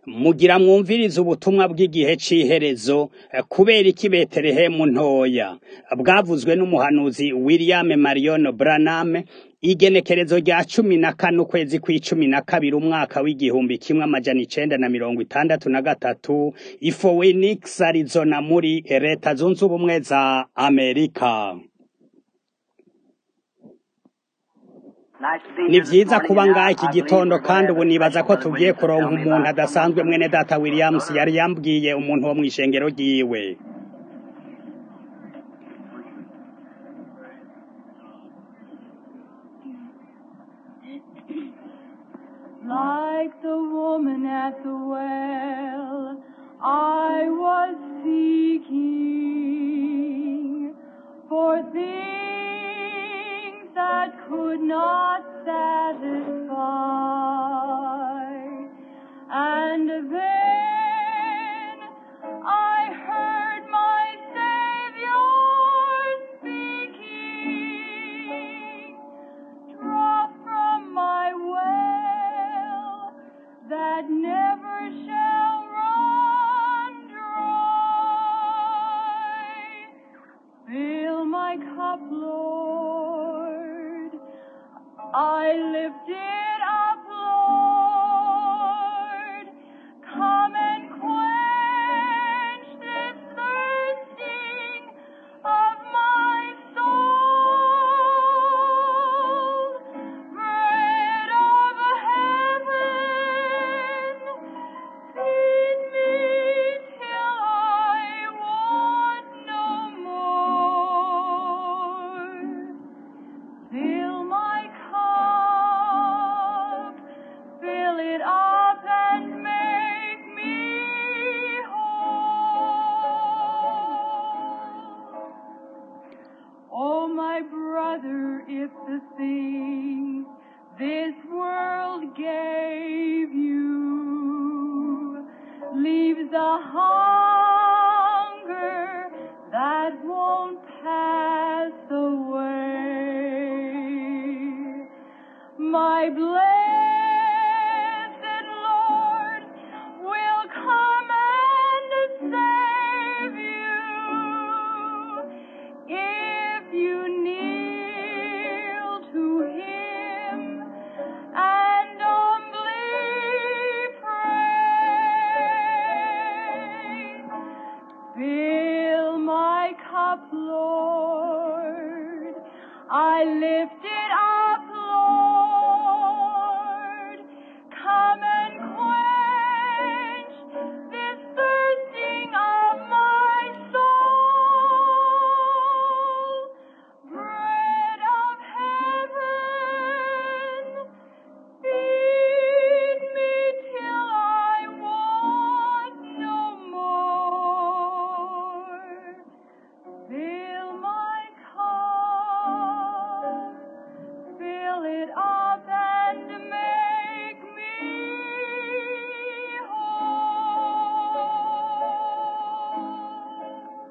mugira mwumvirize ubutumwa bw'igihe c'iherezo kubera iki betelehemu ntoya bwavuzwe n'umuhanuzi william marion branham igenekerezo rya cumi na kane ukwezi kw'icumi na kabiri umwaka w'igihumbi kimwe amajana icenda na mirongo itandatu na gatatu i phoenix arizona muri leta zunze ubumwe za amerika ni vyiza kuba ngaha iki gitondo kandi ubu nibaza ko tugiye kuronka umuntu adasanzwe mwene data williams yari yambwiye umuntu wo mw'ishengero ryiwe Like the woman at the well, I was seeking for things that could not satisfy. And then I heard my Savior speaking draw from my well that never shall run dry. Fill my cup, Lord. I lift it up, Lord. Come and quench this thirsting of my soul. Bread of heaven, feed me till I want no more. Fill my cup, fill it up and make me whole. Oh, my brother, if the things this world gave you leaves a hunger that won't pass away, my blessed Lord will come and save you if you kneel to Him and humbly pray. Fill my cup, Lord. I lift it up, Lord. Come and quench this thirsting of my soul. Bread of heaven, feed me till I want no more. Fill my cup, fill it up and make me whole.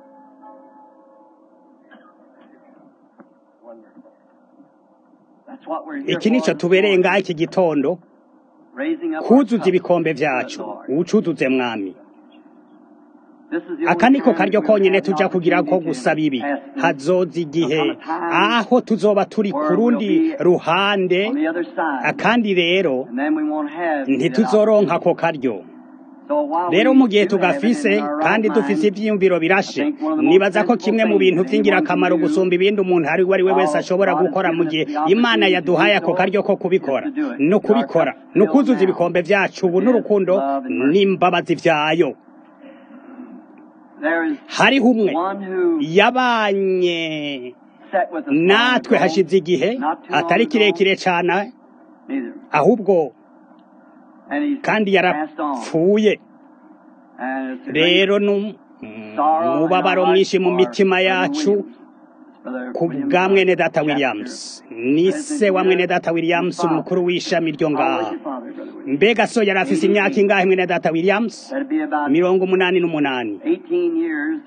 Wonderful. That's what we're here iki nico for. tubereye ngaha iki gitondo Raising up our kuzuza cups ibikombe to the vyacu Lord. uwucuzuze mwami This is the aka only niko time karyo we'll konyene have the tuja kugira ko opportunity to gusaba ibi pass through. hazoza igihe There'll come a time aho tuzoba turi ku where we'll rundi be ruhande on the other side, kandi rero and then we won't have that ntituzoronka opportunity. ako karyo So while rero we mu gihe do have it tugafise in our right kandi dufise mind, ivyiyumviro I birashe think one of the most nibaza ko sensible kimwe mu bintu things that anyone vy'ingirakamaro can do gusumba ibindi umuntu ari we ari we wese while ashobora God has gukora mu given us gihe the imana opportunity to yaduhaye do ako so karyo ko is kubikora to do it. ni With our ukubikora cups ni filled ukuzuza now ibikombe vyacu ubu with His n'urukundo love and mercy. n'imbabazi vyayo There is hariho umwe one who yabanye sat with us long natwe ago, hashize igihe not too atari long ago, kirekire cane neither. ahubwo And he's kandi passed on. yarapfuye And it's a great rero nu- sorrow in umubabaro our mwinshi mu hearts mitima for Brother yacu Williams. Brother ku Williams, bwa our mwene data chapter williams ni se wa mwene data williams umukuru w'ishami ryo How old was ngaha your father, Brother Williams? mbega so yari afise imyaka ingahe mwene data williams That'd be about mirongo umunani n'umunani 18 years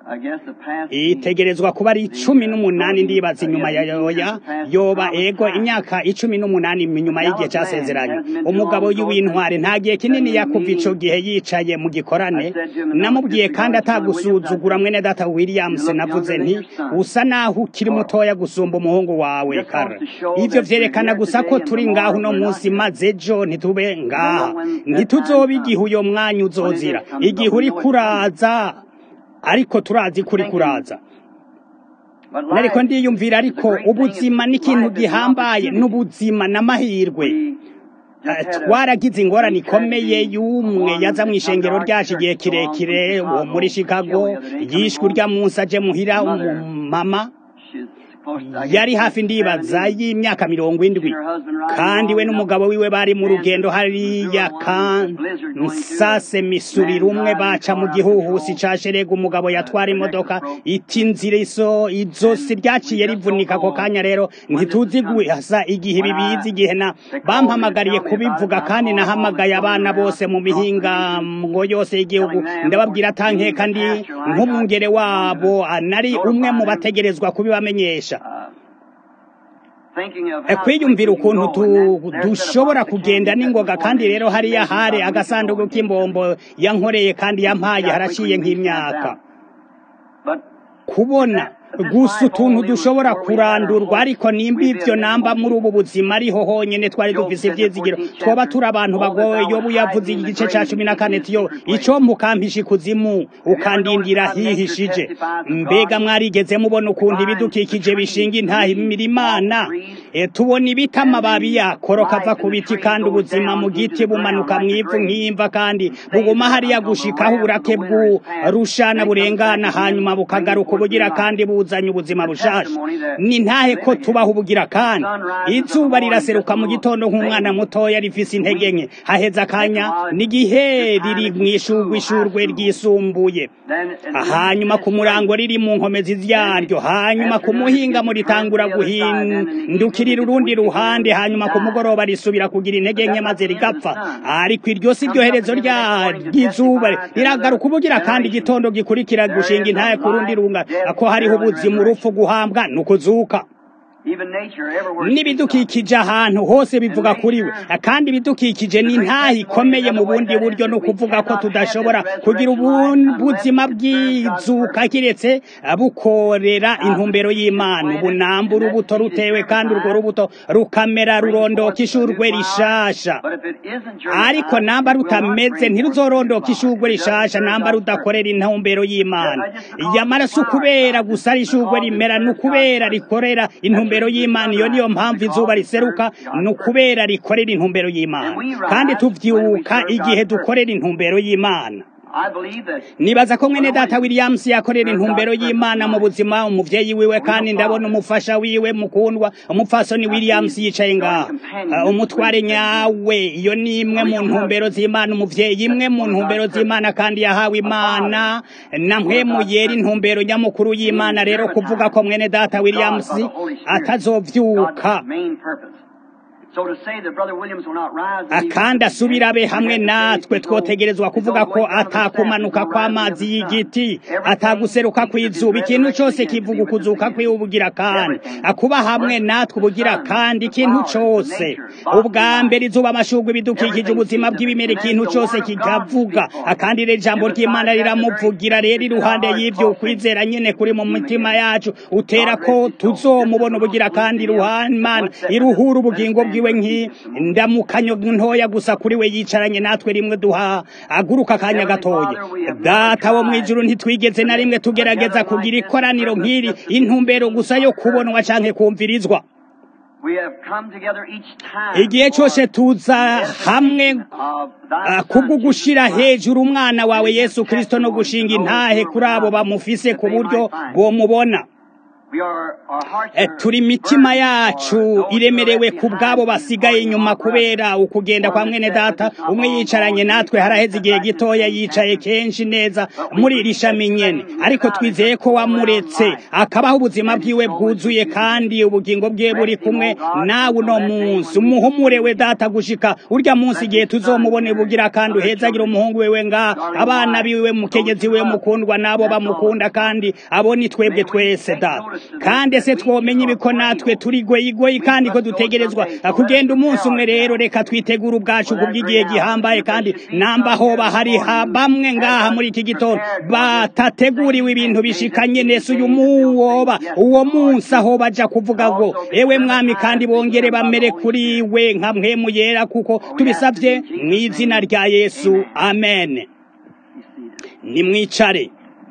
I guess the past itegerezwa kuba ari cumi n'umunani ndibaza inyuma ya yoya yoba ego imyaka icumi n'umunani inyuma y'igihe cyasezeranye umugabo w'intwari nta gihe kinini yakuva ico gihe yicaye mu gikorane namubwiye kandi atagusuzugura mwene data Williams navuze nti usa naho ukiri mutoya gusumba umuhungu wawe kara ivyo vyerekana gusa ko turi ngaho uno munsi maze ejo ntitube ngaha ntituzoba igihe uyo mwanya uzozira igihe uri kuraza ariko turazi kuri kuraza But nariko life ndiyumvira ariko ubuzima ni ikintu gihambaye n'ubuzima n'amahirwe Eh, twaragize ingorane ikomeye y'umwe yaza mu ishengero ryacu igihe kirekire uwo muri chicago yishwe urya munsi aje muhira umumama she's supposed to- I guess yari hafi ndibaza y'imyaka mirongo indwi kandi we n'umugabo wiwe bari mu rugendo hariya kansase misuri rumwe baca mu gihuhusi ca sherega umugabo yatwara imodoka iti inzira iso izosi ryaciye rivunika ako kanya rero ntituzi guhasa igihe bibizi igihe na bampamagariye kubivuga kandi nahamagaye abana bose mu mihingango yose y'igihugu ndababwira atankeka ndi nk'umwungere wabo ah, nari umwe mu bategerezwa kubibamenyesha thinking of Eh, how kwiyumvira quickly you ukuntu go, and tu- then there's the dushobora box that kugenda can't be n'ingoga opened kandi before rero you hariya get hari out. agasanduku k'imbombo yankoreye kandi yampaye haraciye nk'imyaka But kubona gusa utuntu dushobora kurandurwa ariko nimba ivyo namba muri ubu buzima ariho honyene twari dufise ivyizigiro twoba turi abantu bagoye yobu yavuze igice ca cumi na kane tiyo ico mukampisha ikuzimu ukandindira hihishije mbega mwarigeze mubona ukuntu ibidukikije bishinga intahimira imana e, tubona ibiti amababi yakoroka ava ku biti kandi ubuzima mu giti bumanuka mw'ivu nk'imva kandi buguma hariya gushikaho uburake bw'urushana burengana hanyuma bukagaruka ubugira kandi buzanye ubuzima bushasha ni ntahe ko tubaho ubugira kandi izuba riraseruka mu gitondo nk'umwana mutoya rifise intege nke haheze akanya n'igihe riri mw'ishurwe ishurwe ryisumbuye then hanyuma ku murango riri mu nkomezi yaryo hanyuma ku muhinga muritangura guhindukirira urundi ruhande hanyuma ku mugoroba risubira kugira intege nke maze rigapfa ariko iryo si ryo herezo rya- ry'izuba riragaruka ubugira kandi igitondo gikurikira gushinga intaye ku rundi runga ko hariho ubuzima urupfu guhambwa ni ukuzuka even nature everywhere n'ibidukikije ahantu hose bivuga kuri we kandi ibidukikije ni ntaho ikomeye mu bundi buryo no kuvuga ko tudashobora kugira ubu- ubuzima bw'izuka kiretse bukorera intumbero y'imana ubunamba urubuto rutewe kandi urwo rubuto rukamera rurondoka ishurwe rishasha But if it isn't your ariko namba rutameze ntiruzorondoka ishurwe rishasha namba rudakorera intumbero y'imana yamara si ukubera gusa ari ishurwe rimera ni ukubera rikorera intumbero y'imana iyo niyo mpamvu izuba riseruka ni ukubera rikorera intumbero y'imana kandi tuvyuka igihe dukorera intumbero y'imana I believe that nibaza ko mwene data williams yakorera intumbero y'imana mu buzima umuvyeyi wiwe kandi ndabona umufasha wiwe mukundwa umupfasoni williams yicaye ngaha Uh, umutware nyawe iyo ni imwe mu ntumbero z'imana umuvyeyi imwe mu ntumbero z'imana kandi yahawe imana na mpwemu yera intumbero nyamukuru y'imana rero kuvuga ko mwene data williams atazovyuka God's main purpose. So to say that Brother Williams will not rise akandi asubira abe hamwe natwe twotegerezwa kuvuga ko atakumanuka kw'amazi y'igiti ataguseruka kw'izuba ikintu cyose kivuga ukuzuka kw'ibugira kandi akuba hamwe natwe ubugira kandi ikintu cyose ubwa mbere izuba amashurwe ibidukikije ubuzima bw'ibimera ikintu cyose kikavuga akandi rero ijambo ry'imana riramuvugira rero iruhande y'ivyo ukwizera nyene kuri mu mitima yacu utera ko tuzomubona ubugira kandi iruhande imana iruhura ubugingo bwiwe nk'indamukanyo ntoya gusa kuri we yicaranye natwe rimwe duha aguruka akanya gatoya data wo mw'ijuru ntitwigeze na rimwe tugerageza kugira ikoraniro nk'iri intumbero gusa yo kubonwa canke kumvirizwa We have come together each time. igihe cyose tuza hamwe of thy Ah, Son, kubwo gushira Jesus Christ. hejuru umwana wawe yesu kristo no gushinga intahe kuri abo bamufise ku buryo bomubona We are, our hearts Eh, are turi imitima burdened yacu for those who iremerewe are ku left bwabo behind basigaye in inyuma our kubera ukugenda kwa mwene data umwe yicaranye natwe haraheze igihe gitoya yicaye kenshi neza muri iri shami nyene ariko twizeye ko wamuretse akabaho ubuzima bwiwe bwuzuye kandi ubugingo bwiwe buri kumwe nawe uno munsi umuhumure we data gushika urya munsi igihe tuzomubone bugira kandi uhezagira umuhungu wewe nga abana biwe mukenyezi we mukundwa nabo bamukunda kandi abo ni twebwe twese data kandi ese twomenya ibiko natwe turi goyigoyi kandi ko dutegerezwa kugenda umunsi umwe rero reka twitegure ubwacu kubw'igihe gihambaye kandi namba hoba hari ha bamwe ngaha muri iki gitondo batateguriwe ibintu bishikanye nese uyu muwoba uwo munsi aho baja kuvuga ngo ewe mwami kandi bongere bamere kuri we nka mpwemu yera kuko tubisavye mu izina rya yesu amen nimwicare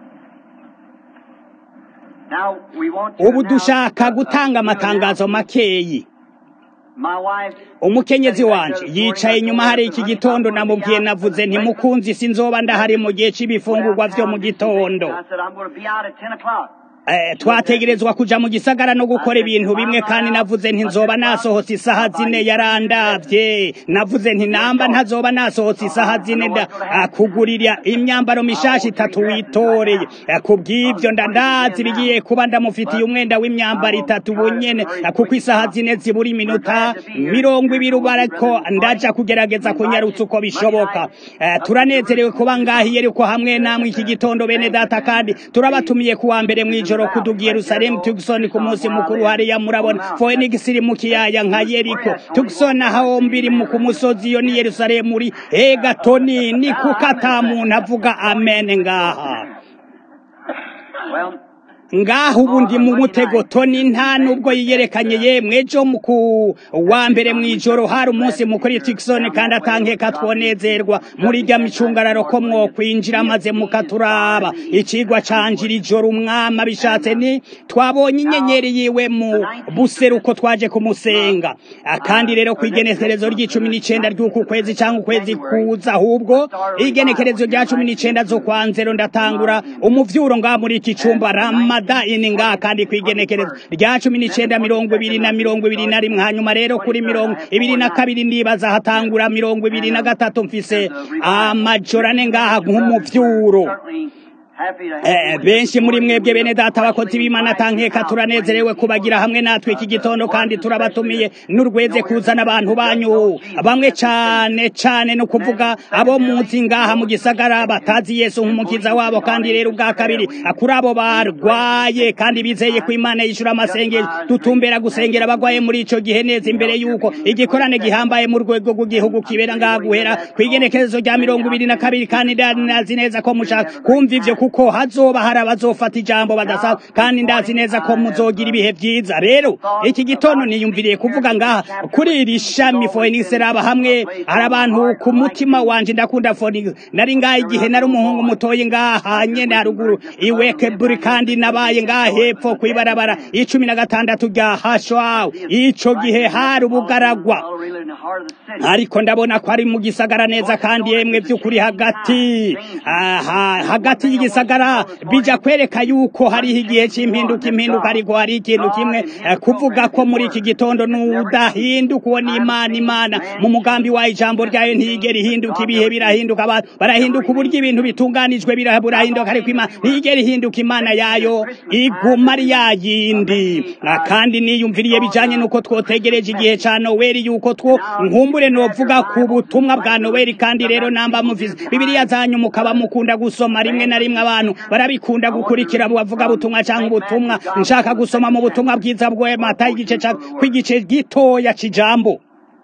Now, we want to ubu announce, dushaka uh, gutanga uh, amatangazo makeyi My wife, umukenyezi wanje yicaye inyuma hari iki gitondo namubwiye navuze nti mukunzi sinzoba ndahari mu gihe c'ibifungurwa vyo mu gitondo I said, I'm going to be out at 10 o'clock. Eh, twategerezwa kuja mu gisagara no gukora ibintu bimwe kandi navuze nti nzoba nasohotse isaha zine yarandavye navuze nti namba ntazoba nasohotse isaha zine nda ah, kugurira imyambaro mishasha itatu witoreye Eh, kubw'ivyo ndandazi bigiye kuba ndamufitiye umwenda w'imyambaro itatu bunyene ah, kuko isaha zine zibura iminota mirongo ibiri ubu ariko ndaja kugerageza kunyarutsa uko bishoboka Eh, turanezerewe kuba ngahiye ariko hamwe namwe iki gitondo bene data kandi turabatumiye kuwa mbere mw'ijoro kuduga i Yerusalemu Tucson ku munsi mukuru hariya murabona Phoenix iri mu kiyaya nka Yeriko Tucson aho mbiri mu ku musozi iyo ni Yerusalemu uri egatoni ni kuko ata muntu avuga amen ngaha Well, ngaho ubu ndi mu mutego toni nta nubwo yiyerekanye yemwe ejo mu ku wa mbere mw'ijoro hari umunsi mukuru i Tucson kandi atankeka twonezerwa muri rya micungararo ko mwokwinjira maze mukaturaba icigwa canjira ijoro umwami abishatse ni twabonye inyenyeri yiwe mu buseruko twaje kumusenga Ah, kandi rero ku igenekerezo ry'icumi n'icenda ry'uku kwezi cyangwa ukwezi kuza ahubwo igenekerezo rya cumi n'icenda zo kwa nzero ndatangura umuvyuro ngaha muri iki cumba ramadani ngaha kandi ku igenekerezo rya cumi n'icenda mirongo ibiri na mirongo ibiri na rimwe hanyuma rero kuri mirongo ibiri na kabiri ndibaza hatangura mirongo ibiri na gatatu mfise amajoro ane ngaha nk'umuvyuro certainly happy to have Eh, you with benshi us. muri mwebwe bene data abakozi b'imana tankeka turanezerewe kubagira hamwe natwe iki gitondo kandi turabatumiye n'urweze kuzana abantu banyu bamwe cane cane no kuvuga abo muzi ngaha mu gisagara batazi yesu nk'umukiza wabo kandi rero ubwa kabiri kuri abo barwaye kandi bizeye ko imana yishura amasengesho dutumbera gusengera abagwaye muri ico gihe neza imbere yuko igikorane gihambaye mu rwego rw'igihugu kibera ngaha guhera kw'igenekerezo rya mirongo ibiri na kabiri kandi ndazi neza ko mushaka kumva ivyo kuko hazoba hari abazofata ijambo badasa kandi ndazi neza ko muzogira ibihe vyiza rero iki gitondo niyumviriye kuvuga ngaha kuri iri shami Phoenix raba hamwe hari abantu ku mutima wanje ndakunda Phoenix nari ngaha igihe nari umuhungu mutoyi ngaha nyene haruguru iwekeburi kandi nabaye ngaha hepfo kwibarabara icumi na gatandatu rya hashwaw ico gihe hari ubugaragwa Well, really in the heart of the city. ariko ndabona ko ari mu gisagara neza kandi yemwe by'ukuri hagati aha hagati y'igisagara bija kwereka yuko hariho igihe cy'impinduka impinduka ariko hari ikintu kimwe eh, kuvuga ko muri iki gitondo nudahinduka uwo ni imana imana mu mugambi wayo ijambo ryayo ntiyigera ihinduka ibihe birahinduka abantu barahinduka uburyo ibintu bitunganijwe bira- burahinduka ariko imana ntiyigera ihinduka imana yayo iguma ari yayindi Ah, kandi niyumviriye bijanye nuko twotegereje igihe ca noweli yuko two nkumbure novuga ku butumwa bwa noweli kandi rero namba muvize bibiliya zanyu mukaba mukunda gusoma rimwe na rimwe abantu barabikunda gukurikira bavuga butumwa cyangwa ubutumwa nshaka gusoma mu butumwa bwiza bwe mata igice ca kw'igice gitoya c'ijambo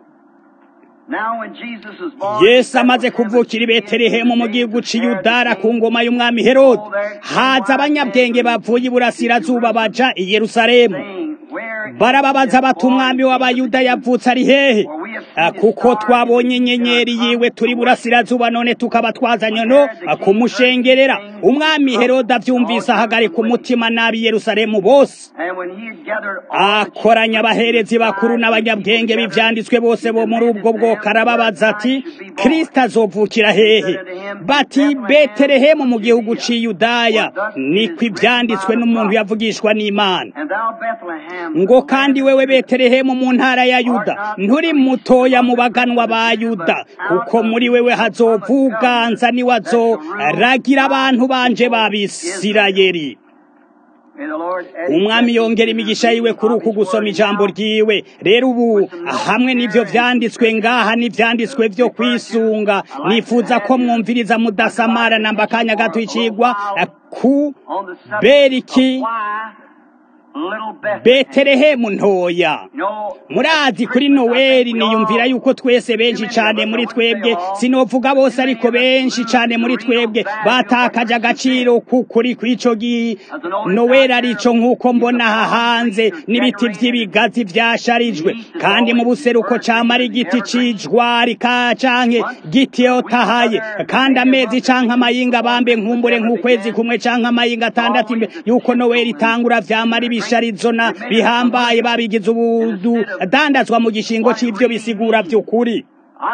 Now when Jesus was born, yesu amaze kuvukira i betelehemu mu gihugu c'iyudara ku ngoma y'umwami herode haza abanyabwenge bavuye iburasirazuba baja i yerusalemu saying, Where barababaza bati umwami w'abayuda yavutse ari hehe kuko twabonye inyenyeri yiwe turi burasirazuba none tukaba twazanye no kumushengerera umwami heroda abyumvise ahagarika umutima nabi yerusalemu bose akoranya abaherezi bakuru n'abanyabwenge b'ivyanditswe bose bo muri ubwo bwoko arababaza ati kristo azovukira hehe bati betelehemu mu gihugu c'iyudaya niko ivyanditswe n'umuntu yavugishwa n'imana ngo kandi wewe betelehemu mu ntara ya yuda nturi mutoya mu baganwa ba yuda kuko muri wewe hazovuganza niwe azoragira abantu banje b'abisirayeli umwami yongera imigisha yiwe kuri uku gusoma ijambo ryiwe rero ubu hamwe n'ivyo vyanditswe ngaha n'ivyanditswe vyo kwisunga nifuza ko mwumviriza mudasamara namba akanya gato icigwa ku beriki betelehemu ntoya murazi kuri noweli niyumvira yuko twese benshi cane muri twebwe sinovuga bose ariko benshi cane muri twebwe batakaje agaciro kukuri kw'ico gi noweli arico nk'uko mbona aha hanze n'ibiti vy'ibigazi vyasharijwe kandi mu buseruko camara igiti c'ijwari ka canke giti yotahaye kandi amezi canke amayinga bambe nkumbure nk'ukwezi kumwe canke amayinga atandatu imbere yuko noweli itangura vyamara ibisharizo na bihambaye babigize ubudu dandazwa mu gishingo c'ivyo bisigura vy'ukuri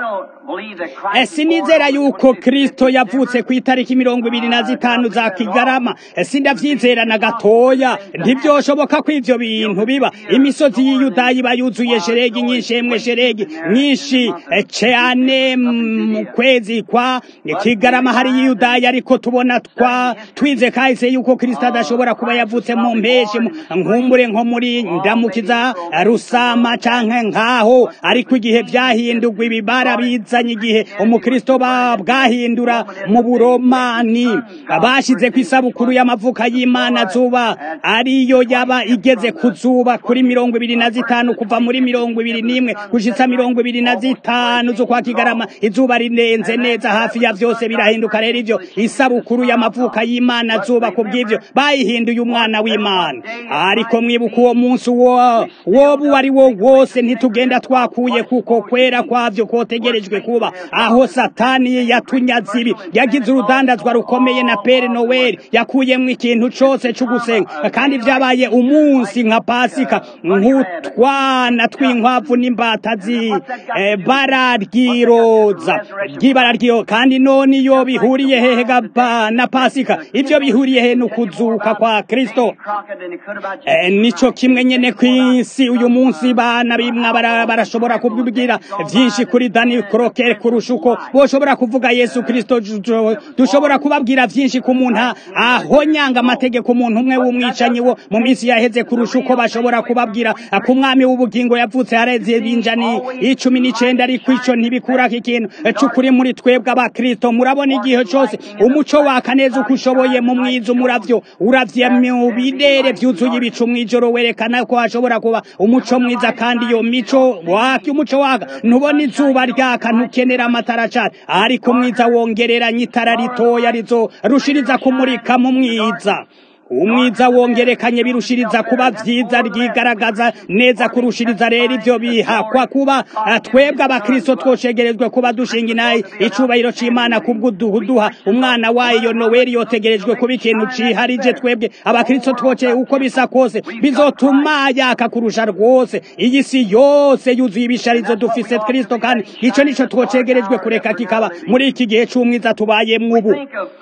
sinizera yuko kristo yavutse ku itariki mirongo ibiri na zitanu za kigarama sindavyizera na gatoya ntivyoshoboka ko ivyo bintu biba imisozi y'iyudayi iba yuzuye sheregi nyinshi emwe sheregi nyinshi cane mu kwezi kwa kigarama hari y'iyudayi ariko tubona twa twize kahise yuko kristo adashobora kuba yavutse mu mpeshi nkumbure nko muri ndamukiza rusama canke nkaho ariko igihe vyahindurwa ibiba barabizanye igihe umukristo bwahindura mu buromani bashize ku isabukuru y'amavuka y'imana zuba ariyo yaba igeze ku zuba kuri mirongo ibiri na zitanu kuva muri mirongo ibiri n'imwe gushitsa mirongo ibiri na zitanu z'ukwa kigarama izuba rinenze neza hafi ya vyose birahinduka rero ivyo isabukuru y'amavuka y'imana zuba ku bw'ivyo bayihinduye umwana w'imana ariko mwibuka uwo munsi woba uwo ari wo wose ntitugenda twakuye kuko kwera kwavyo kotegerejwe kuba aho satani yatunyaze ibi yagize urudandazwa rukomeye na pere noweli yakuyemwo ikintu cose c'ugusenga kandi vyabaye umunsi nka pasika nk'utwana tw'inkwavu n'imbata zi eh, bara ryiroza ry'ibara ryiyo kandi none iyo bihuriye hehe gapa na pasika ivyo bihuriye he n'ukuzuka kwa kristo eh, nico kimwe nyene kw'isi uyu munsi bana bimwe barashobora kubwira vyinshi kuri dani krokere kurusha uko boshobora kuvuga yesu kristo dushobora kubabwira vyinshi ku muntu aho nyanga amategeko umuntu umwe w'umwicanyi wo mu minsi yaheze kurusha uko bashobora kubabwira ku mwami w'ubugingo yavutse hareze binjani icumi n'icenda ariko ico ntibikurako ikintu c'ukuri muri twebwe abakristo murabona igihe cose umuco waka neza uko ushoboye mu mwiza umuravyo uravye mu bidere vyuzuye ibicu mw'ijoro werekana ko hashobora kuba umuco mwiza kandi iyo mico waka umuco waka ntubona izuba ryaka ntukenera amatara cane ariko mwiza wongereranya itara ritoya rizo rushiriza kumurika mu mwiza umwiza wongerekanye birushiriza kuba vyiza ryigaragaza neza kurushiriza rero ivyo bihakwa kuba twebwe abakristo twoshegerezwe kuba dushinga inayi icubahiro c'imana kubw'uduha umwana wayo noweli yotegerejwe kuba ikintu ciharije twebwe abakristo twoce uko bisa kose bizotuma yaka kurusha rwose iyi si yose yuzuye ibisharizo dufise kristo kandi ico nico twocegerejwe kureka kikaba muri iki gihe c'umwiza tubayemwo ubu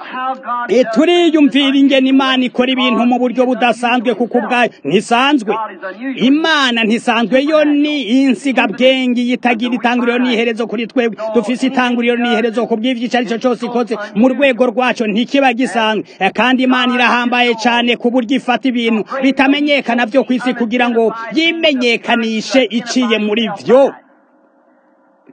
turiyumvira ingene imana ikora ibintu mu buryo budasanzwe kuko ubwayo ntisanzwe imana ntisanzwe yo ni insigabwenge yitagira itanguriro n'iherezo kuri twebwe dufise itanguriro n'iherezo ku bw'ivyo ico arico cose ikoze mu rwego rwaco ntikiba gisanzwe kandi imana irahambaye cane ku buryo ifata ibintu bitamenyekana vyo kw'isi kugira ngo yimenyekanishe iciye muri vyo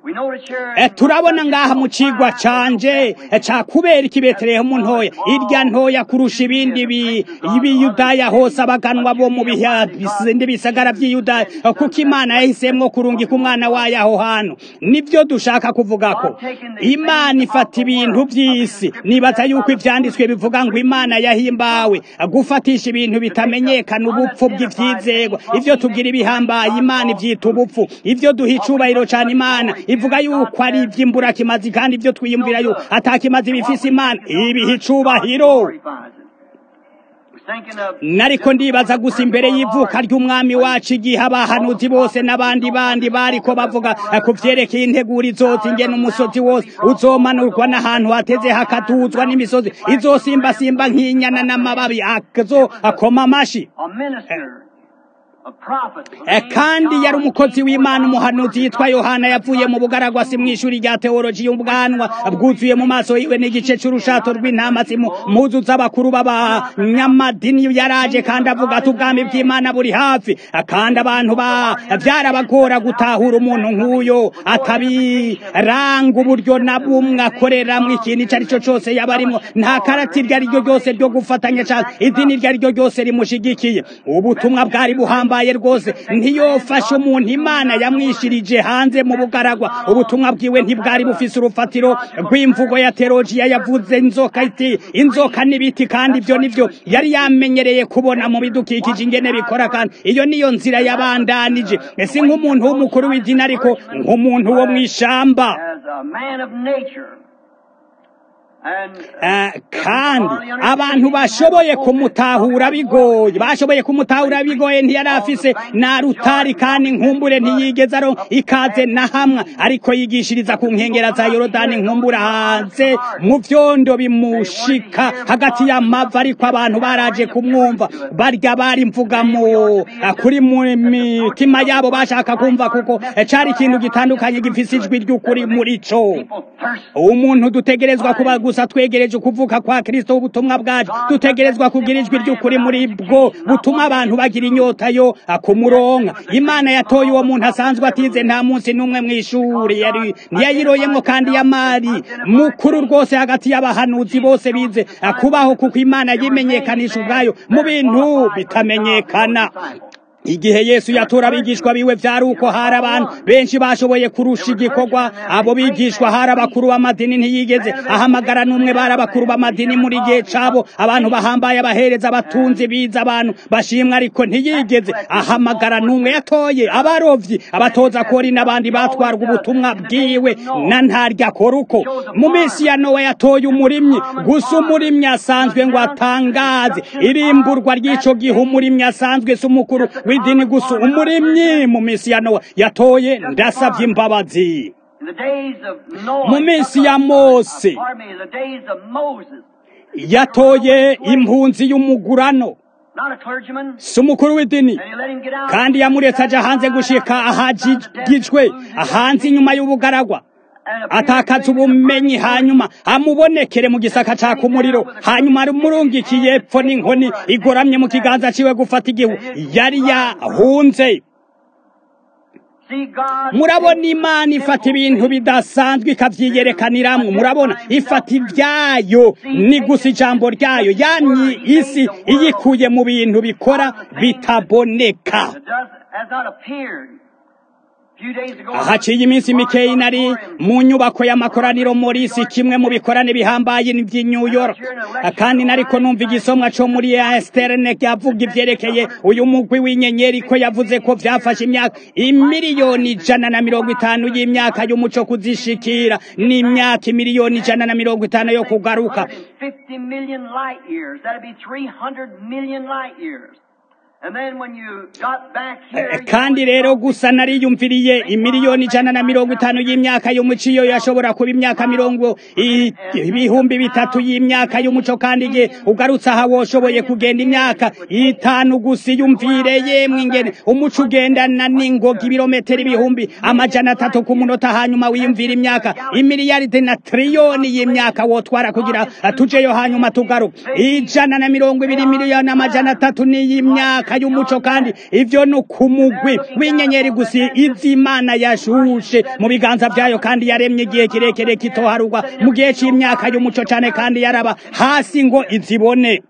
We notice here Eh, turabona ngaha mu cigwa canje eh, ca kubera iki betelehemu ntoya irya ntoya kurusha ibindi bi- ibiyudaya hose abaganwa bo mu biha bisindi bisagara vy'iyudaya eh, kuko imana yahisemwo kurungika umwana wayo aho hantu nivyo dushaka kuvuga ko imana ifata ibintu vy'isi nibaza yuko ivyanditswe bivuga ngo imana yahimbawe eh, gufatisha ibintu bitamenyekana ubupfu bw'ivyizegwa ivyo tugira ibihambaye imana ivyita ubupfu ivyo duha icubahiro cane imana ivuga yuko ari ivy'imburakimazi kandi ivyo twiyumvira yuko atakimazi bifise imana ibiha icubahiro glorifies it. We're thinking of nariko ndibaza gusa imbere y'ivuka ry'umwami wacu igihe abahanuzi bose n'abandi bandi bariko bavuga eh, ku vyerekeye integuro izotsa ingene umusozi wose uzomanurwa n'ahantu hateze hakatuzwa n'imisozi izosimbasimba nk'inyana n'amababi azo akoma amashi a minister, a prophet. Eh, kandi yari umukozi w'imana umuhanuzi yitwa yohana yavuye mu bugaragwa si mw'ishuri rya teoloji y'ubwanwa bwuzuye mu maso yiwe n'igice c'urushato rw'intama si mu mpuzu z'abakuru b'abanyamadini yaraje kandi avuga ati ubwami bw'imana buri hafi Eh, kandi abantu ba vyarabagora gutahura umuntu nk'uyo atabiranga uburyo na bumwe akoreramwo ikintu ico ari cyo cose yaba arimwo nta karati iryo ari ryo ryose ryo gufatanya cane idini iryo ari ryo ryose rimushigikiye ubutumwa bwari buhambaye rwose ntiyofashe umuntu imana yamwishirije hanze mu bugaragwa ubutumwa bwiwe ntibwari bufise urufatiro rw'imvugo ya teolojiya yavuze inzoka iti inzoka n'ibiti kandi ibyo nivyo yari yamenyereye kubona mu bidukikije ingene bikora kandi iyo niyo nzira yabandanije ese nk'umuntu w'umukuru w'idini ariko nk'umuntu wo mw'ishamba as a man of nature. And, Eh, kandi abantu bashoboye kumutahura bigoye bashoboye kumutahura bigoye ntiyari afise na rutari kandi nkumbure ntiyigeze aro ikaze na hamwe ariko yigishiriza ku nkengera za yorodani nkumbura hanze mu vyondo bimushika hagati y'amava ariko abantu baraje kumwumva barya bari mvuga mu eh, kuri mu mitima yabo bashaka kumva kuko eh, cari ikintu gitandukanye gifise ijwi ry'ukuri muri co people thirst umuntu dutegerezwa kuba gusa twegereje ukuvuka kwa kristo ubutumwa bwacu dutegerezwa kugira ijwi ry'ukuri muri bwo butuma abantu bagira inyota yo kumuronka imana yatoye uwo muntu asanzwe atize nta munsi n'umwe mw'ishuri yari ntiyayiroyemwo kandi yamari mukuru rwose hagati y'abahanuzi bose bize kubaho kuko imana yimenyekanisha ubwayo mu bintu bitamenyekana igihe yesu yatura abigishwa biwe vyari uko hari abantu benshi bashoboye kurusha igikorwa abo bigishwa hari abakuru b'amadini ntiyigeze ahamagara n'umwe bari abakuru b'amadini muri gihe cabo abantu bahambaye abahereza abatunzi biza abantu bashimwa ariko ntiyigeze ahamagara n'umwe yatoye abarovyi abatoza kori n'abandi batwarwa ubutumwa bwiwe na ntarya akora uko mu minsi ya nowa yatoye umurimyi gusa umurimyi asanzwe ngo atangaze irimburwa ry'ico gihe umurimyi asanzwe si umukuru w'idini gusa umurimyi mu minsi ya nowa yatoye ndasavye imbabazi in the days of Noah. Mu minsi ya Mose. Pardon me, the days of Moses. yatoye impunzi y'umugurano Not a clergyman. si umukuru w'idini And he let him get out. kandi yamuretse aja hanze gushika ahagijwe hanze inyuma y'ubugaragwa atakaza ubumenyi hanyuma amubonekere mu gisaka caka umuriro hanyuma amurungikiye epfo n'inkoni igoramye mu kiganza ciwe gufata igihu yari yahunze See, God murabona imana ifata ibintu bidasanzwe ikavyiyerekaniramwo murabona ifata ibyayo ni gusa ijambo ryayo yamye isi iyikuye mu bintu bikora bitaboneka It does, has not appeared. A few days ago, haciye iminsi mikeyi nari mu nyubako y'amakoraniro morisi kimwe mu bikorane bihambaye by'i New York kandi nariko numva igisomwa co muri Esterne yavuga ivyerekeye uyu mugwi w'inyenyeri ko yavuze ko vyafashe imyaka imiliyoni ijana na mirongo itanu y'imyaka y'umuco kuzishikira n'imyaka imiliyoni ijana na mirongo itanu yo kugaruka 150 million light years. That'd be 300 million light years. And then when you got back here, Eh, kandi rero gusa nariyumviriye imiliyoni ijana na mirongo itanu y'imyaka y'umuco iyo yashobora kuba imyaka mirongo i- ibihumbi bitatu y'imyaka y'umuco kandi igihe ugarutse aha woshoboye kugenda imyaka itanu gusa iyumvire yemwe ingene umuco ugendana n'ingoga ibirometero ibihumbi amajana atatu ku munota hanyuma wiyumvira imyaka imiliyaride na triliyoni y'imyaka wotwara kugira tujeyo hanyuma tugaruka ijana na mirongo ibiri miliyoni amajana atatu n'iy'imyaka myaka y'umuco kandi ivyo ni kumugwi w'inyenyeri gusa iz'imana yashushe mu biganza vyayo kandi yaremye igihe kirekire kitoharugwa mu gihe c'imyaka y'umuco cane kandi yaraba hasi ngo izibone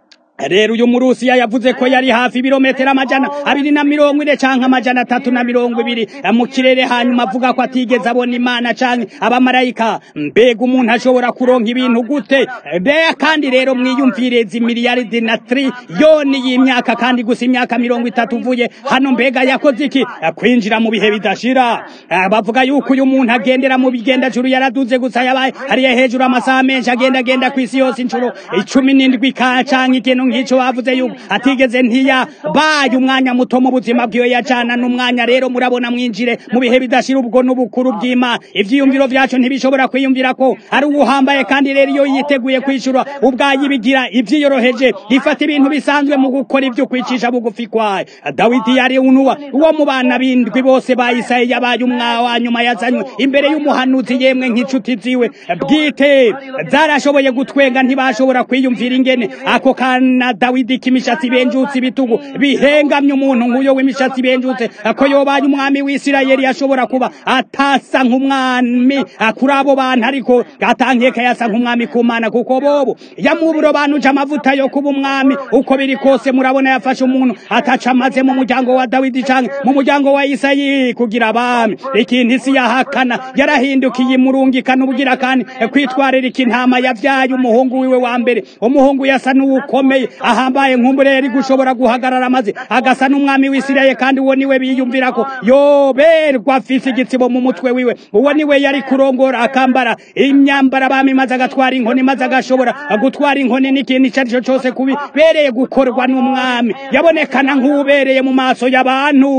rero uyu murusiya yavuze ko yari hafi ibirometero amajana abiri na mirongo ine canke amajana atatu na mirongo ibiri mu kirere hanyuma avuga ko atigeze abona imana canke abamarayika mbega umuntu ashobora kuronka ibintu gute beya kandi rero mwiyumvire zimiliyaridi na triliyoni y'imyaka kandi gusa imyaka mirongo itatu uvuye hano mbega yakoze iki kwinjira mu bihe bidashira bavuga yuko uyu muntu agendera mu bigendajuru yaraduze gusa yabaye hariya hejuru amasaha menshi agenda agenda kw'isi yose inshuro icumi n'indwi ka canke ikintu nk'ico bavuze yuko atigeze ntiya baye umwanya muto mu buzima bwiwe yajana n'umwanya rero murabona mwinjire mu bihe bidashira ubwo n'ubukuru bw'imana ivyiyumviro vyacu ntibishobora kwiyumvira ko ari uwuhambaye kandi rero iyo yiteguye kwishura ubwayo ibigira ivyiyoroheje ifata ibintu bisanzwe mu gukora ivyo kwicisha bugufi kwayo dawidi yari unuwa uwo mu bana bindwi bose ba isirayeli yabaye umwa wa nyuma yazanywe imbere y'umuhanuzi yemwe nk'inshuti ziwe bwite zarashoboye gutwenga ntibashobora kwiyumvira ingene ako kana na dawidi k'imishatsi benjutse ibitugu bihengamye umuntu nk'uyo w'imishatsi benjutse ko yobaye umwami w'isirayeli yashobora kuba atasa nk'umwami kuri abo bantu ariko atankeka yasa nk'umwami ku mana kuko bobo yamuburobanuje amavuta yo kuba umwami uko biri kose murabona yafashe umuntu ataca amaze mu muryango wa dawidi canke mu muryango wa isayi kugira abami ikintu isi yahakana yarahindukiye imurungikana ubugira kandi kwitwarira ikintama yavyaye umuhungu wiwe wa mbere umuhungu yasa n'uwukomeye ahambaye nk'umure yari gushobora guhagarara amaze agasa n'umwami w'isirayeli kandi uwo niwe biyumvira ko yoberwa afise igitsibo mu mutwe wiwe uwo niwe yari kurongora akambara imyambara abami maze agatwara inkoni maze agashobora gutwara inkoni n'ikintu ico ari cyo cose kubibereye gukorwa n'umwami yabonekana nk'ubereye mu maso y'abantu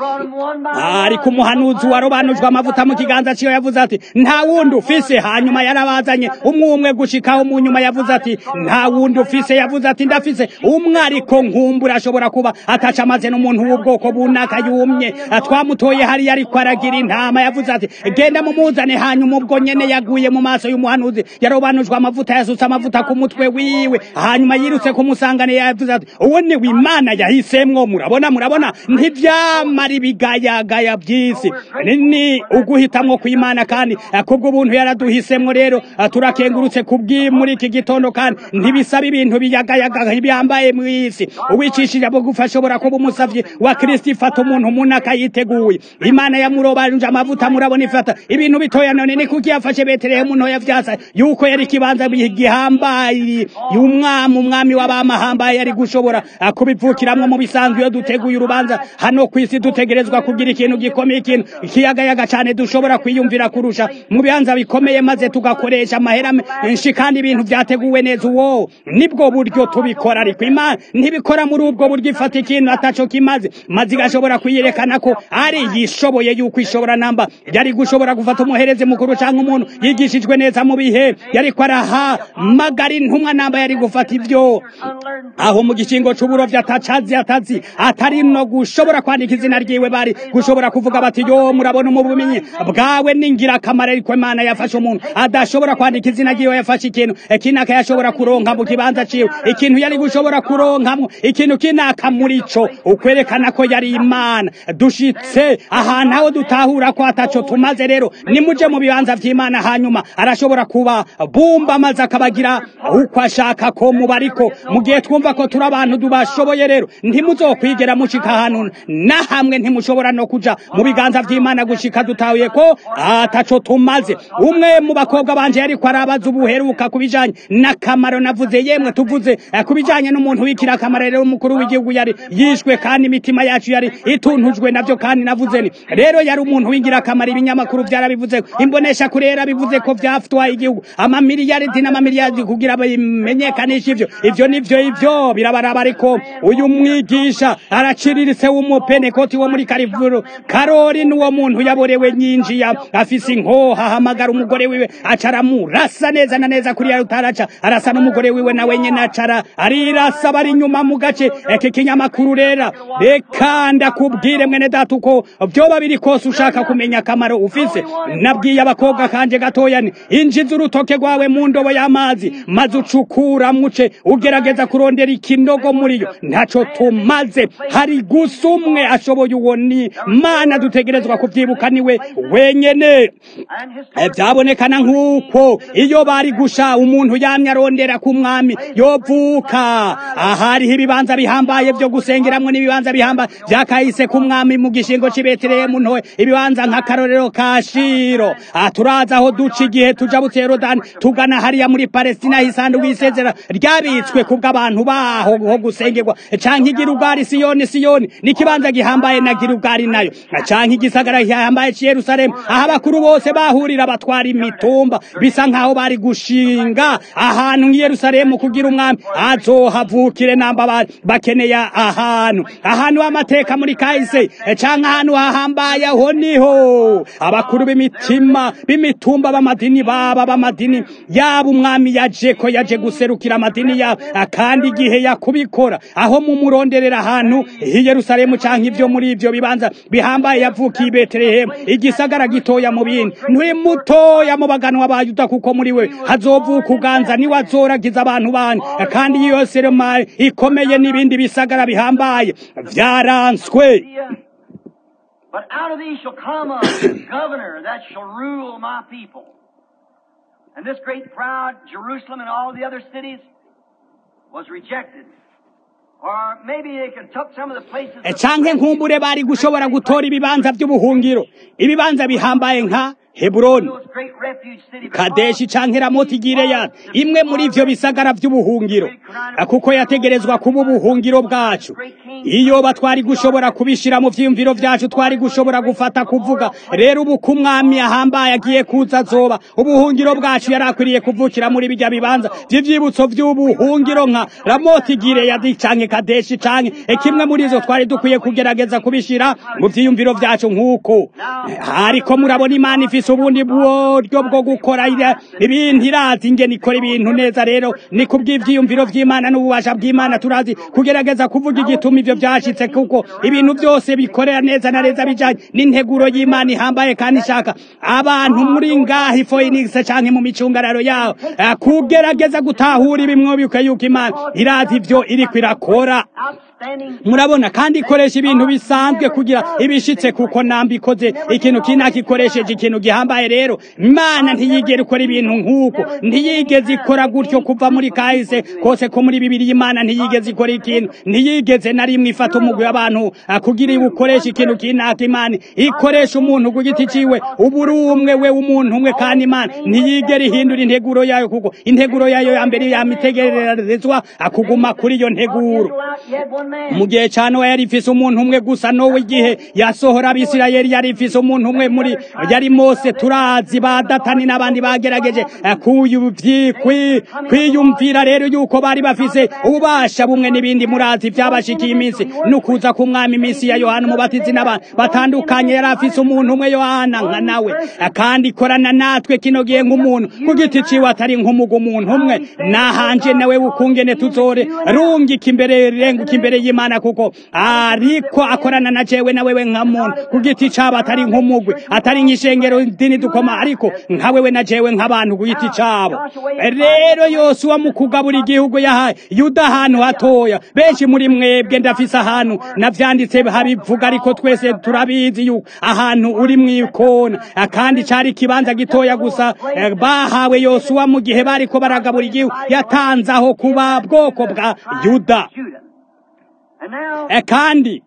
ariko umuhanuzi warobanujwe amavuta mu kiganza ciwe yavuze ati nta wundi ufise hanyuma yarabazanye umwe umwe gushikaho mu nyuma yavuze ati nta wundi ufise yavuze ati ndafise umwe ariko nkumbura ashobora kuba ataca amaze n'umuntu w'ubwoko bunaka yumye twamutoye hariya ariko aragira intama yavuze ati genda mumuzane hanyuma ubwo nyene yaguye mu maso y'umuhanuzi yarobanujwe amavuta yasutse amavuta ku mutwe wiwe hanyuma yirutse kumusangane yavuze ati uwo ni w'imana yahisemwo murabona murabona ntivyamara ibigayagaya by'isi ni uguhitamwo kw'imana kandi kubwo buntu yaraduhisemwo rero turakengurutse kubwi muri iki gitondo kandi ntibisaba ibintu biyagayaga byambaye mu isi uwicishije bugufi ashobora kuba umusavyi wa kristo ifata umuntu umuntu akayiteguye imana yamurobanuje amavuta murabona ifata ibintu bitoya none ni kuki yafashe betelehemu ntoya vyasa yuko yari ikibanza gihambaye y'umwami umwami w'abamahambaye yari gushobora kubivukiramwo mu bisanzwe iyo duteguye urubanza hano kw'isi dutegerezwa kugira ikintu gikomeye ikintu ikiyagayaga cane dushobora kwiyumvira kurusha mu bibanza bikomeye maze tugakoresha amahera menshi kandi ibintu vyateguwe neza uwo nibwo buryo tubikora ariko imana ntibikora muri ubwo buryo ifata ikintu ataco kimaze maze igashobora kuyerekana ko ari yishoboye yuko ishobora namba yari gushobora gufata umuhereze mukuru canke umuntu yigishijwe neza mu bihe yariko arahamagara intumwa namba yari gufata ivyo aho mu gikingo c'uburovyi atacazi atazi atari no gushobora kwandika izina ryiwe bari gushobora kuvuga bati yo murabona mu bumenyi bwawe ni ngirakamaro ariko imana yafashe umuntu adashobora kwandika izina ryiwe yafashe ikintu kinaka yashobora kuronka mu kibanza ciwe ikintu yari gushobora kuronkamwo ikintu kinaka muri co ukwerekana ko yari imana dushitse ahantu aho dutahura ko ataco tumaze rero nimuje mu bibanza vy'imana hanyuma arashobora kuba bumba maze akabagira uko ashaka ko muba ariko mu gihe twumva ko turi abantu tubashoboye rero ntimuzokwigera mushika ahantu na hamwe ntimushobora no kuja mu biganza vy'imana gushika dutahuye ko ataco tumaze umwe mu bakobwa banje yariko arabaza ubuheruka ku bijanye n'akamaro navuze yemwe tuvuze ku bijanye n'umuntu w'ikirakamaro rero umukuru w'igihugu yari yishwe kandi imitima yacu yari ituntujwe navyo kandi navuze ni rero yari umuntu w'ingirakamaro ibinyamakuru vyarabivuze imbonesha kure yarabivuze ko vyafutwaye igihugu amamiliyaridi n'amamiliyaridi kugira bimenyekanisha ivyo ivyo nivyo ivyo birabaraba ariko uyu mwigisha araciriritse w'umupenekoti wo muri karivuro karori n'uwo muntu yaborewe nyinjiya afise inkoha ahamagara umugore wiwe aca aramurasa neza na neza kuriya rutaraca arasa n'umugore wiwe nawe nyene acara arirasa bari inyuma mu gace eke kinyamakuru rera reka ndakubwire mwene data uko vyoba biri kose ushaka kumenya akamaro ufise nabwiye abakobwa kanje gatoya ni injiza urutoke rwawe mu ndobo y'amazi maze ucukura muce ugerageza kurondera ikinogo muri yo ntaco tumaze hari gusa umwe ashoboye uwo ni mana dutegerezwa kuvyibuka niwe wenyene And his Eh, byabonekana nk'uko iyo bari gusha umuntu yamye arondera ku mwami yovuka ahariho ibibanza bihambaye vyo gusengeramwo n'ibibanza bihambaye vyakahise ku mwami mu gishingo c'i betelehemu ntoye ibibanza nk'akarorero ka shiro Ah, turazi aho duca igihe tuja butse yorodani tugana hariya muri palestina isandu w'isezera ryabitswe kubw'abantu baho ho gusengerwa canke igirugari siyoni siyoni n'ikibanza gihambaye na girugari nayo canke igisagara gihambaye c'i yerusalemu aho abakuru bose bahurira batwara imitumba bisa nk'aho bari gushinga ahantu nk'i yerusalemu kugira umwami azohavukire namba ba- bakeneye ahantu ahantu h'amateka muri kahise canke ahantu hahambaye aho niho abakuru b'imitima b'imitumba b'amadini baba b'amadini yaba umwami yaje ko yaje guserukira amadini yabo kandi igihe yakubikora aho mu muronderera ahantu i yerusalemu canke ivyo muri ivyo bibanza bihambaye yavukiye i betelehemu igisagara gitoya mu bindi nturi mutoya mu baganwa ba yuda kuko muri we hazovuka uganza niwe azoragiza abantu bandi kandi iyo serema ikomeye n'ibindi bisagara bihambaye vyaranswe But out of these shall come a governor that shall rule my people. And this great proud Jerusalem and all the other cities was rejected. Or maybe they could took some of the places. E of- canke nkumbure bari gushobora gutora ibibanza vy'ubuhungiro ibibanza bihambaye nka heburoni those great refuge cities. kadeshi canke ramoti gileyadi imwe muri ivyo bisagara vy'ubuhungiro kuko yategerezwa kuba ubuhungiro bwacu iyo batwari gushobora kubishira mu vyiyumviro vyacu twari gushobora gufata kuvuga rero ubu ko umwami ahambaye agiye kuza azoba ubuhungiro bwacu yari akwiriye kuvukira muri bijya bibanza vy'ivyibutso vy'ubuhungiro nka ramoti gileyadi canke kadeshi canke kimwe muri izo twari dukwiye kugerageza kubishira mu vyiyumviro vyacu nk'uko ariko murabona imana ifise ubundi buryo bwo gukora ira- ibintu irazi ingene ikora ibintu neza rero ni kubw'ivyiyumviro vy'imana n'ububasha bw'imana turazi kugerageza kuvuga igituma ivyo vyashitse kuko ibintu vyose bikorera neza na neza bijanye n'integuro y'imana ihambaye kandi ishaka abantu muri ngaha ifoyinix canke mu micungararo yaho eh, kugerageza gutahura ibimwobiuka yuko imana irazi ivyo iriko irakora Outstanding. murabona kandi ikoresha ibintu bisanzwe kugira ibishitse kuko namba ikoze ikintu kinaka ikoresheje ikintu gihambaye rero imana ntiyigera ikora ibintu nk'uko ntiyigeze ikora gutyo kuva muri kahise kose ko muri bibiri imana ntiyigeze ikora ikintu ntiyigeze na rimwe ifata umugwi w'abantu ah, kugira iwukoresha ikintu kinaka imana ikoresha umuntu ku giti ciwe ubu uri umwe we w'umuntu umwe kandi imana ntiyigera ihindura integuro yayo kuko integuro yayo ya mbere yamitegererezwa akuguma kuri iyo nteguro You had one man. mu gihe ca nowa yari ifise umuntu umwe gusa nowe igihe yasohora abisirayeli yari ifise umuntu umwe muri yari mose turazi ba datani n'abandi bagerageje eh, kuyuvyi- kwi- kwiyumvira rero yuko bari bafise ububasha bumwe n'ibindi murazi vyabashikiye iminsi n'ukuza k'umwami iminsi ya yohana umubatizi n'abandi batandukanye yari afise umuntu umwe yohana nka nawe Eh, kandi ikorana natwe kino gihe nk'umuntu ku giti ciwe atari nk'umuga umuntu umwe nahanje nawe ukungene tuzore rungika imbere renguka imbere y'imana kuko ariko akorana na jewe na wewe nka muntu ku giti cabo atari nk'umugwi atari nk'ishengero dini dukoma ariko nka wewe na jewe nk'abantu ku giti cabo rero yosuwa mu kugabura igihugu yahaye yuda ahantu hatoya benshi muri mwebwe ndafise ahantu navyanditse habivuga ariko twese turabizi yuko ahantu uri mw'ikona kandi cari ikibanza gitoya gusa eh, bahawe yosuwa mu gihe bariko baragabura igihugu yatanze aho kuba bwoko bwa yuda Judah. And now, Eh, kandi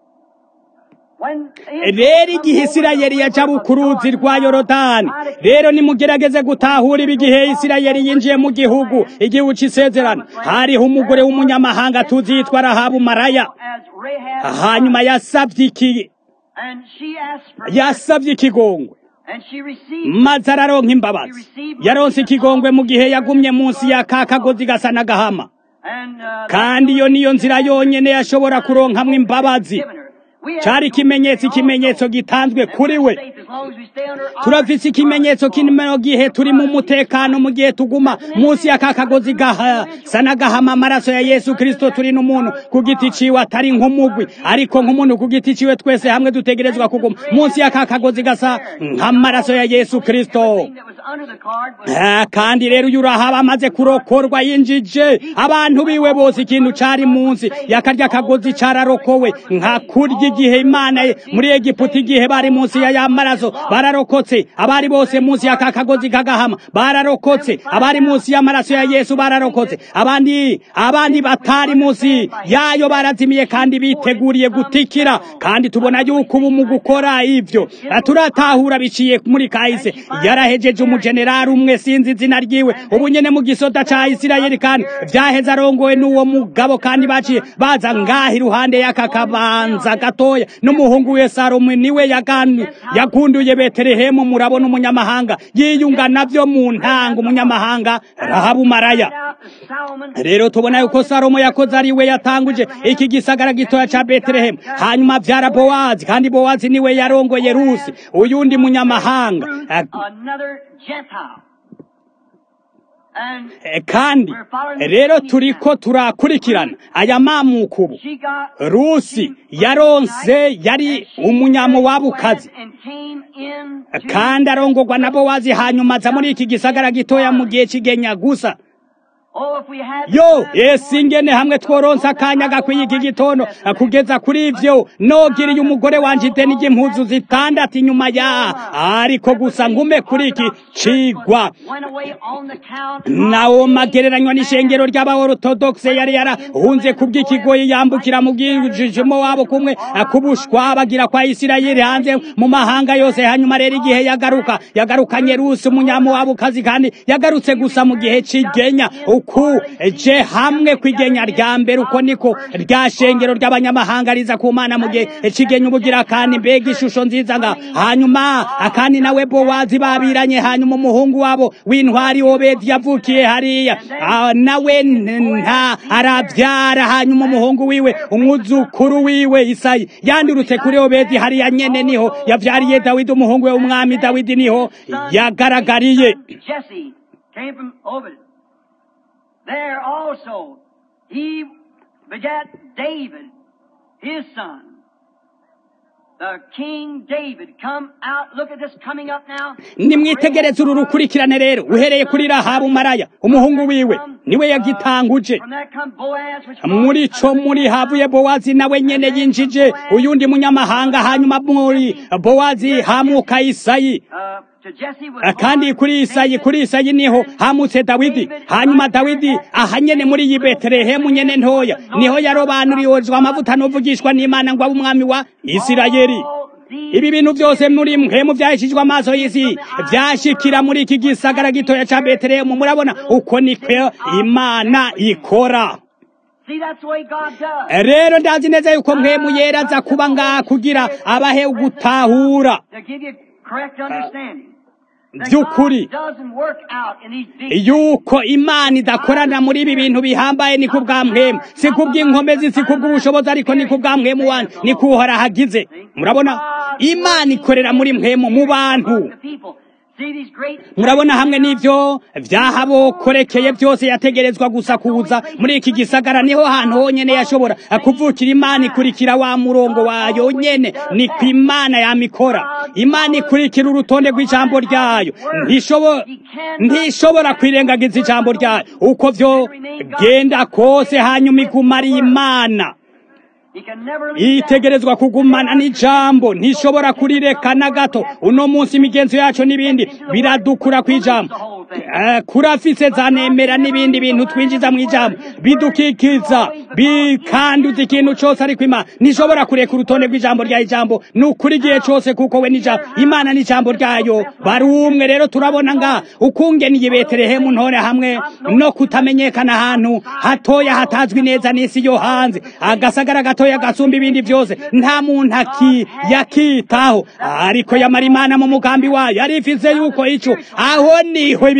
when rero igihe isirayeli yaca ku ruzi rwa yorodani rero nimugerageze gutahura ibi igihe isirayeli yinjiye mu gihugu igihugu c'isezerano hariho umugore w'umunyamahanga tuzi yitwa rahabu maraya as Rahab, hanyuma yasavye iki and she asked for yasavye ikigongwe and she received. maze araronka imbabazi yaronse ikigongwe mu gihe yagumye munsi ya ka kagozi gasa n'agahama And uh, kandi iyo niyo nzira yonyene yashobora kuronkamwo imbabazi given her. cari ikimenyetso ikimenyetso gitanzwe kuri we turafise ikimenyetso kino gihe turi mu mutekano mu gihe tuguma munsi y'aka kagozi gasa n'agahama amaraso ya yesu kirisito turi n'umuntu ku giti ciwe atari nk'umugwi ariko nk'umuntu ku giti ciwe twese hamwe dutegerezwa kuguma munsi y'aka kagozi gasa nk'amaraso ya yesu kirisito kandi rero uyu urahaba amaze kurokorwa yinjije abantu biwe bose ikintu cari munsi yakarya kagozi cararokowe nka kurya igihe imana muri egiputa igihe bari munsi ya ya maraso bararokotse abari bose munsi ya kakagozi kagahama bararokotse abari munsi y'amaraso ya yesu bararokotse abandi abandi batari munsi yayo barazimiye kandi biteguriye gutikira kandi tubona yuko ubu mu gukora ivyo turatahura biciye muri kahise yarahejeje umujenerali umwe sinzi izina ryiwe ubu nyene mu gisoda ca isirayeli kandi vyaheze arongowe n'uwo mugabo kandi baciye baza ngaha iruhande y'aka kabanza gatoya n'umuhungu we salomo niwe yagunduye betelehemu murabona umunyamahanga yiyunga navyo mu ntanga umunyamahanga rahabumaraya rero tubona yuko salomo yakoze ari we yatanguje iki gisagara gitoya ca betelehemu hanyuma vyara bowazi kandi bowazi niwe yarongoye rusi uyundi munyamahanga kandi rero turiko turakurikirana aya mamukubu rusi yaronse yari umunyamuwabukazi kandi arongorwa na bowazi hanyuma aza muri iki gisagara gitoya mu gihe c'igenya gusa yo ese ingene hamwe tworonse akanya gakwiye iki gitondo kugeza kuri ivyo nogiriye umugore wanje ideni ry'impuzu zitandatu inyuma ya ariko gusa ngume kuri iki cigwa nawo magereranywa n'ishengero ry'abaortodokse yari yarahunze kubw'ikigoyi yambukira mu bwijijimo wabo kumwe kubushwa bagira kwa isirayeli hanze mu mahanga yose hanyuma rero igihe yagaruka yagarukanye rusi umunyamuwabukazi kandi yagarutse gusa mu gihe c'igenya uku je hamwe kwigenya rya mbere uko niko rya shengero ry'abanyamahanga riza ku mana mu gihe c'igenya ubugira kandi mbega ishusho nziza nga hanyuma akandi nawe bowazi babiranye hanyuma umuhungu wabo w'intwari obedi yavukiye hariya nawe nta arabyara hanyuma umuhungu wiwe umwuzukuru wiwe isayi yandurutse kuri obedi hariya nyene niho yavyariye dawidi umuhungu we w'umwami dawidi niho yagaragariye there also he begat David, his son. The King David come out. Look at this coming up now. nimwitegereze uru rukurikirane rero uhereye kuri rahabu maraya umuhungu wiwe niwe yagitanguje muri co muri havuye bowazi nawe nyene yinjije uyundi munyamahanga hanyuma muri bowazi hamuka isayi kandi kuri isayi kuri isayi niho hamutse dawidi hanyuma dawidi aha nyene muri iyi betelehemu nyene ntoya niho yarobanuriwozwa amavuta n'uvugishwa n'imana ngo abe umwami wa isirayeli ibi bintu byose muri mpemu byahishijwe amaso y'isi byashikira muri iki gisagara gitoya ca betelehemu murabona uko niko imana ikora rero ndazi neza yuko mpemu yera aza kuba ngaha kugira abahe ugutahura by'ukuri yuko imana idakorana muri ibi bintu bihambaye ni kubwa mwemu si kubw'inkomezi si kubw'ubushobozi ariko ni kubwa mwemu wani ni kuhora hagize murabona imana ikorera muri mwemu mu bantu murabona hamwe n'ibyo byahabokorekeye byose yategerezwa gusa kuza muri iki gisagara niho hantu honyene yashobora kuvukira imana ikurikira wa murongo wayo nyene ni ku imana yamikora imana ikurikira urutonde rw'ijambo ryayo ntishobora kwirengagiza ijambo ryayo uko vyo genda kose hanyuma iguma ari imana itegerezwa kugumana n'ijambo ntishobora kurireka na gato uno munsi imigenzo yacu n'ibindi biradukura ku ijambo kurafise zanemera n'ibindi bintu twinjiza mu ijambo bidukikiza bikanduza ikintu cyose ariko imana ntishobora kureka urutonde rw'ijambo rya ijambo ni ukuri igihe cyose kuko we n'ijambo imana n'ijambo ryayo bari umwe rero turabona nga ukungeniye betelehemu ntore hamwe no kutamenyekana ahantu hatoya hatazwi neza n'isi yo hanze agasagara gatoya gasumba ibindi byose nta muntu aki yakitaho ariko yamara imana mu mugambi wayo arifise yuko ico aho niho ibi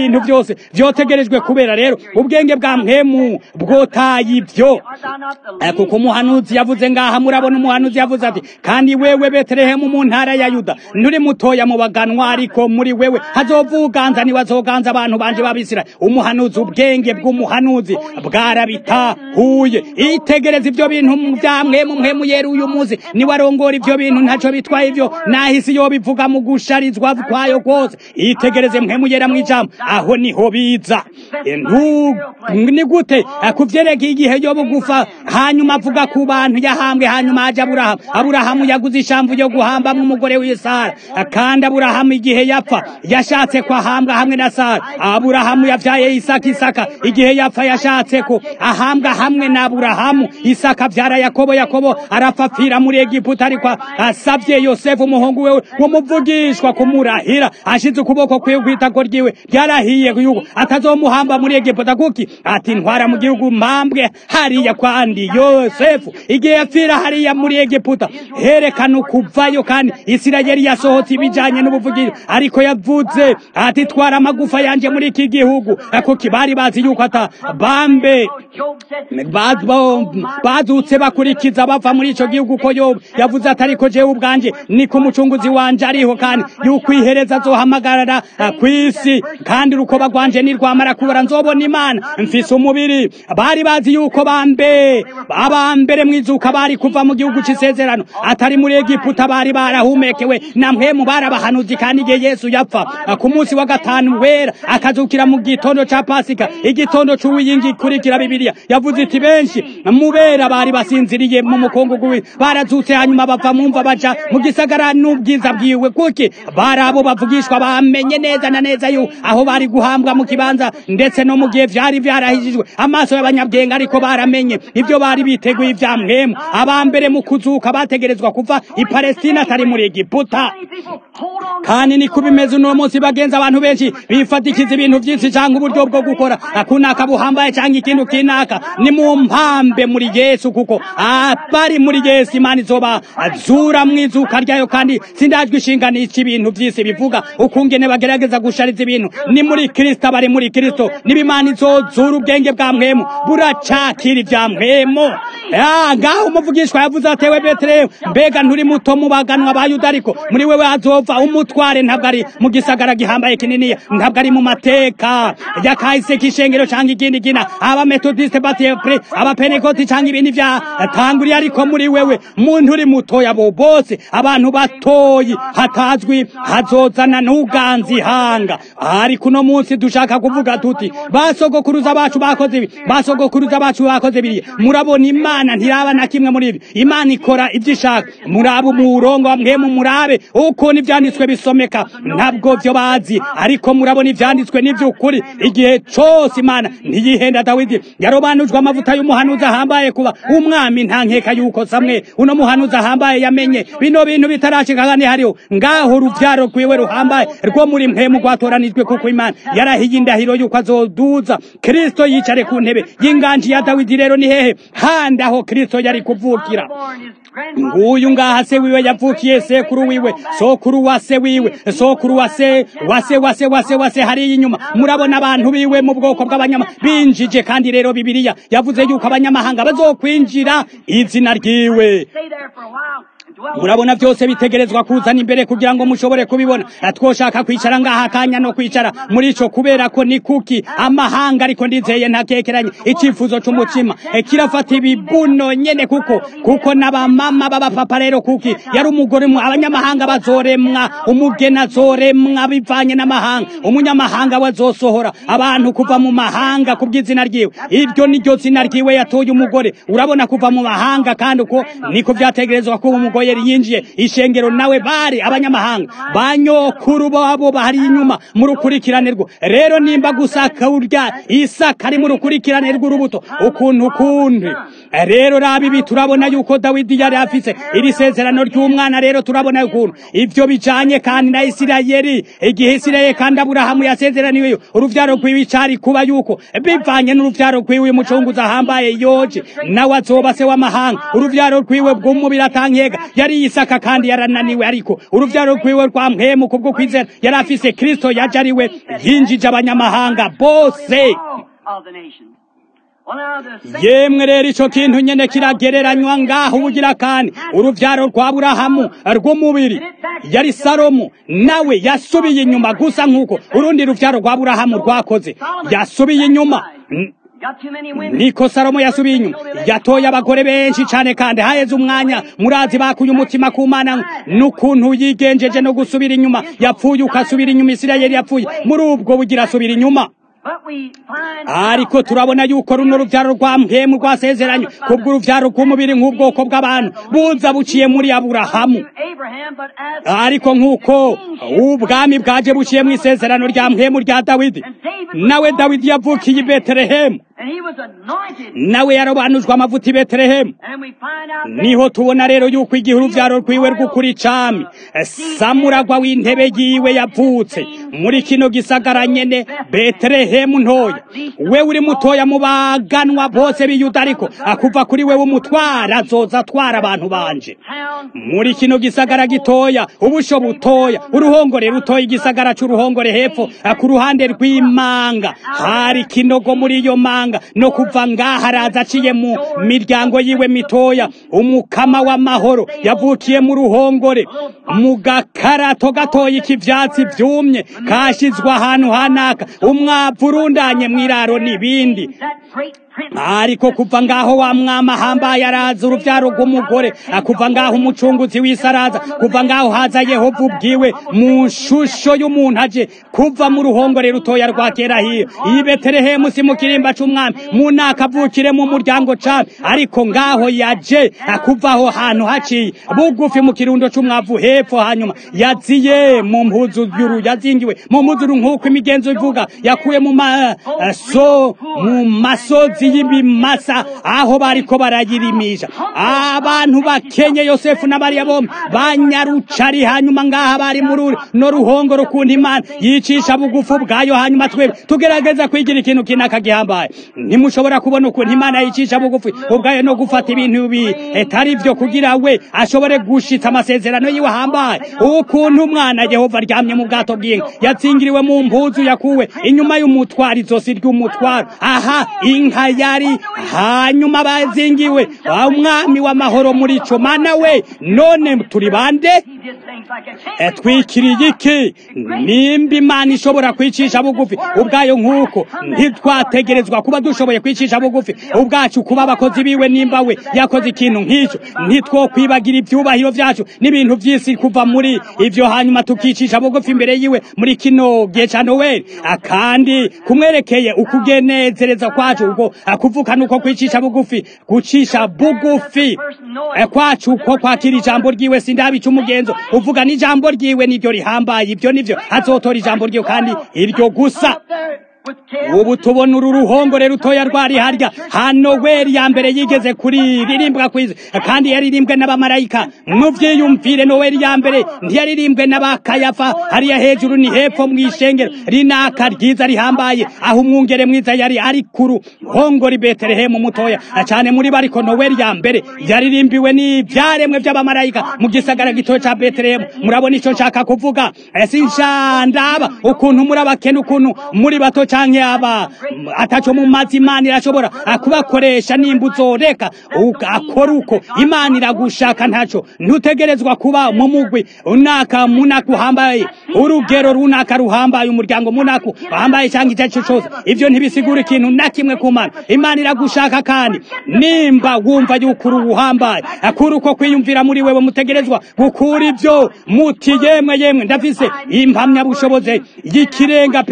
ibintu byose vyotegerejwe kubera rero ubwenge bwa mpemu bwotaye ibyo Eh, kuko umuhanuzi yavuze ngaha murabona umuhanuzi yavuze ati kandi wewe betelehemu mu ntara ya yuda nturi mutoya mu baganwa ariko muri wewe hazovuganza niwazoganza abantu banje babisira umuhanuzi ubwenge bw'umuhanuzi bwarabitahuye itegereza ibyo bintu bya mwemu mwemu yera uyu munsi niwarongora ibyo bintu ntaco bitwaye ibyo nahisi yo bivuga mu gusharizwa kwayo kose itegereze mwemu yera mu ijambo aho niho biza Eh, ntu- ni gute Eh, kuvyerekeye igihe yo bugufa hanyuma avuga ku bantu yahambwe hanyuma haje aburahamu aburahamu yaguze ishamvu yo guhambamwo umugore w'isara Eh, kandi aburahamu igihe yapfa yashatse ko ahambwa hamwe na sara aburahamu yavyaye isaka isaka igihe yapfa yashatse ko ahambwa hamwe na aburahamu isaka avyara yakobo yakobo arapfa apfira muri egiputa ariko asavye yosefu umuhungu wewe w'umuvugishwa kumurahira ashize ukuboko kwiwe kw'itako ryiwe ryarahiye yuko atazomuhamba muri egiputa kuki ati ntwara mu gihugu mpambwe hariya kwandi yosefu igihe yapfira hariya muri egiputa herekana ukuvayo kandi isirayeli yasohotse ibijanye n'ubuvugiro ariko yavuze ati twara amagufa yanje muri iki gihugu kuki bari bazi yuko ata bambe Ba- ba- bazutse bakurikiza bava muri ico gihugu ko yobu yavuze ati ariko jewe ubwanje niko umucunguzi wanje ariho kandi yuko ihereza azohamagarara ah, kw'isi kandi urukoba rwanje nirwamara kubora nzobona imana mfise umubiri bari bazi yuko bambe abambere mwizuka bari kuva mu gihugu c'isezerano atari muri egiputa bari barahumekewe na mpwemu barabahanuzi kandi igihe yesu yapfa ah, ku munsi wa gatanu wera akazukira mu gitondo ca pasika igitondo c'uwiyingi ikurikira bibiliya yavuze iti benshi mubera bari basinziriye mu mukungugu wi barazutse hanyuma bava mumva baja mu gisagara n'ubwiza bwiwe kuki bari abo bavugishwa bamenye neza na neza yu aho bari guhambwa mu kibanza ndetse no mu gihe vyari vyarahijijwe amaso y'abanyabwenge ariko baramenye ibyo bari biteguye ivya mpwemu abambere mu kuzuka bategerezwa kuva i palestina atari muri egiputa kandi niko bimeze uno munsi bagenza abantu benshi bifatikiza ibintu byinshi cyangwa uburyo bwo gukora akunaka buhambaye cyangwa ikintu kinaka ni mu mpambe muri yesu kuko abari muri yesu imana izoba azura mu izuka ryayo kandi sindajwe ishinganisha ibintu by'isi bivuga ukungene bagerageza gushariza ibintu ni muri kristo abari muri kristo niba imana izozura ubwenge bwa mwemu buracakira ibya mwemu Ah, ngaho umuvugishwa yavuze atewe betelehemu mbega nturi muto mu baganwa ba yuda ariko muri wewe hazova umutware ntabwo ari mu gisagara gihambaye kininiya ntabwo ari mu mateka ya kahise k'ishengero cyangwa ikindi kina abametodiste batepre abapenekoti cyangwa ibindi vya tanguriye ariko muri wewe muntu uri mutoya bo bose abantu batoyi hatazwi hazozana n'uganzi hanga ariko uno munsi dushaka kuvuga tuti basogokuruza bacu bakoze ibi basogokuruza bacu bakoze biriya murabona imana ntiraba na kimwe muri ibi imana ikora ibyo ishaka murabe umurongo wa mwemu murabe ukuntu ibyanditswe bisomeka ntabwo byo bazi ariko murabona ibyanditswe n'iby'ukuri igihe cyose imana ntiyihenda dawidi yarobanujwe amavuta y'umuhanuzi ahambaye kuba umwami nta nkeka yuko samwe uno muhanuzi ahambaye yamenye bino bintu bitarashika kandi hariho ngaho urubyaro rwiwe ruhambaye rwo muri mpemu rwatoranijwe kuko imana yarahiye indahiro yuko azoduza kristo yicare ku ntebe y'inganji ya dawidi rero ni hehe handi aho kristo yari kuvukira nguyu ngaha se wiwe yavukiye sekuru wiwe sokuru wa se wiwe sokuru wa se wa se wa se wa se wa se hariya inyuma murabona abantu biwe mu bwoko bw'abanyama binjije kandi rero bibiliya yavuze yuko abanyamahanga bazokwinjira izina ryiwe murabona byose bitegerezwa kuzana imbere kugira ngo mushobore kubibona twoshaka kwicara ngaha akanya no kwicara muri ico kubera ko ni kuki amahanga ariko ndizeye ntakekeranye icyifuzo c'umutima E, kirafata ibibuno nyene kuko kuko n'abamama b'abapapa rero kuki yari umugore mu abanyamahanga bazoremwa umugeni azoremwa bivanye n'amahanga umunyamahanga we azosohora abantu kuva mu mahanga kubw'izina ryiwe iryo niryo zina ryiwe yatoye umugore urabona kuva mu mahanga kandi uko niko vyategerezwa kuba umugore yari yinjiye ishengero nawe bari abanyamahanga banyokuru babo bari inyuma mu rukurikirane rwo rero nimba gusaka urya isaka ari mu rukurikirane rw'urubuto ukuntu ukundi rero raba ibi turabona yuko dawidi yari afise iri sezerano ry'umwana rero turabona ukuntu ivyo bijanye kandi na isirayeli igihe isirayeli kandi aburahamu yasezeraniweyo uruvyaro rwiwe cari kuba yuko bivanye n'uruvyaro rwiwe umucunguzi ahambaye yoje nawe azoba se w'amahanga uruvyaro rwiwe bw'umubiri atankeka yari isaka kandi yarananiwe ariko uruvyaro rwiwe rwa mpemu kubwo kwizera yari afise kristo yaje ari we yinjije abanyamahanga bose of the nations. Well, now the same yemwe rero ico kintu nyene kiragereranywa ngaho ubugira kandi uruvyaro rwa burahamu rw'umubiri yari salomo nawe yasubiye inyuma gusa nk'uko urundi ruvyaro rwa burahamu rwakoze yasubiye inyuma N- got too many women. niko salomo yasubiye inyuma yatoye abagore benshi cane kandi haheze umwanya murazi bakuye umutima ku mana n'ukuntu yigenjeje no gusubira inyuma yapfuye ukasubira inyuma isirayeli yapfuye muri ubwo bugira asubira inyuma But we find ariko turabona yuko runo ruvyaro rwa mpemu rwasezeranye kubwo uruvyaro rw'umubiri nk'ubwoko bw'abantu buza buciye muri aburahamu Abraham, but as ariko nk'uko ubwami bwaje buciye mu isezerano rya mpemu rya dawidi nawe dawidi yavukiye i betelehemu and he was anointed, nawe yarobanujwe amavuta i betelehemu and we find out that niho tubona rero yuko igihe uruvyaro rwiwe rw'ukuri cami samuragwa w'intebe yiwe yavutse muri kino gisagara nyene betelehemu ntoya we uri mutoya mu baganwa bose b'iyuda ariko akuva kuri we w'umutwara azoza atwara abantu banje town muri kino gisagara gitoya ubusho butoya uruhongore rutoya igisagara c'uruhongore hepfo eh, ku ruhande rw'imanga hari kinogo muri iyo manga no kuva ngaha araza aciye mu miryango yiwe mitoya umukama w'amahoro yavukiye mu ruhongore mu gakarato gatoya ikivyatsi vyumye kashizwe ahantu hanaka umwavu urundanye mw'iraro n'ibindi that great prince ariko kuva ngaho wa mwama hambaye araza uruvyaro rw'umugore kuva ngaho umucunguzi w'isi araza kuva ngaho haza yehova ubwiwe mu nshusho y'umuntu aje kuva mu ruhongore rutoya rwa kera hiyo iyi betelehemu si mu kirimba c'umwami mu naka avukire mu muryango cami ariko ngaho yaje kuva aho hantu haciye bugufi mu kirundo c'umwavu hepfo hanyuma yaziye mu mpuzu y'uru yazingiwe mu mpuzu nk'uko imigenzo ivuga yakuye mu maso mu masozi y'ibimasa aho bariko barayirimisha abantu bakenye yosefu na mariya bombi banyarucari hanyuma ngaha bari muri no ruhongo rukunda imana yicisha bugufu bwayo hanyuma twebwe tugerageza kwigira ikintu kinaka gihambaye ntimushobora kubona ukuntu imana yicisha bugufi ubwayo no gufata ibintu bitari vyo kugira we ashobore gushitsa amasezerano yiwe ahambaye ukuntu umwana yehova aryamye mu bwato bw'inka yatsingiriwe mu mpuzu yakuwe inyuma y'umutwaro izosi ry'umutwaro aha inka yari hanyuma bazingiwe umwami w'amahoro muri ico mana we none turi bande he did things like a Eh, twikiriye iki nimba imana ishobora kwicisha bugufi ubwayo nk'uko ntitwategerezwa kuba dushoboye kwicisha bugufi ubwacu kuba abakozi biwe nimba we yakoze ikintu nk'icyo ntitwokwibagira ibyubahiro byacu n'ibintu by'isi kuva muri ivyo hanyuma tukicisha bugufi imbere yiwe muri kino gihe ca noweli Ah, kandi kumwerekeye ukugenezereza kwacu ubwo ah, kuvuka nuko kwicisha bugufi gucisha bugufi Eh, kwacu uko kwakira ijambo ryiwe sindabica umugenzo uvuga n'ijambo ryiwe niryo rihambaye ibyo nivyo azotora ijambo ryiwe kandi iryo gusa up there with care. ubu tubona uru ruhongore rutoya rwari harya hano weri ya mbere yigeze kuririmbwa kwiza kandi yaririmbwe n'abamarayika muvyiyumvire noweli ya mbere ntiyaririmbwe n'abakayafa hariya hejuru ni hepfo mw'ishengero rinaka ryiza rihambaye aho umwungere mwiza yari ari ku ruhongore i betelehemu mutoya cane muri bo ariko noweli ya mbere yaririmbiwe n'ivyaremwe vy'abamarayika mu gisagara gitoya ca betelehemu murabona ico nshaka kuvuga sinshandaba ukuntu muri abakene ukuntu muri bato canke aba ataco mu mazi imana irashobora kubakoresha nimba uzoreka uka- akora uko imana iragushaka ntaco ntutegerezwa kuba mu mugwi unaka munaka uhambaye urugero runaka ruhambaye umuryango munaka uhambaye canke icyo arico cose ivyo ntibisigura ikintu na kimwe ku mana imana iragushaka kandi nimba wumva yuko uri uhambaye akura uko kwiyumvira muri wewe mutegerezwa gukura ivyo muti yemwe yemwe ndafise impamyabushobozi y'ikirenga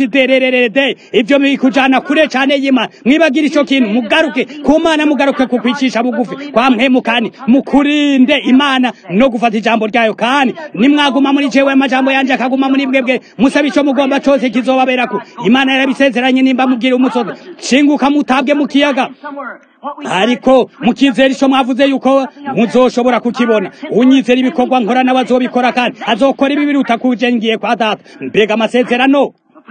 phd ivyo bikujana kure cane y'imana mwibagira ico kintu mugaruke ku mana mugaruke ku kwicisha bugufi kwa mpemu kandi mukurinde imana no gufata ijambo ryayo kandi nimwaguma muri jewe amajambo yanje akaguma muri mwebwe musaba ico mugomba cose kizobaberako imana yarabisezeranye nimba mugira umusozi shinguka mutabwe mu kiyaga Somewhere. What we ariko mukizera ico mwavuze yuko muzoshobora kukibona unyizera ibikorwa nkora nawe azobikora kandi azokora ibi biruta kuje ngiye kwa data mbega amasezerano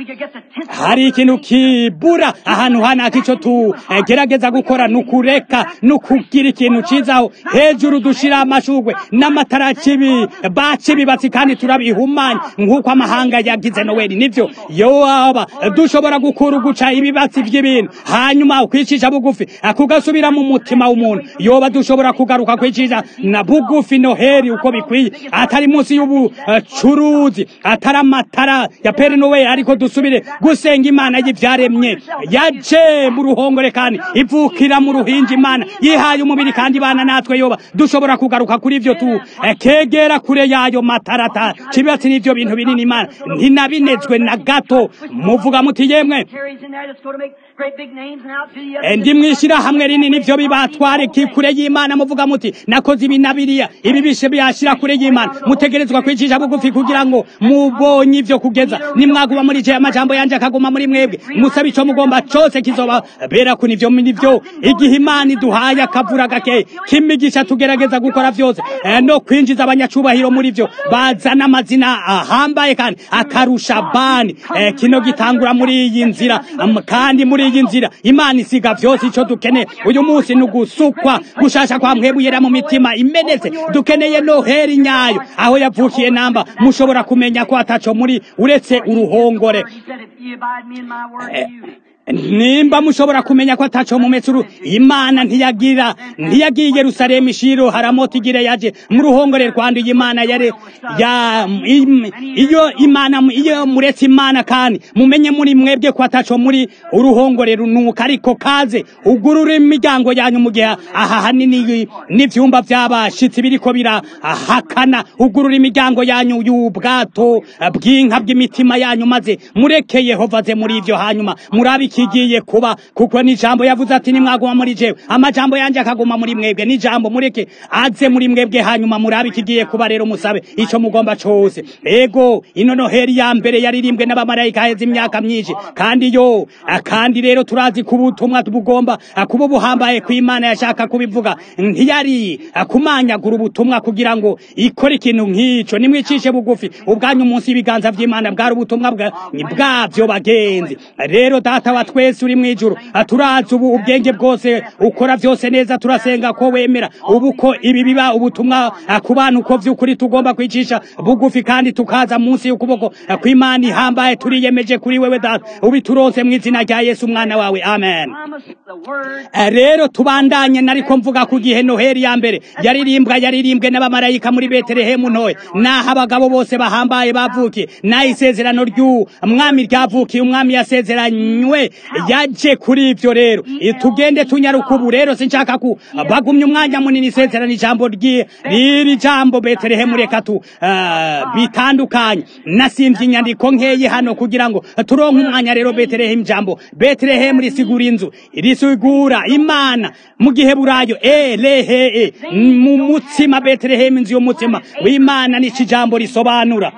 we could get the tenth hari ikintu kibura ahantu hanaka ico tugerageza gukora ni ukureka ni ukugira ikintu cizaho hejuru dushira amashugwe n'amatara kibi baca ibibatsi kandi turabihumanya nk'uko amahanga yagize noweli nivyo yoaba dushobora gukura uguca ibibatsi vy'ibintu hanyuma ukwicisha bugufi kugasubira mu mutima w'umuntu yoba dushobora kugaruka kwicisha na bugufi noheri uko bikwiye atari munsi y'ubucuruzi atari amatara ya peri nowe ariko dusubire gusenga imana y'ivyaremye yaje mu ruhongore kandi ivukira mu ruhinja imana yihaye umubiri kandi ibana natwe yoba dushobora kugaruka kuri ivyo tu eh, kegera kure yayo matarata cibatsi n'ivyo bintu binini imana ntinabinezwe na gato muvuga muti yemwe carries in there that's going to make great big names and out to the Eh, ndi mwishira hamwe rinini vyo bibatware ki kure y'imana muvuga muti nakoze ibi na biriya ibi bishe byashira kure y'imana mutegerezwa kwicisha bugufi kugira ngo mubonye ivyo kugeza nimwaguba muri je amajambo yanje akaguma muri mwebwe musaba ico mugomba cose kizoba bera kuni vyo nivyo igihe imana iduhaye akavura gake kimigisha tugerageza gukora vyose eh, no kwinjiza abanyacubahiro muri vyo bazana amazina ahambaye kandi akarusha bani eh, kino gitangura muri iyi nzira am- kandi muri iyi nzira imana isiga vyose ico dukeneye uyu munsi ni ugusukwa gushasha kwa mpwemu yera mu mitima imenetse dukeneye noheri nyayo aho yavukiye namba mushobora kumenya ko ataco muri uretse uruhongore He said, if you abide me in my word, and you. nimba mushobora kumenya ko ataco mumetsuru imana ntiyagira ntiyagiye yerusalemu ishiro haramota igire yaje mu ruhongore rwanduye imana yare ya im- iyo imana iyo muretse imana kandi mumenye muri mwebwe ko ataco muri uruhongore runuka ariko kaze ugurura imiryango yanyu mu gihe aha hanini n'ivyumba vy'abashitsi biriko birahakana ugurura imiryango yanyu y'ubwato bw'inka bw'imitima yanyu maze mureke yehova aze muri ivyo hanyuma murabe ikigiye kuba kuko n'ijambo yavuze ati nimwaguma muri jewe amajambo yanje akaguma muri mwebwe n'ijambo mureke aze muri mwebwe hanyuma murabe ikigiye kuba rero musabe ico mugomba cose ego ino noheri ya mbere yaririmbwe n'abamarayika heza imyaka myinshi kandi yo kandi rero turazi ko ubutumwa bugomba kuba buhambaye ku imana yashaka kubivuga ntiyari kumanyagura ubutumwa kugira ngo ikore ikintu nk'ico nimwicishe bugufi ubwanyu munsi y'ibiganza vy'imana bwari ubutumwa bwa- bwavyo bagenzi rero data wa twese uri mw'ijuru turazi ubu ubwenge bwose ukora vyose neza turasenga ko wemera ubu ko ibi biba ubutumwa ku bantu ko vy'ukuri tugomba kwicisha bugufi kandi tukaza munsi y'ukuboko kw'imana ihambaye turiyemeje kuri wewe data ubiturose mu izina rya yesu umwana wawe amen Promise the word. Eh, rero tubandanye nariko mvuga ku gihe noheri ya mbere yaririmbwa yaririmbwe n'abamarayika muri betelehemu ntoya naho abagabo bose bahambaye bavukiye naho isezerano ry'umwami ryavukiye umwami yasezeranywe yaje kuri ivyo rero Eh, tugende tunyaruka ubu rero sinshaka ku bagumye umwanya munini isezerano ijambo ryi- riri jambo betelehemu reka tu eh, bitandukanye nasimvye inyandiko nkeyi hano kugira ngo turonke umwanya rero betelehemu jambo betelehemu risigura inzu risigura imana mu gihe burayo elehe mu mutsima betelehemu inzu y'umutsima w'imana nico ijambo risobanura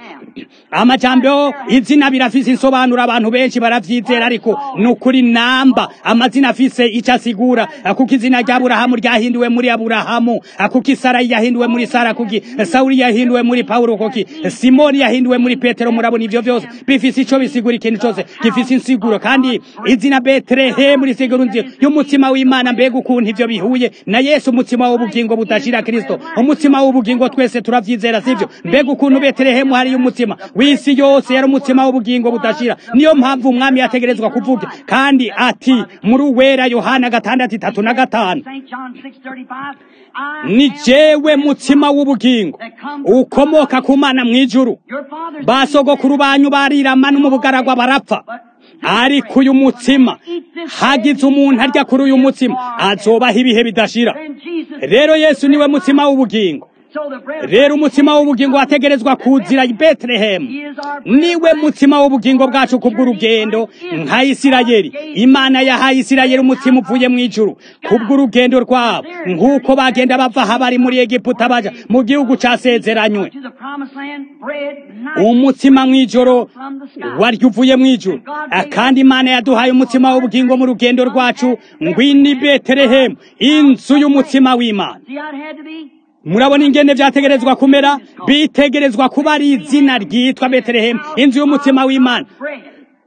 amajambo izina birafise insobanura abantu benshi baravyizera ariko ni ukuri namba amazina afise ico asigura kuko izina rya aburahamu ryahinduwe muri aburahamu kuko isarayi yahinduwe muri sara kuki sawuli yahinduwe muri pawulo kuki simoni yahinduwe muri petero murabona ivyo vyose bifise ico bisigura ikintu cose gifise insiguro kandi izina betelehemu risigura inzu y'umutima w'imana mbega ukuntu ivyo bihuye na yesu umutima w'ubugingo budashira kristo umutima w'ubugingo twese turavyizera sivyo mbega ukuntu betelehemu hariyo umutima w'isi yose yari umutima w'ubugingo budashira niyo mpamvu umwami yategerezwa kuvuga kandi ati muri uwera yohana gatandatu itatu na gatanu St. John 6:35. I ni am jewe mutima w'ubugingo ukomoka ku mana mw'ijuru your father's basogokuru banyu barirama no mu bugaragwa barapfa ariko uyu mutsima hagize umuntu arya kuri uyu mutsima azobaho ibihe bidashira And Jesus. rero yesu niwe mutsima w'ubugingo So the bread of rero umutsima w'ubugingo wategerezwa kuzira i betelehemu He is our bread. niwe mutsima w'ubugingo bwacu kubw'urugendo nka isirayeli imana yahaye isirayeli umutsima uvuye mu ijuru kubw'urugendo rwabo nk'uko bagenda bava aha bari muri egiputa baja mu gihugu casezeranywe To the promised land, bread night umutsima mw'ijoro waryo uvuye mw'ijuru Ah, kandi imana yaduhaye umutsima w'ubugingo mu rugendo rwacu ngwini betelehemu inzu y'umutsima w'imana See how it had to be? murabona ingene vyategerezwa kumera bitegerezwa kuba ari izina ryitwa betelehemu inzu y'umutima w'imana Bread.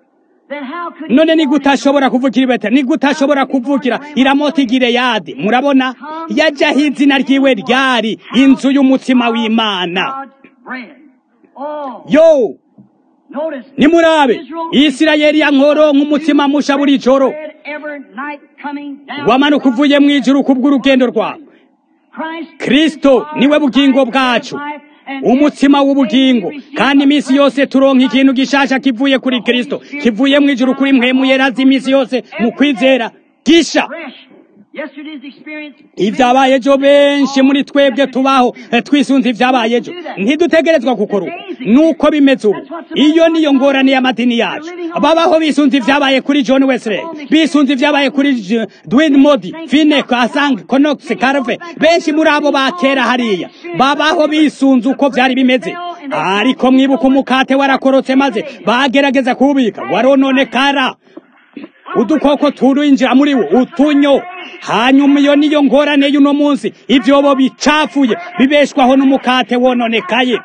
then how could he none ni go gute into ashobora kuvukira i beteli ni gute ashobora kuvukira i ramoti gileyadi murabona yajyaho izina ryiwe ryari inzu y'umutsima w'imana God's bread? Oh, yo notice. nimurabe isirayeli yankoro nk'umutsima musha buri joro bread every night coming down wamanuka uvuye mu ijuru kubw'urugendo rwawe Christ kristo niwe bugingo bwacu umutsima w'ubugingo kandi iminsi yose turonka ikintu gishasha kivuye kuri kristo kivuye mu ijuru kuri mwe muyerazi iminsi yose mu kwizera gisha fresh. Yesterday's experience. ibyabaye ejo benshi muri twebwe tubaho eh, twisunze ibyabaye ejo ntidutegerezwa gukora uko nuko bimeze ubu iyo niyo ngorane y'amadini yacu babaho bisunze ibyabaye kuri john wesley bisunze ibyabaye kuri J- dwayne modi fine kasang conox carve benshi muri abo ba kera hariya babaho bisunze uko byari bimeze ariko mwibuka umukate warakorotse maze bagerageza kuwubika warononekara udukoko turinjira muri wo utunyo hanyuma iyo niyo ngorane y'uno munsi ibyobo bicafuye bibeshwaho n'umukate wononekaye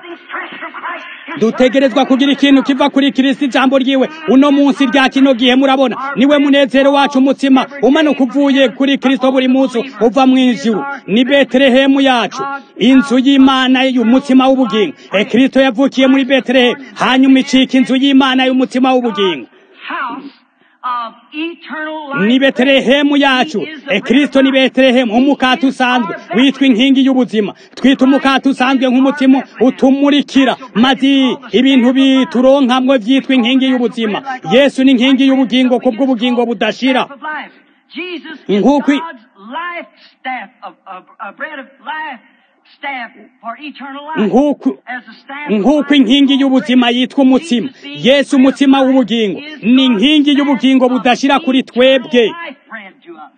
dutegerezwa kugira ikintu kiva kuri kirisiti ijambo ryiwe uno munsi rya kino gihe murabona niwe munezero wacu umutsima umanuka uvuye kuri kristo buri munsi uva mu ijuru ni betelehemu yacu inzu y'imana y'umutsima w'ubugingo e kristo yavukiye muri betelehemu hanyuma icika inzu y'imana y'umutsima w'ubugingo House of eternal ni life. betelehemu yacu e kristo ni betelehemu umukate usanzwe witwa inkingi y'ubuzima twita umukate usanzwe nk'umutima utumurikira maze ibintu bituronkamwe byitwa inkingi y'ubuzima yesu ni inkingi y'ubugingo kubw'ubugingo budashira Staff of life. Jesus is Nk'uko i- God's life staff of, of, of bread of life staff for eternal life. nk'uko As a staff of nk'uko life inkingi is y'ubuzima bread. yitwa umutsima Jesus being yesu bread of umutsima life w'ubugingo is ni God's inkingi staff y'ubugingo of budashira kuri eternal twebwe life bread to us.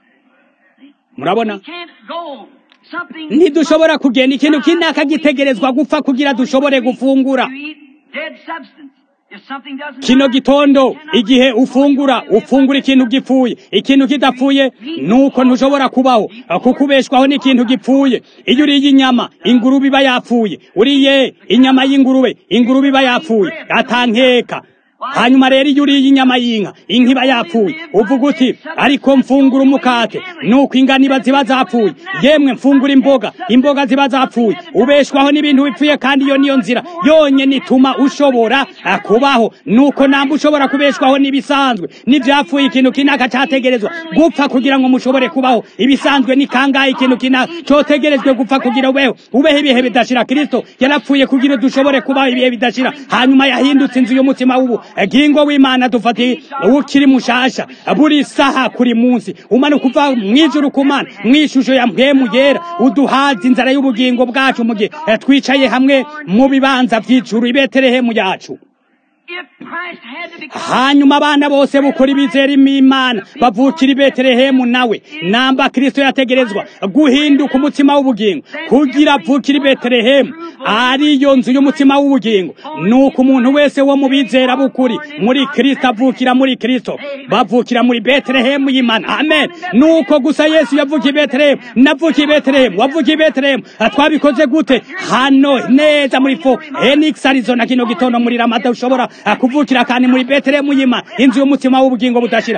murabona We can't go something ntidushobora kugenda ikintu kinaka gitegerezwa gupfa kugira dushobore gufungura You eat dead substance. If something doesn't kino die, gitondo you cannot igihe live. ufungura ufungura ikintu gipfuye ikintu kidapfuye nuko ntushobora kubaho kuko ubeshwaho n'ikintu gipfuye iyo uriye inyama ingurube iba yapfuye uriye inyama y'ingurube ingurube iba yapfuye atankeka hanyuma rero iyo uriye inyama y'inka inka iba yapfuye uvuga uti ariko mfungura umukate nuko ingano iba ziba zapfuye yemwe mfungura imboga imboga ziba zapfuye ubeshwaho n'ibintu bipfuye kandi iyo niyo nzira yonyine ituma ushobora ah, kubaho nuko namba ushobora kubeshwaho n'ibisanzwe n'ibyapfuye ikintu kinaka cyategerezwa gupfa kugira ngo mushobore kubaho ibisanzwe ni kangahe ikintu kinaka cyotegerejwe gupfa kugira ubeho ubeho ibihe bidashira kristo yarapfuye kugira dushobore kubaho ibihe bidashira hanyuma yahindutse inzu y'umutima w'ubu gingo w'imana dufatiye ukiri mushasha buri saha kuri munsi umanuka uva mu ijuru ku mana mu ishusho ya mpemu yera uduhaza inzara y'ubugingo bwacu mu gihe eh, twicaye hamwe mu bibanza by'ijuru i betelehemu yacu If Christ had to become hanyuma abana bose bukora ibizera imana bavukira i betelehemu nawe namba kristo yategerezwa guhinduka umutima w'ubugingo kugira avukire i betelehemu ariyo nzu y'umutima w'ubugingo nuko umuntu wese wo mu bizera b'ukuri muri kristo avukira muri kristo bavukira muri betelehemu y'imana amen nuko gusa yesu yavukiye i betelehemu navukiye i betelehemu wavukiye i betelehemu Ah, twabikoze gute hano neza muri fo enix arizona kino gitondo muri ramada ushobora ah, kuvukira kandi muri betelehemu y'imana inzu y'umutima w'ubugingo budashira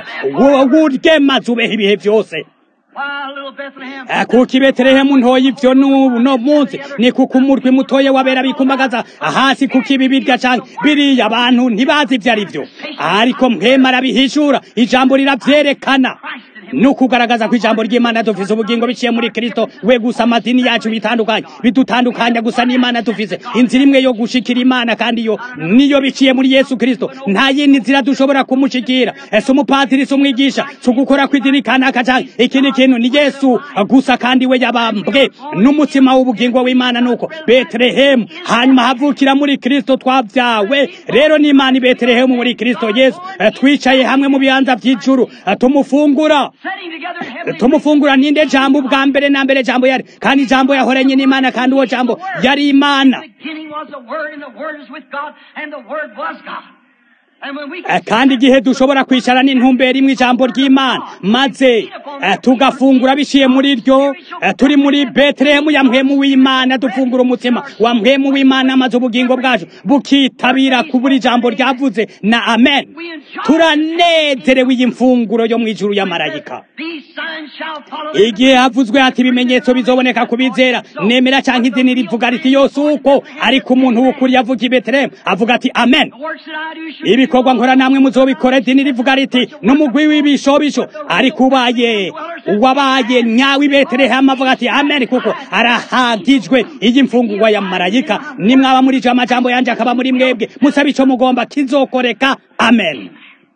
urye maze ubeho ibihe byose while little Bethlehem. Ah, kuko i betelehemu ntoya ivyo n'ubu no munsi ni kuko umurwi mutoya wabera bikumbagaza hasi kuko ibi birya canke biriya abantu ntibazi ivyo ari vyo ariko mpema arabihishura ijambo riravyerekana ni ukugaragaza ko ijambo ry'imana dufise ubugingo biciye muri kristo we gusa amadini yacu bitandukanye bidutandukanya gusa n'imana dufise inzira imwe yo gushikira imana kandi yo niyo biciye muri yesu kristo nta yindi nzira dushobora kumushikira ese umupadiri si umwigisha si ugukora kw'idini kanaka canke ikindi kintu ni yesu gusa kandi we yabambwe n'umutima w'ubugingo w'imana nuko betelehemu hanyuma havukira muri kristo twabyawe rero n'imana i betelehemu muri kristo yesu Eh, twicaye hamwe mu bibanza by'ijuru eh, tumufungura Sitting together in heavenly tumufungura ninde jambo ubwa mbere na mbere jambo yari kandi jambo yahoranye n'imana kandi uwo jambo yari imana The beginning was the Word, and the Word is with God, and the Word was God. And when we Eh, kandi igihe dushobora kwicara n'intumbero imwe ijambo ry'imana maze eh, tugafungura biciye muri ryo eh, turi muri betelehemu ya mpwemu w'imana dufungura umutima wa mpwemu w'imana maze ubugingo bwacu bukitabira kubura ijambo ryavuze na amen turanezerewe iyi mfunguro yo mu ijuru ya marayika These signs shall follow them. igihe havuzwe ati ibimenyetso bizoboneka ku bizera nemera cyangwa idini rivuga riti yose uko ariko umuntu w'ukuri yavuga i betelehemu avuga ati amen The works that I do shall ibikorwa nkora namwe muzobikora idini rivuga riti n'umugwi w'ibishobisho ariko ubaye uwabaye nyawe i betelehemu avuga ati amen kuko arahagijwe iyi mfungurwa ya marayika nimwaba muri icyo amajambo yanjye akaba muri mwebwe musabe icyo mugomba kizokoreka amen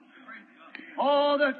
Oh, the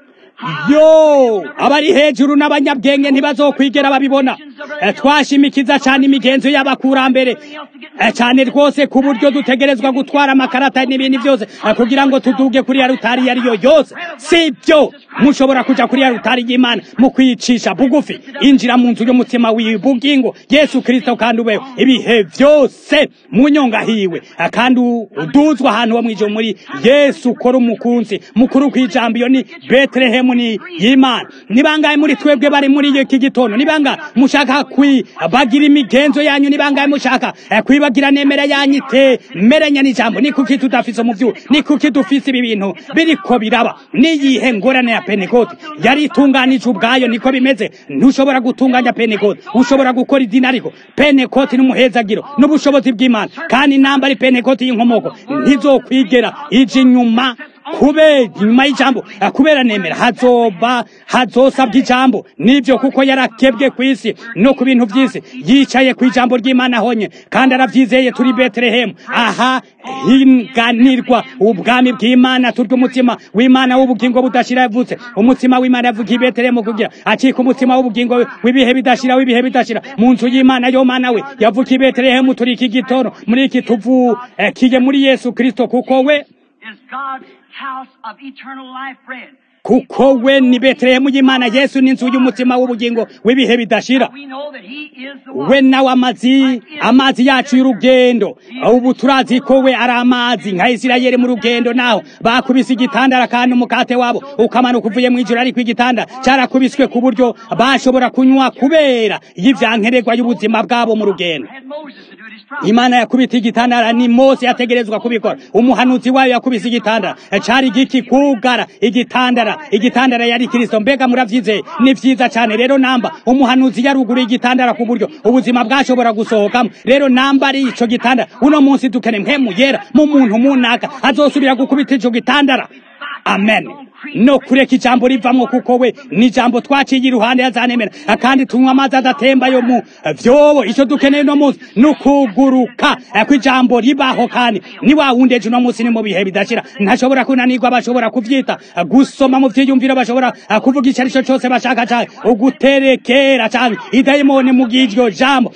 yo abari hejuru n'abanyabwenge ntibazokwigera babibona Eh, twashimikiza cyane imigenzo y'abakurambere Eh, cyane rwose ku buryo dutegerezwa gutwara amakarata n'ibindi byose eh, kugira ngo tuduge kuri ya rutari iyo ari yo yose si byo mushobora kuja kuri ya rutari y'imana mu kwicisha bugufi injira mu nzu y'umutima w'ibugingo yesu kirisito kandi ubeho ibihe byose mu nyonga hiwe Eh, kandi uduzwa ahantu ho mwijuru muri yesu ukora umukunzi mukuru kw'ijambo iyo ni betelehemu ni y'imana ni bangahe muri twebwe bari muri iki gitondo ni bangahe mushaka kwibagira imigenzo yanyu ni bangahe mushaka eh, kwibagira nemera yanyu itemeranya n'ijambo ni kuki tudafise umuvyu ni kuki dufise ibi bintu biriko biraba niyihe ngorane ya pentekote yari itunganije ubwayo niko bimeze ntushobora gutunganya pentekote ushobora gukora idini ariko pentekote n'umuhezagiro n'ubushobozi bw'imana kandi namba ari pentekote y'inkomoko ntizokwigera ije inyuma kubera inyuma y'ijambo eh, kubera nemera hazoba hazosabwa ijambo nibyo kuko yarakebwe ku isi no ku bintu by'isi yicaye ku ijambo ry'imana honye kandi arabyizeye turi betelehemu aha hinganirwa ubwami bw'imana turya umutima w'imana w'ubugingo budashira yavutse umutima w'imana yavuga i betelehemu kugira acika umutima w'ubugingo w'ibihe bidashira w'ibihe bidashira mu nzu y'imana yo mana we yavuga i betelehemu turi iki gitondo muri iki tuvu eh, kije muri yesu kristo kuko we is God's house of eternal life bread. kuko we ni betelehemu y'imana yesu ni inzu y'umutima w'ubugingo w'ibihe bidashira We know that He is the we one. nawe amazi amazi yacu y'urugendo ubu turazi ko we ari amazi nka isirayeli mu rugendo naho bakubise igitandara kandi umukate wabo ukamanuka uvuye mu ijoro ariko igitanda cyarakubiswe ku buryo bashobora kunywa kubera y'ivyankenerwa y'ubuzima bwabo mu rugendo Had Moses to do it his promise. imana yakubita igitandara ni mose yategerezwa kubikora umuhanuzi wayo yakubise igitandara cari giki kugara igitandara igitandara yari kristo mbega muravyizeye ni vyiza cane rero namba umuhanuzi yaruguru igitandara ku buryo ubuzima bwashobora gusohokamo rero namba ari ico gitandara uno munsi dukene mpemu yera mu muntu munaka azosubira gukubita ico gitandara amen no kureka ijambo rivamwo kuko we ni ijambo twaciye iruhande yazanemera kandi tunywa amazi adatemba yo mu vyobo ico dukeneye no munsi ni ukuguruka eh, kw'ijambo ribaho kandi ni wa wundi ejo uno munsi ni mu bihe bidashira ntashobora kunanirwa bashobora kuvyita eh, gusoma mu vyiyumviro bashobora eh, kuvuga ico arico cose bashaka canke uguterekera canke idayimoni mu bw'iryo jambo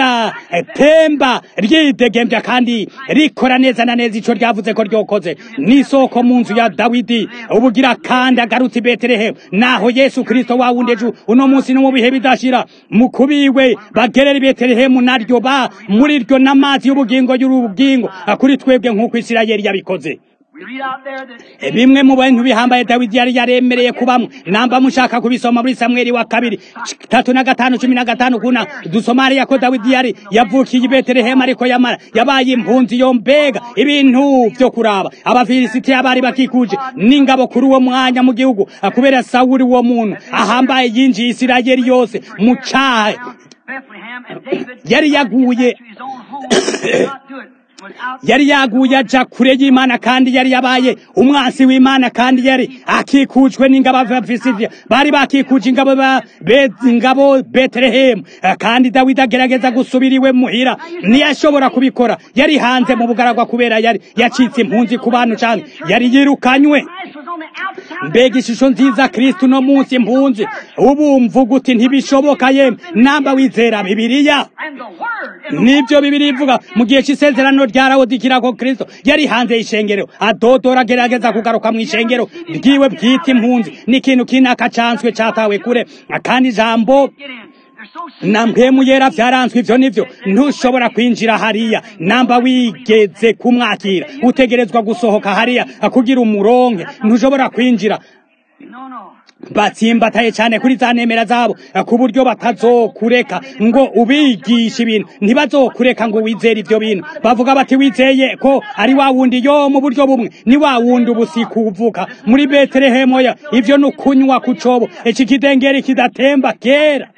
ridatemba ryidegembya kandi rikora neza na neza ico ryavuze ko ryokoze n'isoko mu nzu ya dawidi ubugira kandi agarutse i betelehemu naho yesu kristo wa wundi ejo uno munsi no mu bihe bidashira mu kubiwe bagerera i betelehemu naryo ba muri ryo n'amazi y'ubugingo y'ubugingo kuri twebwe nk'uko isirayeli yabikoze We read out there that bimwe mu bintu bihambaye dawidi yari yaremereye kubamo namba mushaka kubisoma muri samweli wa kabiri tatu na gatanu cumi na gatanu kuna dusoma hariya ko dawidi yari yavukiye i betelehemu ariko yamara yabaye impunzi yo mbega ibintu vyo kuraba abafilisitiya bari bakikuje n'ingabo kuri uwo mwanya mu gihugu kubera sawuli uwo muntu ahambaye yinjiye isirayeli yose mu cahe Bethlehem and David Yari yaguye. to his own home. He could not do it without yari yaguye aja kure y'imana kandi yari yabaye umwansi w'imana kandi yari akikujwe n'ingabo b'abafisitiya bari bakikuje ingabo ba be- ingabo betelehemu Eh, kandi dawidi agerageza gusubira iwe muhira ntiyashobora kubikora yari hanze mu bugaragwa kubera yari yacitse impunzi ku bantu cyane yari yirukanywe Christ was on the outside. mbega ishusho nziza kristo uno munsi impunzi ubu mvuga uti ntibishoboka yemwe namba wizera bibiliya And the word is the nibyo bibiri ivuga mu gihe cy'isezerano ryarawudikira ko kristo yari hanze y'ishengero adodora agerageza kugaruka mu ishengero ryiwe bwite impunzi n'ikintu kinakacanswe catawe kure kandi ijambo get in. They're so small. na mpemu yera vyaranzwe ivyo nivyo ntushobora kwinjira hariya namba wigeze kumwakira utegerezwa gusohoka hariya kugira umuronke ntushobora kwinjira No, no. batsimbataye cyane kuri za nemera zabo ku buryo batazokureka ngo ubigishe ibintu ntibazokureka ngo wizere ibyo bintu bavuga bati wizeye ko ari wa wundi yo mu buryo bumwe ni wa wundi ubusiku uvuka muri betelehemu ya ibyo ni ukunywa ku cobo iki kidengeri kidatemba kera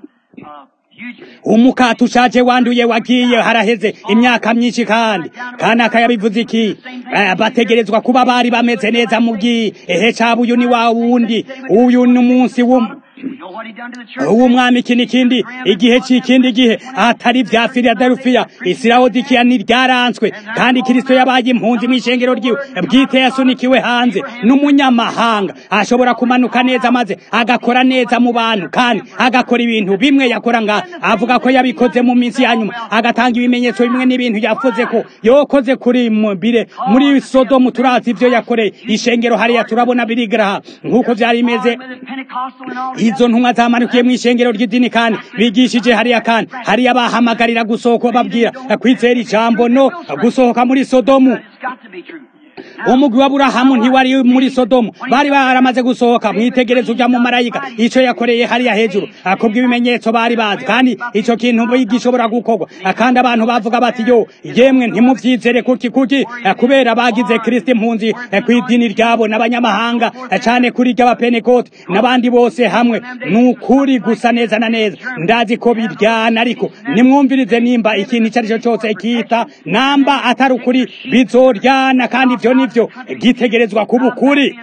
umukati ushaje wanduye wagiye haraheze imyaka myinshi kandi kandi akayabivuze iki bategerezwa kuba bari bameze neza mu bwihe cabo uyu ni wa wundi uyu ni umunsi w'umwami iki n'ikindi igihe cy'ikindi gihe atari bya filadelufiya isirawodikiya ntiryaranzwe kandi kirisito yabaye impunzi mu ishengero ryiwe bwite yasunikiwe hanze n'umunyamahanga ashobora kumanuka neza maze agakora neza mu bantu kandi agakora ibintu bimwe yakora nga avuga ko yabikoze mu minsi ya nyuma agatanga ibimenyetso bimwe n'ibintu yavuze ko yokoze kuri mubire muri sodomu turazi ibyo yakoreye ishengero hariya turabona birigaraha nk'uko byari bimeze izo ntumwa zamanukiye mu ishengero ry'idini kandi bigishije hariya kandi hariya bahamagarira gusohoka babwira kwizera ijambo no gusohoka muri sodomu umugwi wa burahamu ntiwari muri sodomu bari baramaze gusohoka mwitegereza ujya mu marayika icyo yakoreye hariya hejuru akubwa ibimenyetso bari bazi kandi icyo kintu gishobora gukorwa kandi abantu bavuga bati yo yemwe ntimubyizere kuki kuki kubera bagize kirisiti impunzi ku idini ryabo n'abanyamahanga cyane kuri ry'abapenekoti n'abandi bose hamwe ni ukuri gusa neza na neza ndazi ko biryana ariko nimwumvirize nimba ikintu icyo ari cyo cyose kita namba atari ukuri bizoryana kandi ibyo nibyo gitegerezwa kuba ukuri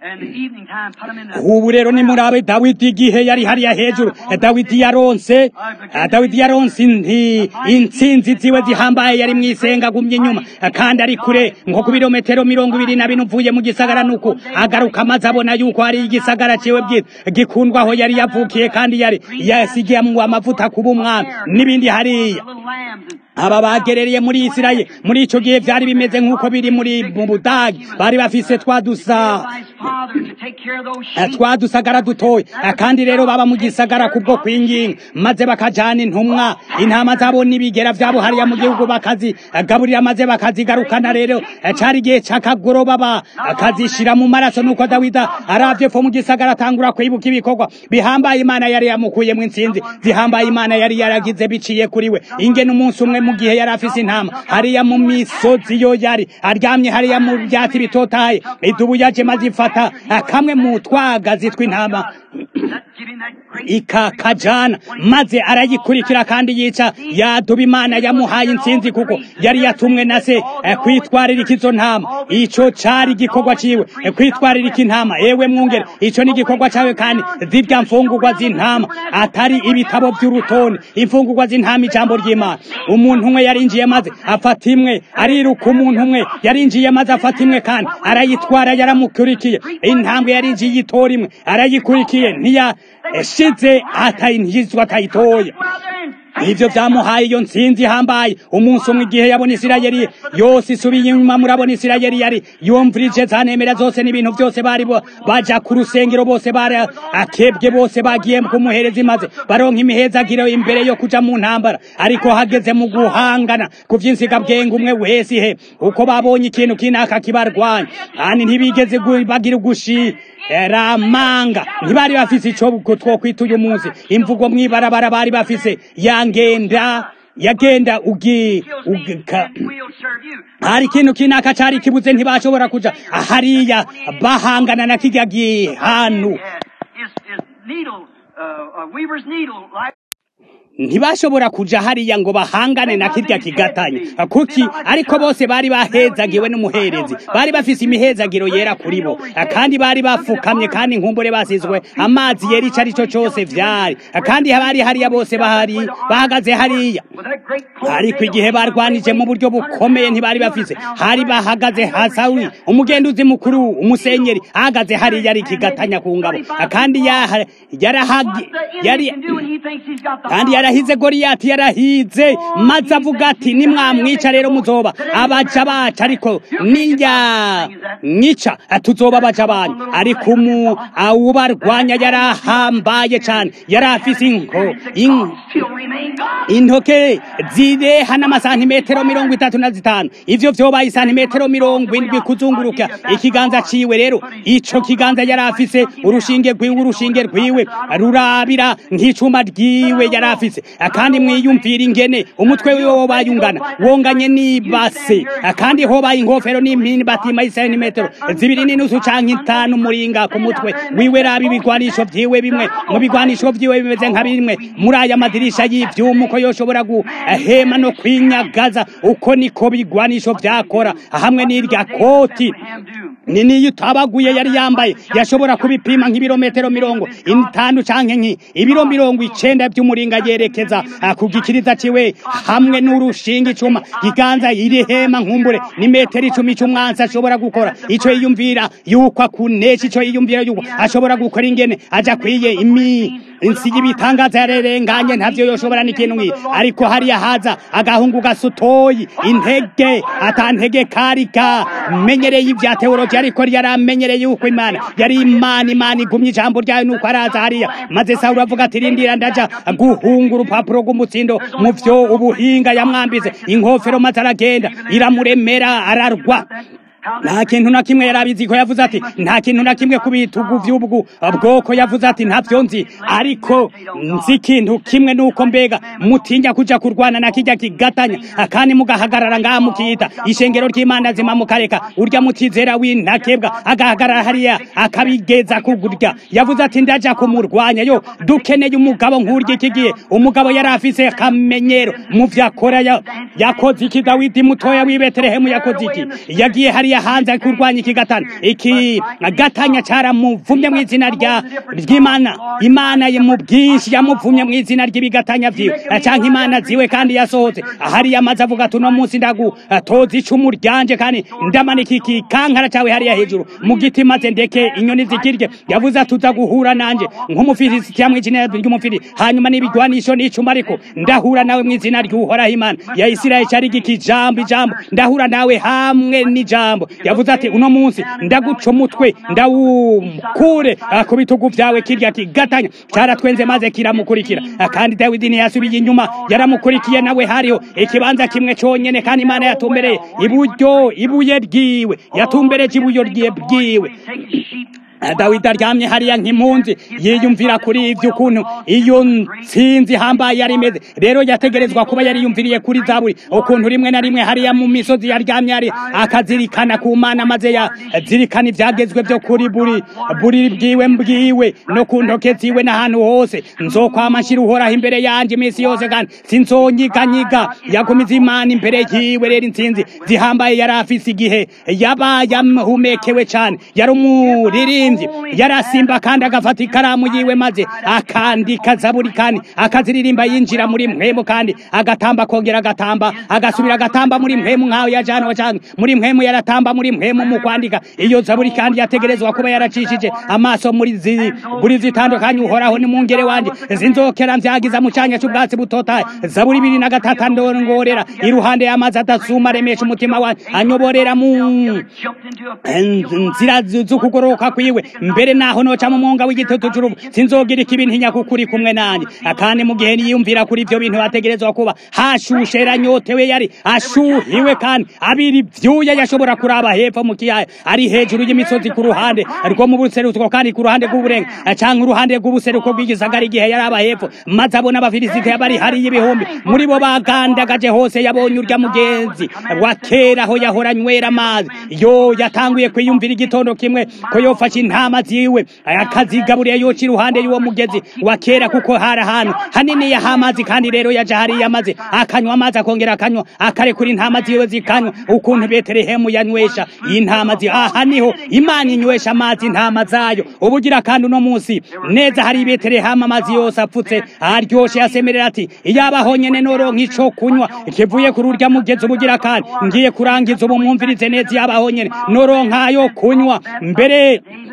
ubu rero ni murabe dawidi igihe yari hariya hejuru dawidi yaronse dawidi yaronse intsinzi ziwe zihambaye yari mu isenga agumye inyuma kandi ari kure nko ku birometero mirongo ibiri na bine uvuye mu gisagara nuko agaruka maze abona yuko hari igisagara ciwe bwite gikundwa aho yari yavukiye kandi yari yasigiye mu amavuta kuba umwami n'ibindi hariya aba bagerereye muri Isirayeli muri ico gihe vyari bimeze nk'uko biri muri mu Budagi bari bafise twadusa twadusagara dutoya kandi rero baba mu gisagara kubwo kwinginga maze bakajana intumwa intama zabo n'ibigera vyabo hariya mu gihugu bakazi gaburira maze bakazigarukana rero cari igihe c'akagoroba bakazishira mu maraso nuko dawida aravye fo mu gisagara atangura kwibuka ibikorwa bihambaye imana yari yamukuyemwo intsinzi zihambaye imana yari yaragize biciye kuri we ingene umunsi umwe mu gihe yari afise intama hariya mu misozi yo yari aryamye hariya mu byatsi bitotaye idubu yaje maze ifata kamwe mu twagazi tw'intama ikakajana maze arayikurikira kandi yica yaduba imana yamuhaye intsinzi kuko yari yatumwe na se kwitwaririka izo ntama ico cari igikorwa ciwe kwitwaririka intama ewe mwungere ico ni igikorwa cawe kandi zirya mfungurwa z'intama atari ibitabo vy'urutonde imfungurwa z'intama ijambo ry'imana umuntu umwe yarinjiye maze afata imwe ariruka umuntu umwe yarinjiye maze afata imwe kandi arayitwara yaramukurikiye intambwe yarinjiye itora imwe arayikurikiye ntiyashize atayinjizwa atayitoye ivyo vyamuhaye iyo ntsinzi ihambaye umunsi umwe igihe yabona isirayeli yose isubiye inyuma murabona isirayeli yari yumvirije zanemera zose n'ibintu byose bari baja ku rusengero bose bari akebwe bose bagiye kumuhereza imaze baronka imihezagiro imbere yo kuja mu ntambara ariko hageze mu guhangana ku vy'insigabwenge umwe wese ihe uko babonye ikintu kinaka kibarwanya kandi ntibigeze bagira ugushi ramanga ntibari bafise ico twokwita uyu munsi imvugo mwibarabara bari bafise yangenda yagenda ugi ugika hari ikintu kinaka cari kibuze ntibashobora kuja hariya bahangana na kirya gihanu ntibashobora kuja hariya ngo bahangane na kirya kigatanya kuki ariko bose bari bahezagiwe n'umuherezi bari bafise imihezagiro yera kuri bo kandi bari bafukamye kandi inkumbure basizwe amazi yera ico arico cose vyari kandi bari hariya bose bahari bahagaze hariya ariko igihe barwanije mu buryo bukomeye ntibari bafise hari bahagaze hasawi umugenduzi mukuru umusenyeri ahagaze hariya ari ikigatanya ku ngabo kandi yari yari kandi yari yarahize goriyati yarahize maze avuga ati nimwamwica rero muzoba abaja bacu ariko niya mwica tuzoba abaja banyu ariko umu awubarwanya yarahambaye cyane yari afise inko in- Still remain God. intoke zireha n'amasantimetero mirongo itatu na zitanu ivyo vyobaye isantimetero mirongo indwi kuzunguruka ikiganza ciwe rero ico kiganza yari afise urushinge rwiwe urushinge rwiwe rurabira nk'icuma ryiwe yari afise kandi mwiyumvira ingene umutwe wiwe wobaye ungana wonganye n'ibase kandi hobaye inkofero n'impini batima isantimetero zibiri n'inusu canke itanu muringa ku mutwe wiwe raba ibigwanisho vyiwe bimwe mu bigwanisho vyiwe bimeze nka bimwe muri aya madirisha y'ivyuma uko yoshobora guhema no kwinyagaza uko niko bigwanisho vyakora hamwe n'irya koti Ham do. ni niyo utabaguye yari yambaye yashobora kubipima nk'ibirometero mirongo itanu canke nki ibiro mirongo icenda vy'umuringa yerekeza ah, ku gikiriza ciwe hamwe n'urushinga icuma giganza iri hema nkumbure ni metero icumi c'umwansi ashobora gukora ico yiyumvira yuko akunesha ico yiyumvira yuko ashobora gukora ingene aja kwiye imi insi y'ibitangaza yarerenganye ntavyo yoshobora n'ikintu nk'iyi ariko hariya haza agahungu gasutoyi intege atantege kari kamenyereye ivya teoloji ariko yaramenyereye yuko imana yari imana imana igumye ijambo ryayo nuko araza hariya maze sawuli avuga ati rindira ndaja guhunga urupapuro rw'umutsindo mu vyo ubuhinga yamwambize inkofero maze aragenda iramuremera ararwa nta kintu na kimwe yari abizi ko yavuze ati nta kintu na kimwe ku bitugu vy'ubwo bwoko yavuze ati ntavyo nzi ariko nzi ikintu kimwe nuko mbega mutinya kuja kurwana na kijya kigatanya kandi mugahagarara ngaha mukiyita ishengero ry'imana zima mukareka urya mutizera w'intakebwa agahagarara hariya akabigeza kugurya yavuze ati ndaja kumurwanya yo dukeneye umugabo nk'urya iki gihe umugabo yari afise akamenyero mu vyo akora ya- yakoze iki dawidi mutoya w'i betelehemu yakoze iki yagiye hariya hanze kurwanya iki gatanya iki gatanya caramuvumye mu izina rya ry'imana imana ye mu bwinshi yamuvumye mu izina ry'ibigatanya vyiwe canke imana ziwe kandi yasohotse hariya amaze avuga ati uno munsi ndagutoza icumu ryanje kandi ndamanika iki kankara cawe hariya hejuru mu giti maze ndeke inyoni zikirye yavuze ati uza guhura nanje nk'umufilisitiya mw'izina ry'umufiri hanyuma n'ibigwanisho n'icuma ariko ndahura nawe mu izina ry'uhoraho imana ya isirayeli cari giki ijambo ijambo ndahura nawe hamwe n'ijambo yavuze ati uno munsi ndaguca umutwe ndawukure ah, ku bitugu vyawe kirya kigatanya caratwenze maze kiramukurikira Ah, kandi dawidi ntiyasubiye inyuma yaramukurikiye nawe hariho ikibanza kimwe conyene kandi imana yatumbereye iburyo ibuye ryiwe yatumbereje ibuyo ryiwe bwiwe Take the sheep. dawidi aryamye hariya nk'impunzi yiyumvira kuri ivyo ukuntu iyo ntsinzi hambaye yari imeze rero yategerezwa kuba yari yumviriye kuri zaburi ukuntu rimwe na rimwe hariya mu misozi yaryamye ari akazirikana ku mana maze yazirikana ivyagezwe vyo kuri buri buri bwiwe mbwiwe no ku ntoke ziwe n'ahantu hose nzokwama nshira uhoraho imbere yanje iminsi yose kandi sinzonyiganyiga yagumiza imana imbere yiwe rero intsinzi zihambaye yari afise igihe yaba yamuhumekewe cane yari umuririmbyi yarasimba kandi agafata ikaramu yiwe maze akandika zaburi kandi akaziririmba yinjira muri mpwemu kandi agatamba akongera agatamba agasubira agatamba muri mpwemu nk'aho yajanwa canke muri mpwemu yaratamba muri mpwemu mu kwandika iyo zaburi kandi yategerezwa kuba yaracishije amaso muri zi buri zitandukanye uhoraho ni mungere wanje zinzokera mvyagiza mu canya c'ubwatsi butotaye zaburi ibiri na gatatu ndongorera iruhande y'amazi adasuma aremesha umutima wanje anyoborera mu Jumped into a nzira z'ukugoroka kwiwe mbere naho noca mu mwonga w'igitutu c'uruvu sinzogira ikibi ntinya kuko uri kumwe nanje kandi mu gihe niyumvira kuri ivyo bintu hategerezwa kuba hashushe yaranyotewe yari ashuhiwe kandi abiri vyuya yashobora kuraba hepfo mu kiyaya ari hejuru y'imisozi ku ruhande rwo mu buseruko kandi ku ruhande rw'uburenga canke uruhande rw'ubuseruko bw'igisagara igihe yari aba hepfo maze abona abafilisitiya bari hariya ibihumbi muri bo bagandagaje hose yabonye urya mugenzi wa kera aho yahora anywera amazi yo yatanguye kwiyumvira igitondo kimwe ko yofashe intama ziwe akazigaburiye yoca iruhande y'uwo mugezi wa kera kuko hari ahantu hanini yaha amazi kandi rero yaja hariya maze akanywa amazi akongera akanywa akarekura intama ziwe zikanywa ukuntu betelehemu yanywesha intama zi aha niho imana inywesha amazi intama zayo ubugira kandi uno munsi neza hari betelehemu amazi yose apfutse aryoshe yasemerera ati iyabaho nyene noronka ico kunywa kivuye kuri urya mugezi ubugira kandi ngiye kurangiza ubu mwumvirize neza iyabaho nyene noronka yo kunywa mbere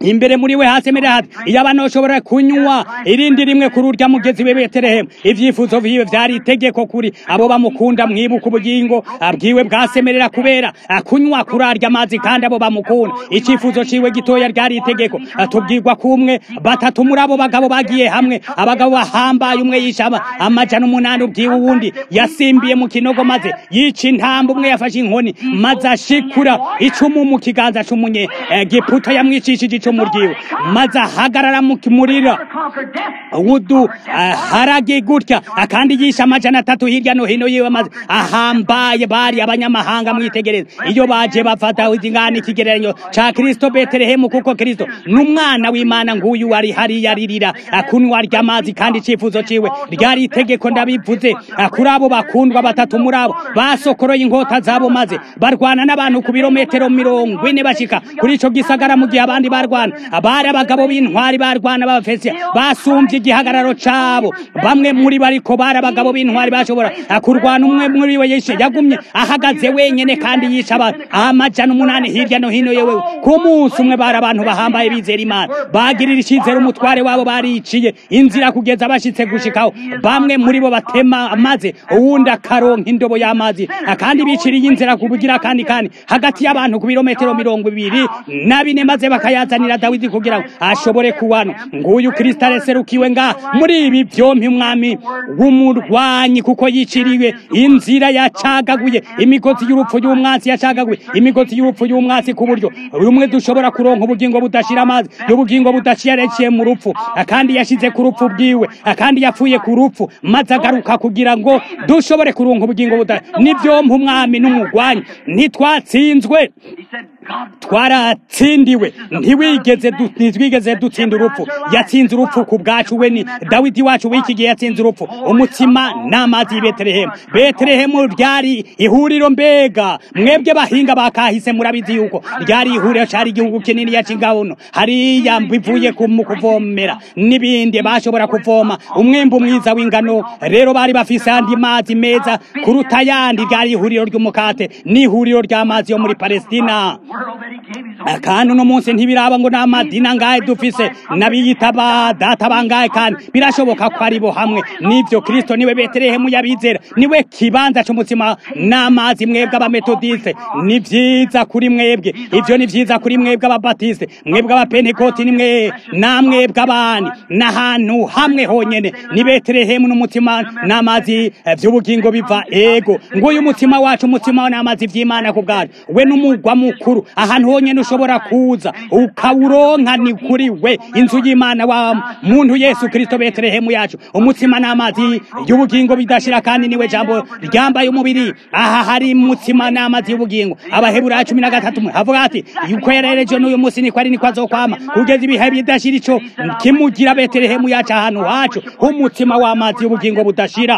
imbere muri we hasemerera hati iyo abantu bashobora kunywa irindi rimwe kuri urya mugezi we betelehemu ivyifuzo vyiwe vyari itegeko kuri abo bamukunda mwibuka ubugingo abwiwe bwasemerera kubera kunywa kuri arya amazi kandi abo bamukunda icifuzo ciwe gitoya ryari itegeko tubwirwa kumwe batatu muri abo bagabo bagiye hamwe abagabo bahambaye umwe yisha amajana umunani ubwiwe uwundi yasimbiye mu kinogo maze yica intamba umwe yafashe inkoni maze ashikura icumu mu kiganza c'umunye giputa yamwicishije icumu ryiwe maze ahagarara mu kimurira wudu harage gutya akandi yisha amajana atatu hirya no hino yiwe maze ahambaye bari abanyamahanga mwitegereza iyo baje bafata ingana ikigereranyo ca kristo betelehemu kuko kristo n'umwana w'imana nguyu wari hariya aririra akunywa ry'amazi kandi icifuzo ciwe ryari itegeko ndabivuze kuri abo bakundwa batatu muri abo basokoroye inkota zabo maze barwana n'abantu ku birometero mirongo ine bashika kuri ico gisagara mu gihe abandi barwana bari abagabo b'intwari barwana b'abafesiya basumbye igihagararo cabo bamwe muri bariko bari abagabo b'intwari bashobora kurwana umwe muri we yishe yagumye ahagaze wenyene kandi yisha abantu amajana umunani hirya no hino yewe ku munsi umwe bari abantu bahambaye bizera imana bagirira icizere umutware wabo bariciye inzira kugeza bashitse gushikaho bamwe muri bo batema maze uwundi akaronka indobo y'amazi kandi biciriye inzira kubugira kandi kandi hagati y'abantu ku birometero mirongo ibiri na bine maze bakayazanira dawidi kugira ngo ashobore kuwano nguyu kristo areserukiwe nga muri ibi vyompi umwami w'umurwanyi kuko yiciriwe inzira yacagaguye imigozi y'urupfu y'umwansi yacagaguye imigozi y'urupfu y'umwansi ku buryo rumwe dushobora kuronka ubugingo budashira amazi y'ubugingo budashiyarekeye mu rupfu kandi yashize ku rupfu bwiwe kandi yapfuye ku rupfu maze agaruka kugira ngo dushobore kuronka ubugingo buda n'ivyompa umwami n'umugwanyi ntitwatsinzwe twaratsindiwe ntiwigeze ntitwigeze dutsinda urupfu yatsinze urupfu ku bwacu we ni dawidi wacu w'iki gihe yatsinze urupfu umutima n'amazi y'i betelehemu betelehemu ryari ihuriro mbega mwebwe bahinga bakahise murabizi yuko ryari ihuriro cari igihugu kinini yaca ingabuno hariya bivuye mu kuvomera n'ibindi bashobora kuvoma umwimbu mwiza w'ingano rero bari bafise andi mazi meza kuruta yandi ryari ihuriro ry'umukate n'ihuriro ry'amazi yo muri palestina kandi uno munsi ntibiraba ngo n'amadina ngahe dufise n'abiyita ba data bangahe kandi birashoboka ko ari bo hamwe n'ivyo kristo niwe betelehemu yabizera niwe kibanza c'umutima n'amazi mwebwe abametodiste ni vyiza kuri mwebwe ivyo ni vyiza kuri mwebwe ababatiste mwebwe abapentekoti nimwe namwebwe abandi n'ahantu hamwe honyene ni betelehemu n'umutima n'amazi vy'ubugingo biva ego nguyu umutima wacu umutima n'amazi vy'imana ku bwacu we n'umugwa mukuru ahantu honyene ushobora kuza ukawuronka ni kuri we inzu y'imana wa muntu yesu kristo betelehemu yacu umutima n'amazi y'ubugingo bidashira kandi niwe jambo ryambaye umubiri aha hari umutima n'amazi y'ubugingo abaheburayo cumi na gatatu havuga ati yuko yarereje n'uyu munsi niko ari niko azokwama kugeza ibihe bidashira ico kimugira betelehemu yacu ahantu hacu h'umutima w'amazi y'ubugingo budashira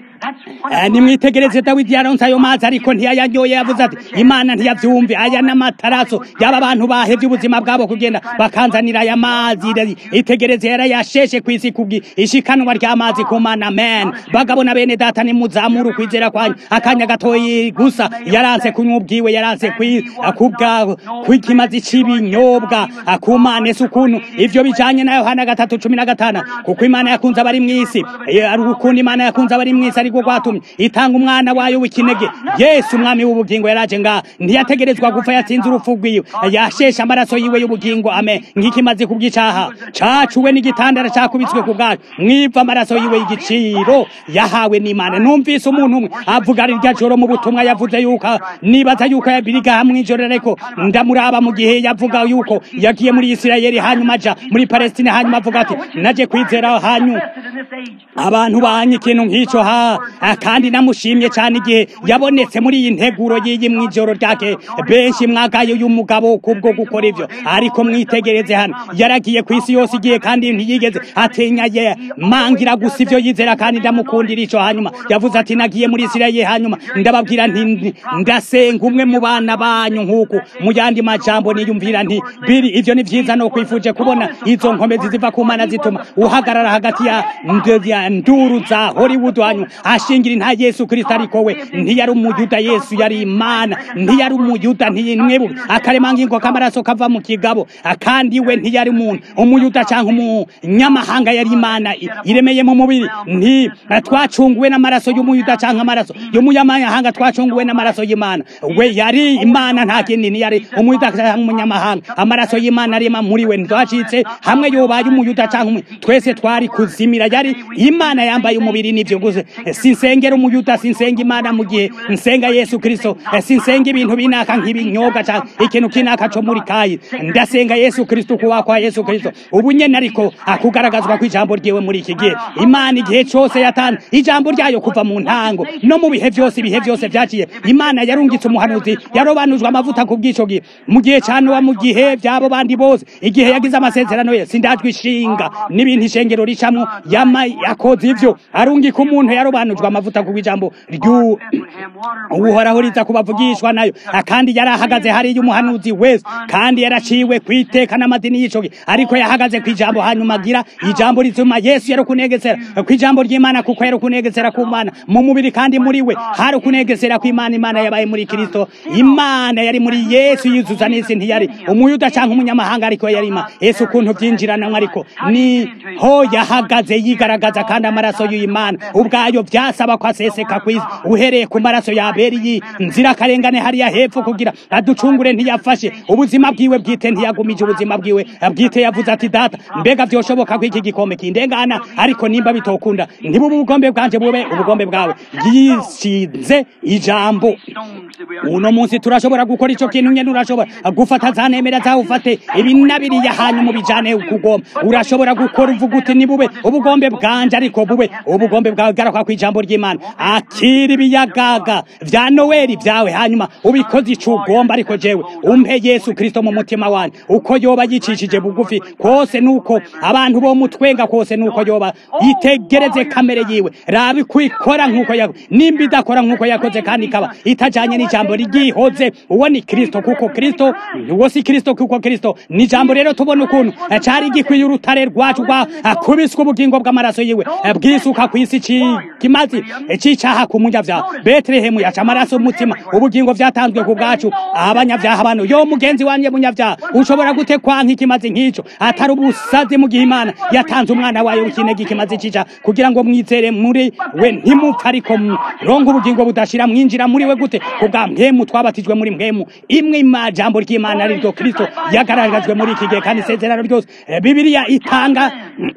nimwitegereze dawidi yaronse ayo mazi ariko ntiyayanyoye yavuze ati imana ntiyavyumve aya n'amataraso y'aba bantu bahevye ubuzima bwabo kugenda bakanzanira aya mazi itegereze yarayasheshe kw'isi kubwi ishikanwa ry'amazi ku mana amen bagabo na bene data nimuzamura ukwizera kwanyu akanya gatoyi gusa yaranse kunywa ubwiwe yaranse kubwa kw'ikimazi c'ibinyobwa ku mana ese ukuntu ivyo bijanye na yohana gatatu cumi na gatanu kuko imana yakunze abari mw'isi ari ukuntu imana yakunze abari mw'isi ariko rwatumye itanga umwana wayo w'ikinege yesu umwami w'ubugingo yaraje nga ntiyategerezwa gupfa yatsinze urupfu rwiwe yasheshe amaraso yiwe y'ubugingo ame nk'ikimazi ku bw'icaha cacuwe n'igitandara cakubitswe ku bwacu mwiva amaraso yiwe y'igiciro yahawe n'imana numvise umuntu umwe avuga rirya joro mu butumwa yavuze yuko nibaza yuko yabiriga hamwe ijoro ariko ndamuraba mu gihe yavuga yuko yagiye muri isirayeli hanyuma aja muri palestina hanyuma avuga ati naje kwizera hanyuma abantu banye ikintu nk'ico ha kandi namushimye cyane igihe yabonetse muri iyi nteguro y'iyi mw'ijoro ryake benshi mwagayo y'umugabo kubwo gukora ivyo ariko mwitegereze hano yaragiye ku isi yose igihe kandi ntiyigeze atinya ye mangira gusa ivyo yizera kandi ndamukundira ico hanyuma yavuze ati nagiye muri isirayeli hanyuma ndababwira nti ndasenga umwe mu bana banyu nk'uku mu yandi majambo niyumvira nti biri ivyo ni vyiza no kwifuje kubona izo nkomezi ziva ku mana zituma uhagarara hagati ya nduru za hollywood hanyuma ashingiri nta yesu kirisito ariko we ntiyari umuyuda yesu yari imana ntiyari umuyuda ntiyimwebuke akaremangingo k'amaraso kava mu kigabo kandi we ntiyari umuntu umuyuda cyangwa umunyamahanga yari imana i- iremeye mu mubiri nti twacunguwe n'amaraso y'umuyuda cyangwa amaraso y'umunyamahanga twacunguwe n'amaraso y'imana we yari imana nta kindi ntiyari umuyuda cyangwa umunyamahanga amaraso y'imana arema muri we ntitwacitse hamwe yobaye umuyuda cyangwa umu- twese twari kuzimira yari imana yambaye umubiri n'ibyo gusa sinsengera umuyuda sinsenga imana mu gihe nsenga yesu kirisito sinsenga ibintu binaka nk'ibinyobwa cyangwa ikintu kinaka cyo muri kayi ndasenga yesu kirisito kuba kwa yesu kirisito ubu nyene ariko akugaragazwa ko ijambo ryiwe muri iki gihe imana igihe cyose yatanze ijambo ryayo kuva mu ntango no mu bihe byose ibihe byose byaciye imana yarungitse umuhanuzi yarobanujwe amavuta ku bw'ico gihe mu gihe cya nowa mu gihe by'abo bandi bose igihe yagize amasezerano ye sindajwe ishinga n'ibintu ishengero ricamwo yama yakoze ivyo arungika umuntu yarobanujwe amavuta ku bw'ijambo ry'u uhoraho riza kubavugishwa nayo kandi yari ahagaze hariya umuhanuzi wese kandi yaraciwe ku iteka n'amadini y'ico gihe ariko yahagaze ku ijambo hanyuma agira ijambo rituma yesu yari kunegesera ku ijambo ry'imana kuko yari kunegesera ku mana mu mubiri kandi muri we hari kunegesera ku imana imana yabaye muri kristo imana yari muri yesu yuzuza n'isi ntiyari umuyuda cyangwa umunyamahanga ariko yari ima yesu ukuntu byinjiranamo ariko ni ho yahagaze yigaragaza kandi amaraso y'imana ubwayo byasaba ko aseseka ku isi uhereye ku maraso ya abeli nzirakarengane hariya hepfo kugira aducungure ntiyafashe ubuzima bwiwe bwite ntiyagumije ubuzima bwiwe bwite yavuze ati data mbega byoshoboka ko iki gikombe kindengana ariko nimba bitokunda ntibube ubugombe bwanje bube ubugombe bwawe yishinze ijambo uno munsi turashobora gukora ico kintu nyene urashobora gufata za nemera zawe ufate ibi nabiriya hanyuma ubijane kugomba urashobora gukora uvuga uti nibube ubugombe bwanje ariko bube ubugombe bwawe garuka ku ijambo ry'imana akira ibiyagaga vya noweli vyawe hanyuma ubikoze ico ugomba ariko jewe umpe yesu kristo mu mutima wanje uko yoba yicishije bugufi kose nuko abantu bo mutwenga kose nuko yoba yitegereze kamere yiwe rabi kwikora nkuko ya nimba idakora nkuko yakoze kandi ikaba itajanye n'ijambo ryihoze uwo ni kristo kuko kristo uwo si kristo kuko kristo ni ijambo rero tubona ukuntu cari gikwiye urutare rwacu rwa kubiswe ubugingo bw'amaraso yiwe bwisuka ku isi ci- kimazi cicaha ku munyavyaha betelehemu yaca amaraso umutima ubugingo vyatanzwe ku bwacu abanyavyaha bano yo mugenzi wanje munyavyaha ushobora gute kwanka ikimazi nk'ico atari ubusazi mu gihe imana yatanze umwana wayo w'ikinege ikimazi cica kugira ngo mwizere muri we ntimupfa ariko ronka ubugingo budashira mwinjira muri we gute kubwa mpemu twabatijwe muri mpemu imwe ima jambo ry'imana ari ryo kristo yagaragajwe muri iki gihe kandi isezerano ryose eh, bibiliya itanga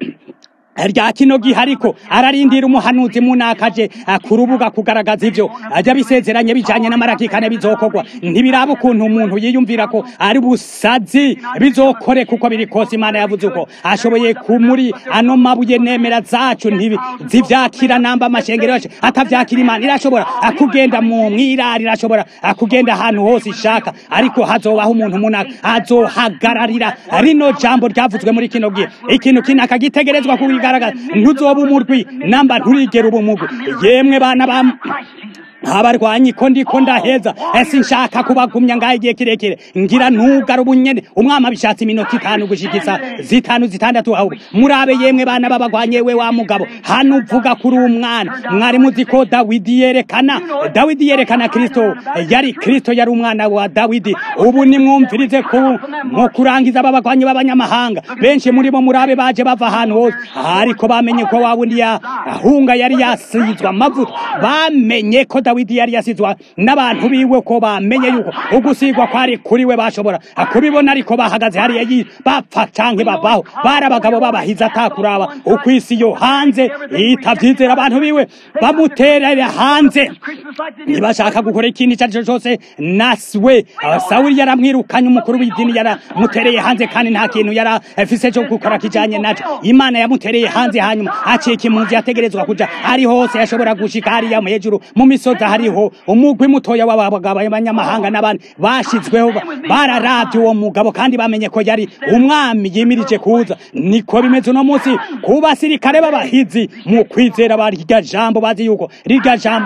rya kino gihe ariko ararindira umuhanuzi munakaje ah, ku rubuga kugaragaza ivyo ajya bisezeranye bijanye n'amarakikane bizokorwa ntibiraba ukuntu umuntu yiyumvira ko ari busazi bizokore kuko biri kose imana yavuze uko ashoboye kumuri ano mabuye nemera zacu ntibi zivyakira namba amashengero yacu atavyakira imana irashobora akugenda mu mwirari irashobora akugenda ahantu hose ishaka ariko hazobaho umuntu munaka azohagararira rino jambo ryavuzwe muri kino gihe ikintu kinaka gitegerezwa kubigaragaza ntuzoba umurwi namba nturigera uba umugwi yemwe bana ba abarwanyi ko ndiko ndaheza ese nshaka kubagumya ngaho igihe kirekire ngira ntugara ubunyene umwami abishatse iminota itanu gushikisa zitanu zitandatu ahubwo murabe yemwe bana b'abagwanyi we wa mugabo hano uvuga kuri umwana mwari muzi ko dawidi yerekana dawidi yerekana kristo yari kristo yari umwana wa dawidi ubu nimwumvirize ku mu kurangiza aba bagwanyi b'abanyamahanga benshi muri bo murabe baje bava ahantu hose ariko bamenye ko wa wundi yahunga yari yasizwa amavuta bamenye ko dawidi yari yasizwa n'abantu biwe ko bamenye yuko ugusigwa kwari kuri we bashobora kubibona ariko bahagaze hariya yi- bapfa canke babaho bari abagabo babahiza atakuraba uko isi yo hanze itavyizera abantu biwe bamuterera hanze ntibashaka gukora ikintu icyo ari cyo cyose nasiwe sawuli yaramwirukanye umukuru w'idini yaramutereye hanze kandi nta kintu yari afise cyo gukora kijanye naco imana yamutereye hanze hanyuma acika impunzi yategerezwa kuja ari hose yashobora gushika hariya mu hejuru mu misozi hariho umugwi mutoya w'abagabo b'abanyamahanga n'abandi bashizweho ba- bararavye uwo mugabo kandi bamenye ko yari umwami yimirije kuza niko bimeze uno munsi ku basirikare b'abahizi mu kwizera ba rirya jambo bazi yuko rirya jambo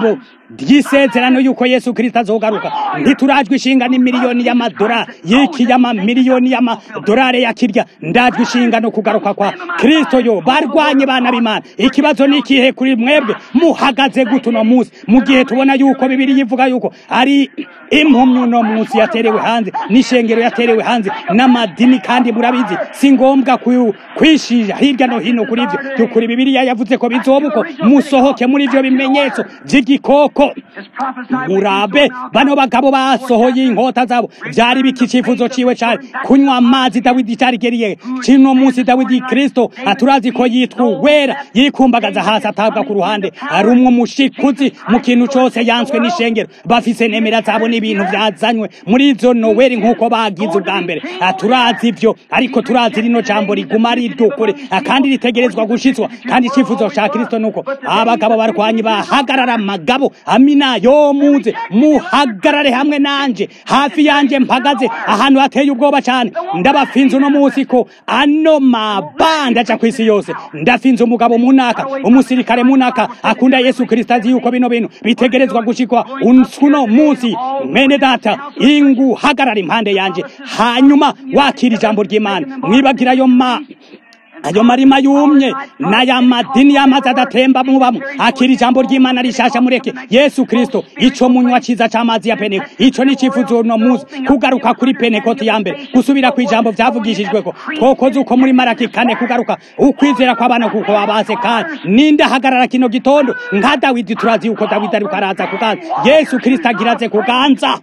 ry'isezerano yuko yesu kirisito azogaruka ntiturajwe ishinga n'imiliyoni y'amadolari y'iki y'amamiliyoni y'amadolari yakirya ndajwe ishinga no kugaruka kwa kirisito yo barwanye bana b'imana ikibazo ni ikihe kuri mwebwe muhagaze gute uno munsi mu gihe tubona yuko bibiri yivuga yuko ari impumyi uno munsi yaterewe hanze n'ishengero yaterewe hanze n'amadini kandi murabizi si ngombwa ku- kwishija hirya no hino kuri ibyo by'ukuri bibiriya yavuze ko bizoba uko musohoke muri ibyo bimenyetso by'igikoko It's prophesied murabe bano bagabo basohoye inkota zabo byari biki icyifuzo ciwe cari kunywa amazi dawidi carigeriye kino munsi dawidi kristo aturazi ko yitwa uwera yikumbagaza hasi atabwa ku ruhande ari umwe umushikuzi mu kintu cose yanswe n'ishengero bafise nemera zabo n'ibintu vyazanywe muri izo noweli nk'uko bagize ubwa mbere Ah, turazi ivyo ariko turazi rino jambo riguma ari iry'ukuri Ah, kandi ritegerezwa gushitswa kandi icyifuzo ca kristo nuko abagabo barwanyi bahagarara amagabo amina yo muze muhagarare hamwe nanje hafi yanje mpagaze ahantu hateye ubwoba cyane ndabafinze uno munsi ko ano mabanda aca kw'isi yose ndafinze umugabo munaka umusirikare munaka akunda yesu kristo azi yuko bino bintu bitegerezwa gushikwa uno munsi mwene data ingu hagarara impande yanje hanyuma wakira ijambo ry'imana mwibagira ayo ma ayo marima yumye n'aya madini y'amazi adatemba mubamo akira ijambo ry'imana rishasha mureke yesu kristo ico munywa ciza c'amazi ya peneko ico ni icifuzo uno munsi kugaruka kuri penekoti ya mbere gusubira ku ijambo vyavugishijweko twokoze uko muri maraki kane kugaruka ukwizera kw'abana kuko babase kandi ninde ahagarara kino gitondo nka dawidi turazi yuko dawidi ariko araza kuganza yesu kristo agiraze kuganza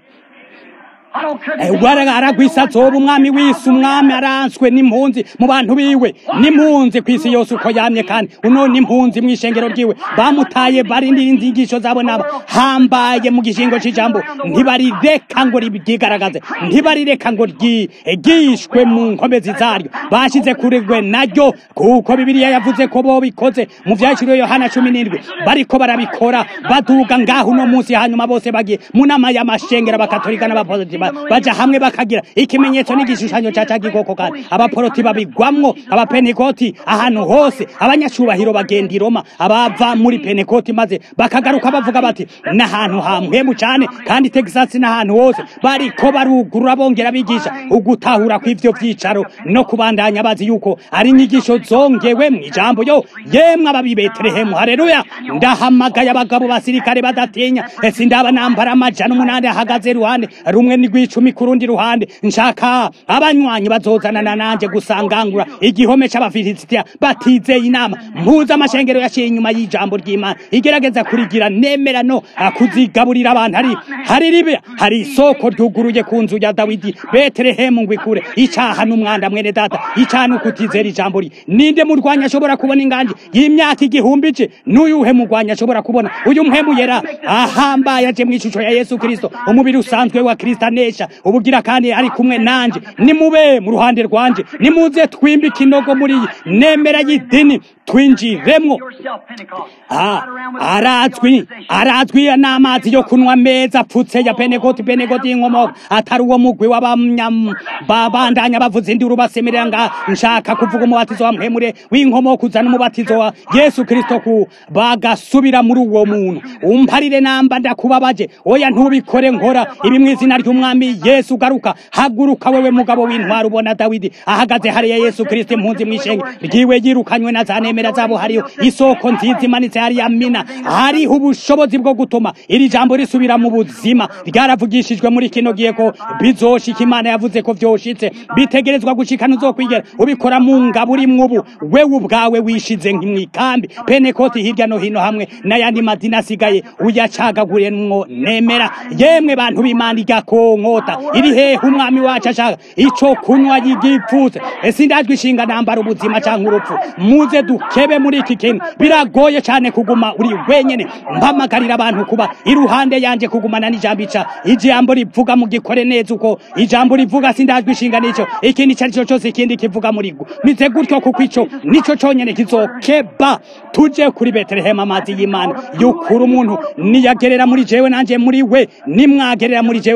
I don't care. wara aragwisa azoba umwami w'isi umwami aranswe n'impunzi mu bantu biwe n'impunzi ku isi yose uko yamye kandi uno n'impunzi mu ishengero ryiwe bamutaye barindira inzigisho zabo nabo hambaye mu gishingo c'ijambo ntibarireka ngo ryigaragaze ntibarireka ngo ryigishwe mu nkomezi zaryo bashize kuregwe naryo kuko bibiliya yavuze ko bo bikoze mu vyashiriwe yohana cumi n'indwi bariko barabikora baduga ngaho uno munsi hanyuma bose bagiye mu nama y'amashengero abakatolika n'abaporoti ba- baja hamwe bakagira ikimenyetso n'igishushanyo ca ca gikoko kandi abaporoti babigwamwo abapenekoti ahantu hose abanyacubahiro bagenda i roma abava muri penekoti maze bakagaruka bavuga bati n'ahantu hamwemu cane kandi texas n'ahantu hose bariko barugurura bongera bigisha ugutahura kw'ivyo vyicaro no kubandanya bazi yuko ari inyigisho zongewe mu ijambo yo yemwe ababi betelehemu hareruya ndahamagaye abagabo basirikare badatinya ese ndaba nambara amajana umunani ahagaze iruhande rumwe ni rw'icumi ku rundi ruhande nshaka abanywanyi bazozanana nanje gusangangura igihome c'abafilisitiya batizeye inama mpuza amashengero yaciye inyuma y'ijambo ry'imana igerageza kurigira nemera no ah, kuzigaburira abantu hari hari ribe hari isoko ryuguruye ku nzu ya dawidi betelehemu ngo ikure icaha n'umwanda mwene data icaha ni ukutizera ijambo rye ninde murwanya ashobora kubona inganji y'imyaka igihumbi ce n'uyuhe murwanya ashobora kubona uyu mpemu yera ahambaye aje mu ishusho ya yesu kristo umubiri usanzwe wa kristo anesha ubugira kandi ari kumwe nanje nimube mu ruhande rwanje nimuze twimbe ikinogo muri iyi nemera y'idini twinjiremwo Yourself, Pentecost. Ah, Not around with arazwi organization. arazwi n'amazi yo kunywa meza apfutse ya penekoti penekoti y'inkomoka atari uwo mugwi w'abanyam babandanya bavuza induru basemerera nga nshaka kuvuga umubatizo wa mpemure w'inkomoka uzana umubatizo wa yesu kristo ku bagasubira muri uwo muntu umparire namba ndakubabaje oya ntubikore nkora ibi mu izina ry'umwami yesu garuka haguruka wewe mugabo w'intwari ubona dawidi ahagaze hariya yesu kristo impunzi mw'ishenge ryiwe yirukanywe na za nemera zabo hariyo isoko nziza imanitse hariya mina hariho ubushobozi bwo gutuma iri jambo risubira mu buzima ryaravugishijwe muri kino gihe ko bizoshika imana yavuze ko vyoshitse bitegerezwa gushikana uzokwigera ubikora mu ngabo urimwo ubu wewe ubwawe wishize mw'ikambi penekoti hirya no hino hamwe n'ayandi madini asigaye uyacagaguremwo nemera yemwe bantu b'imana igakonkota iri hehe umwami wacu ashaka ico kunywa yigipfutse ese ndajwe ishinga nambara ubuzima canke urupfu muze dukebe muri iki kintu biragoye cane kuguma uri wenyene mpamagarira abantu kuba iruhande yanje kugumana n'ijambo ica ijambo rivuga mu gikore neza uko ijambo rivuga sindajwe ishinga nico ikindi ico arico cose ikindi kivuga muri gwo mize gutyo kuko ico nico conyene kizokeba tuje kuri betelehemu amazi y'imana yukura umuntu niyagerera muri jewe nanje muri we nimwagerera muri jewe kandi amajambo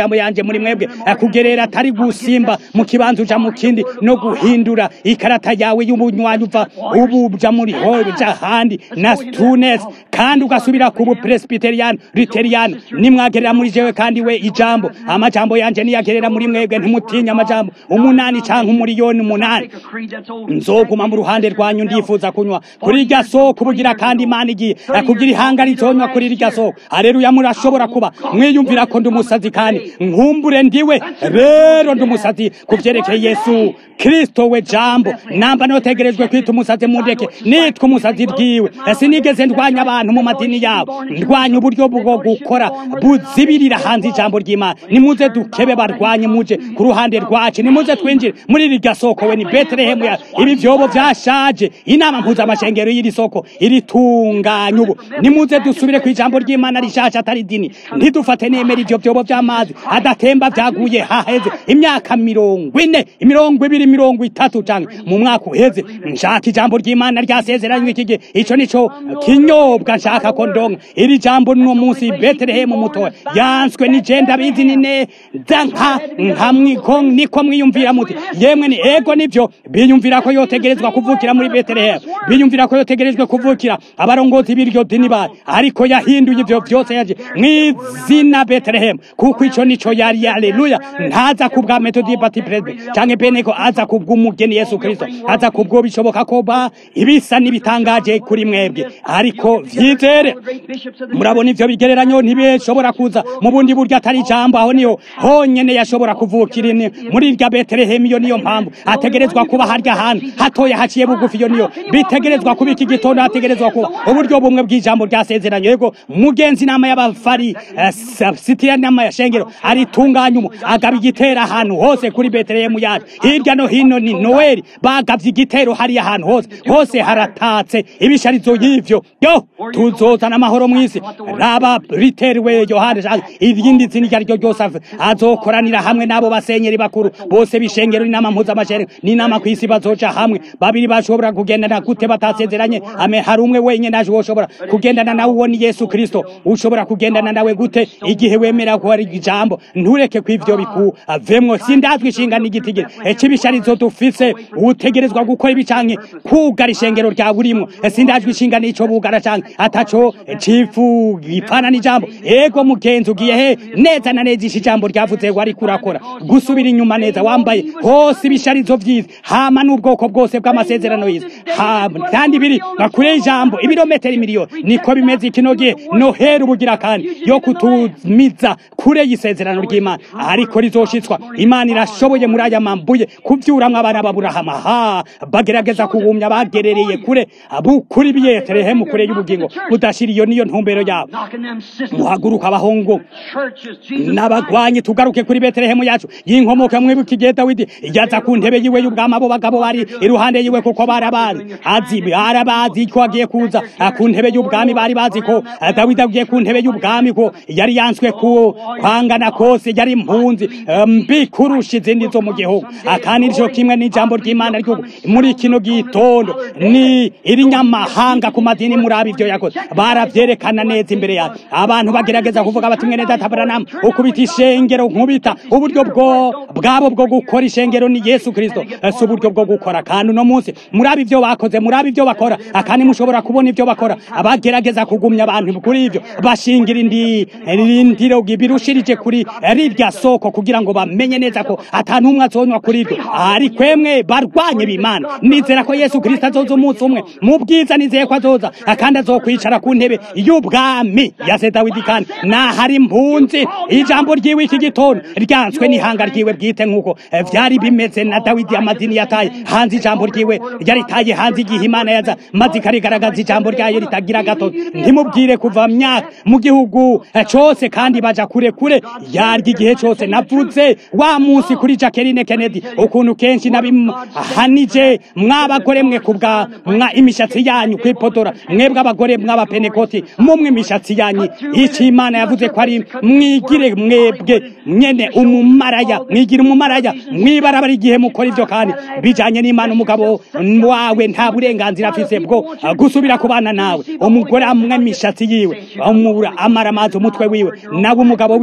amajambo yanje muri mwebwe eh, kugerera atari gusimba mu kibanza uja mu kindi no guhindura ikarata yawe y'ubunywanyi uva ubu uja muri hoja handi na tunes kandi ugasubira ku bupresbyterian luterian nimwagerera muri jewe kandi we ijambo amajambo yanje niyagerera muri mwebwe ntimutinya amajambo umunani canke umuriyoni umunani Take a creed that's old. nzoguma mu ruhande rwanyu ndifuza kunywa kuri irya soko ubugira kandi imana igiye eh, kugira ihanga rizonywa kuri irya soko aleluya murashobora kuba mwiyumvira ko ndi umusazi kandi nkumbure ndiwe rero ndi umusazi ku vyerekeye yesu kristo we jambo namba notegerejwe kwita umusazi mundeke nitwa umusazi ryiwe Eh, sinigeze ndwanya abantu mu madini yabo ndwanya uburyo bwo gukora buzibirira hanze ijambo ry'imana nimuze dukebe barwanye muje ku ruhande rwacu nimuze twinjire muri rirya soko we ni betelehemu ya ibi vyobo vyashaje inama mpuzamashengero y'iri soko iritunganya ubu nimuze dusubire ku ijambo ry'imana rishasha atari dini ntidufate nemera ivyo vyobo vy'amazi adatemba vyaguye haheze imyaka mirongo ine imirongo ibiri mirongo itatu canke mu mwaka uheze nshaka ijambo ry'imana ryasezeranywe iki gihe ico nico kinyobwa nshaka ko ndonka iri jambo no munsi betelehemu mutoya yanswe ni je ndabizi ni neza nka nka mwiko niko mwiyumvira muti yemwe ni ego nivyo biyumvira ko yotegerezwa kuvukira muri betelehemu biyumvira ko yotegerejwe kuvukira abarongozi b'iryo dini bari ariko yahinduye ivyo vyose yaje mw'izina betelehemu kuko ico nico yari haleluya ntaza kubwa metodi bati presbe canke beneko aza kubw'umugeni yesu kristo aza kubwo bishoboka ko ba ibisa n'ibitangaje kuri mwebwe ariko vyizere murabona ivyo bigereranyo ntibishobora kuza mu bundi buryo atari ijambo aho niyo honyene yashobora kuvukira ini muri irya betelehemu iyo niyo mpamvu ategerezwa kuba harya hantu hatoya haciye bugufi iyo niyo bitegerezwa kuba iki gitondo hategerezwa kuba uburyo bumwe bw'ijambo ryasezeranye yego mugenzi inama y'abafari eh, sa- sitira inama ya shengero aritunganya umu agaba igitero ahantu hose kuri betelehemu yacu hirya no hino ni noweli bagavye igitero hariya ahantu hose hose haratatse ibisharizo y'ivyo yo tuzozana amahoro mw'isi raba riteriwe yohani Jean- irindi zina iryo ariryo ryose af- azokoranira hamwe n'abo basenyeri bakuru bose bishengero n'inama mpuzamashengero n'inama kw'isi bazoja hamwe babiri bashobora kugendana gute batasezeranye ame hari umwe wenyene aje woshobora kugendana nawe uwo ni yesu kristo ushobora kugendana nawe gute igihe wemera ko ari ijambo ntureke ko ivyo bikuvemwo sindazwi ishinga n'igitigiri c'ibisharizo dufise utegerezwa gukora ibi canke kugara ishengero ryawe urimwo sindazwi ishinga n'ico bugara canke ataco cifu gipfana n'ijambo ego mugenzi ugiye he neza na neza ishi ijambo ryavuze ngo ariko urakora gusubira inyuma neza wambaye hose ibisharizo vyiza hama n'ubwoko bwose bw'amasezerano yiza hama kandi biri bakure ijambo ibirometero miliyoni niko bimeze ikino gihe noheri ubugira kandi yo kutumiza kure y'isezerano ry'imana ariko rizoshitswa imana irashoboye muri aya mambuye kuvyuramwo abana b'aburahamu ha bagerageza kuwumya bagerereye kure bukuri biyeterehemu kure y'ubugingo budashira iyo niyo ntumbero yabo Knocking them systems. muhaguruka abahungu Churches, Jesus. n'abagwanyi tugaruke kuri betelehemu yacu y'inkomoka mwibuka igihe dawidi yaza ku ntebe yiwe y'ubwami abo bagabo bari iruhande yiwe kuko barabazi azi barabazi ko agiye kuza ah, ku ntebe y'ubwami bari bazi ko ah, dawidi agiye ku ntebe y'ubwami ko yari yanswe ku kwangana kose yari impunzi eh, mbi kurusha izindi zo mu gihugu Ah, kandi nico kimwe n'ijambo ry'imana ry'ubu muri kino gitondo ni irinyamahanga ku madini muri abo ivyo yakoze baravyerekana neza imbere yawe abantu bagerageza kuvuga bati mwene data Branham ukubita ishengero nkubita uburyo bwo bwabo bwo gukora ishengero ni Yesu Kristo Eh, si uburyo bwo gukora kandi uno munsi muri abo ivyo bakoze muri abo ivyo bakora akandi mushobora kubona ivyo bakora abagerageza kugumya abantu kuri ivyo bashingira indi rindiro birushirije kuri rirya soko kugira ngo bamenye neza ko ata n'umwe azonywa kuri ivyo ariko emwe barwanye b'imana nizera ko Yesu Kristo azoza umunsi umwe mu bwiza nizeye ko azoza akandi azokwicara ku ntebe y'ubwami ya se Dawidi kandi nahari impunzi ijambo ryiwe iki gitondo ryanswe n'ihanga ryiwe bwite nk'uko eh, vyari bimeze na Dawidi amadini yataye hanze ijambo ryiwe yaritaye hanze igihe Imana yaza maze ikarigaragaza ijambo ryayo ritagira gato ntimubwire kuva myaka mu gihugu eh, cose kandi baja kure kure yarya igihe cose navuze wa munsi kuri Jacqueline Kennedy ukuntu kenshi nabihanije mwabagore mwe kubwa mwa imishatsi yanyu kwipotora mwebwe abagore mw'abapenekoti mumwe imishatsi yanyu iki Imana yavuze ko ari mwigire mwebwe nyene umumaraya mwigira umumaraya mwibarabara igihe mukora ivyo kandi bijanye n'Imana umugabo wawe nta burenganzira afise bwo gusubira kubana nawe umugore amwe imishatsi yiwe amubura amara amazi umutwe wiwe nawe umugabo wiwe ivyo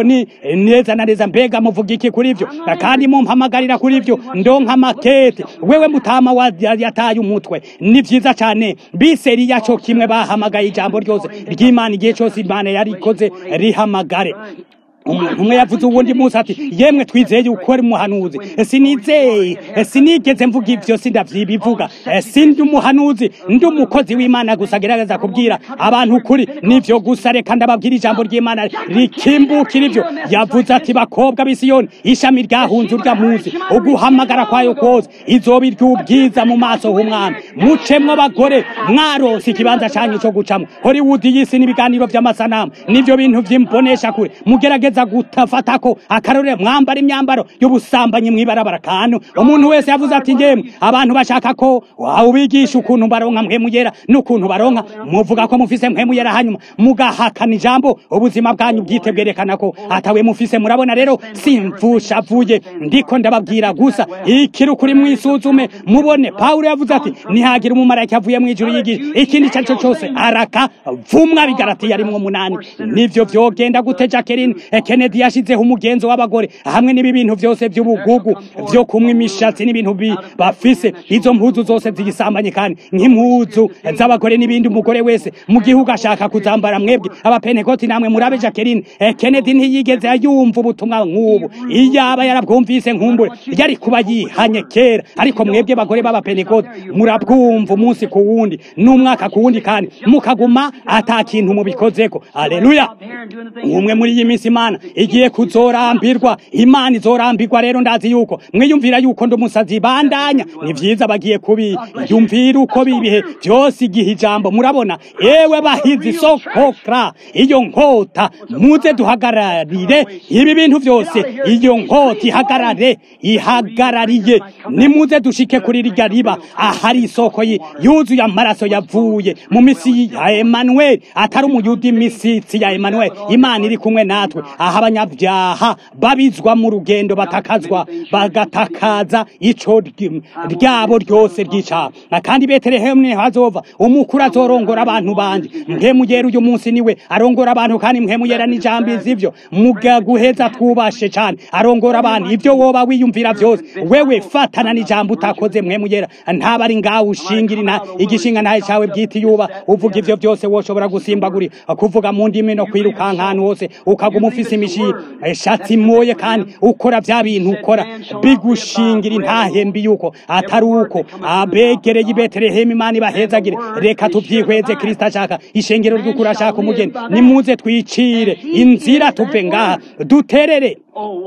ni neza na neza mbega muvuga iki kuri ivyo kandi mumpamagarira kuri ivyo ndonka makete wewe mutama wa yataye umutwe ni vyiza cane biseri yaco kimwe bahamagaye ijambo ryose ry'imana igihe cose imana yarikoze rihamagare umuntu umwe yavuze uwundi munsi ati yemwe twizeye yuko ari umuhanuzi sinizeye sinigeze mvuga ivyo sindavyibivuga sindi umuhanuzi ndi umukozi w'imana gusa agerageza kubwira abantu ukuri nivyo gusa reka ndababwira ijambo ry'imana rikimbukira ivyo yavuze ati bakobwa b'isiyoni ishami ryahunze urya munsi uguhamagara kwayo kose izoba iry'ubwiza mu maso h'umwami mucemwo abagore mwaronse ikibanza canyu co gucamwo hollywood y'isi n'ibiganiro vy'amasanamu nivyo bintu vy'imbonesha kure mugerageza gutafatako akarore mwambara imyambaro y'ubusambanyi mwibarabara kantu umuntu wese yavuze ati njemwe abantu bashaka ko ubigisha ukuntu baronka mpemu yera n'ukuntu baronka muvuga ko mufise mpemu yera hanyuma mugahakana ijambo ubuzima bwanyu bwite bwerekana ko atawe mufise murabona rero simvusha vuye ndiko ndababwira gusa ikiri ukuri mwisuzume mubone pawulo yavuze ati nihagira umumarayika avuye mu ijuru yigisha ikindi icyo ari cyo cyose araka vumwa bigaratiye arimwo munani nivyo vyogenda gute jacqueline kennedy yashizeho umugenzo w'abagore hamwe n'ibi bintu vyose vy'ubugugu vyo kumwa imishatsi n'ibintu bafise izo mpuzu zose zigisambanye kandi nk'impuzu z'abagore n'ibindi umugore wese mu gihugu ashaka kuzambara mwebwe abapenekoti namwe murabe jacqueline kennedy ntiyigeze yumva ubutumwa nk'ubu iyaba yarabwumvise nkumbure yari kuba yihanye kera ariko mwebwe bagore b'abapenekoti murabwumva umunsi ku wundi n'umwaka ku wundi kandi mukaguma ata kintu mubikozeko aleluya umwe muri iyi minsi imana igiye kuzorambirwa imana izorambirwa rero ndazi yuko mwiyumvira yuko ndi umusazi bandanya ni vyiza bagiye kubiyumvira uko bibihe vyose igihe ijambo murabona ewe bahizi sokokra iyo nkota muze duhagararire ibi bintu vyose iyo nkota ihagarare ihagarariye nimuze dushike kuri rirya riba ahari isoko yuzuye amaraso yavuye mu misi ya Emmanuel atari umuyudi imisitsi ya Emmanuel imana iri kumwe natwe aho abanyabyaha babizwa mu rugendo batakazwa bagatakaza ico ryabo ryose ry'icaha kandi betelehemu niho hazova umukuru azorongora abantu banje mpemuyera uyu munsi niwe arongora abantu kandi mpemuyera n'ijambo izivyo mugaguheza twubashe cane arongora abantu ivyo woba wiyumvira vyose wewe fatana n'ijambo utakoze mpemuyera ntaba ari ngaho ushingira ina igishinga ntaye cawe bwite yuba uvuga ivyo byose woshobora gusimbaguri kuvuga mu ndimi no kwirukanka ahantu hose ukaguma ufise imishi shatsi moye kandi ukora vya bintu ukora bigushingira intahembi yuko atari uko abegereye i betelehemu imana ibahezagire reka tuvyihweze kristo ashaka ishengero ry'ukuri ashaka umugeni nimuze twicire inzira tuve ngaha duterere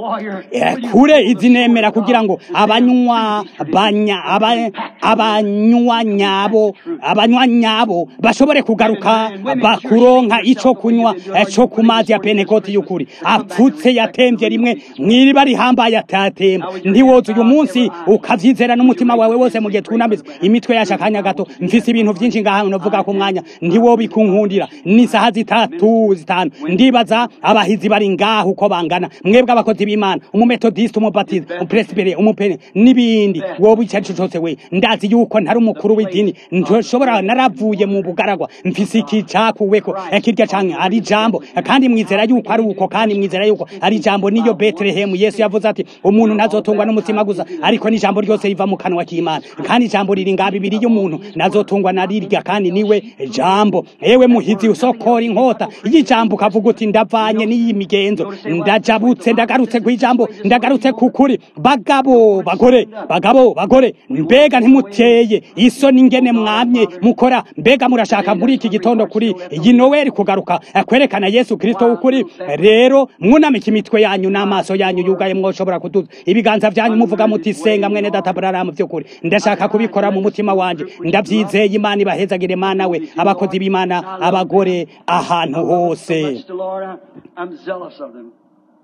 kure izi nemera kugira ngo abanywa banya abanywa nyabo abanywa nyabo bashobore kugaruka bakuronka ico kunywa co ku mazi ya penekoti y'ukuri apfutse yatemvye rimwe mwiriba rihambaye atatemba ntiwoza uyu munsi ukavyizera n'umutima wawe wose mu gihe twunamize imitwe yacu akanya gato mfise ibintu vyinshi ngaha novuga ku mwanya ntiwobikunkundira ni saha zitatu zitanu ndibaza abahizi bari ngaho uko bangana mwebwe abakozi b'imana umumetodiste umubatiza umupresibere umupene n'ibindi wowe icyo ari cose we ndazi yuko ntari umukuru w'idini ntoshobora naravuye mu bugaragwa mfise iki cakuweko kirya canke ari jambo kandi mwizera yuko ari uko kandi mwizera yuko ari jambo niyo betelehemu yesu yavuze ati umuntu ntazotungwa n'umutima gusa ariko n'ijambo ryose riva mu kanwa k'imana kandi ijambo riri nga bibiri y'umuntu ntazotungwa na rirya kandi niwe jambo ewe muhizi usokora inkota y'ijambo ukavuga uti ndavanye n'iyi migenzo ndajabutse ndagarutse kw'ijambo ndagarutse kukuri bagabo bagore bagabo bagore mbega ntimuteye isoni ngene mwamye mukora mbega murashaka muri iki gitondo kuri iyi noweli kugaruka kwerekana yesu kristo w'ukuri rero mwunamike imitwe yanyu n'amaso yanyu yugaye mwoshobora kuduza ibiganza vyanyu muvuga muti senga mwene data buraramu vy'ukuri ndashaka kubikora mu mutima wanje ndavyizeye imana ibahezagire mana we abakozi b'imana abagore ahantu hose Lord, I'm zealous of them.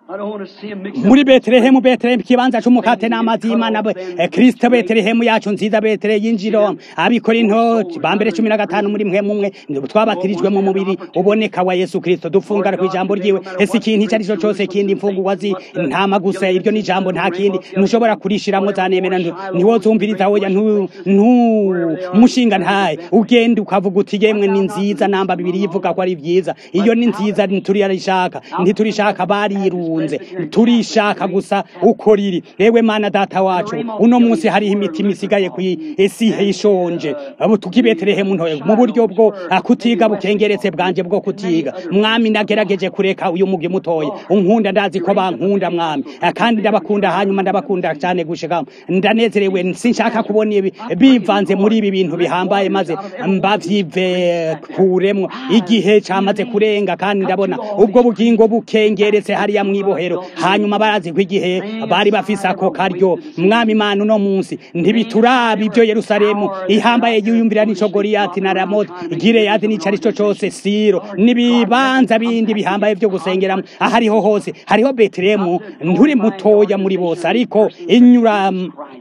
I don't want to see him mixed up. muri betelehemu betelehemu ikibanza c'umukate n'amazi y'imana be- eh, kristo betelehemu yacu nziza betele yinjiro abikora intoki bambere cumi na gatanu muri mwe mumwe twabatirijwe mu mubiri uboneka wa yesu kristo dufungara ku ijambo ryiwe ese ikintu icyo ari cyo cyose kindi imfungurwa zi ntama gusa ibyo ni ijambo nta kindi ntushobora kurishiramwo zanemera ntu- ntiwozumviriza oya ntu ntu- mushinga ntaye ugenda ukavuga uti yemwe ni nziza namba bibiri yivuga ko ari byiza iyo ni nziza ntiturishaka ntiturishaka barirunze turishaka gusa uko riri ewe mana data wacu uno munsi hariho imitima isigaye ku isi ishonje abo tukibetelehemu ntoye mu buryo bwo ah, kutiga bukengeretse bwanje bwo kutiga mwami nagerageje kureka uyu mugi mutoye unkunda ndazi ko bankunda mwami Ah, kandi ndabakunda hanyuma ndabakunda cyane gushika ndanezerewe sinshaka kubona ibi bivanze muri ibi bintu bihambaye maze mbavyive kuremwo igihe camaze kurenga kandi ndabona ubwo bugingo bukengeretse hariya mwibohero hanyuma barazi ko igihe bari bafise ako karyo mwami mana uno munsi ntibituraba ibyo yerusalemu ihambaye yiyumvira n'ico goriyati na ramoti gireyadi n'ico ari cyo cose siro n'ibibanza bindi bihambaye vyo gusengeramo ahariho hose hariho betelehemu nturi mutoya muri bose ariko inyura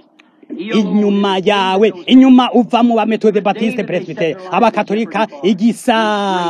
inyuma yawe inyuma uva mu bametode batiste presbytere abakatolika igisa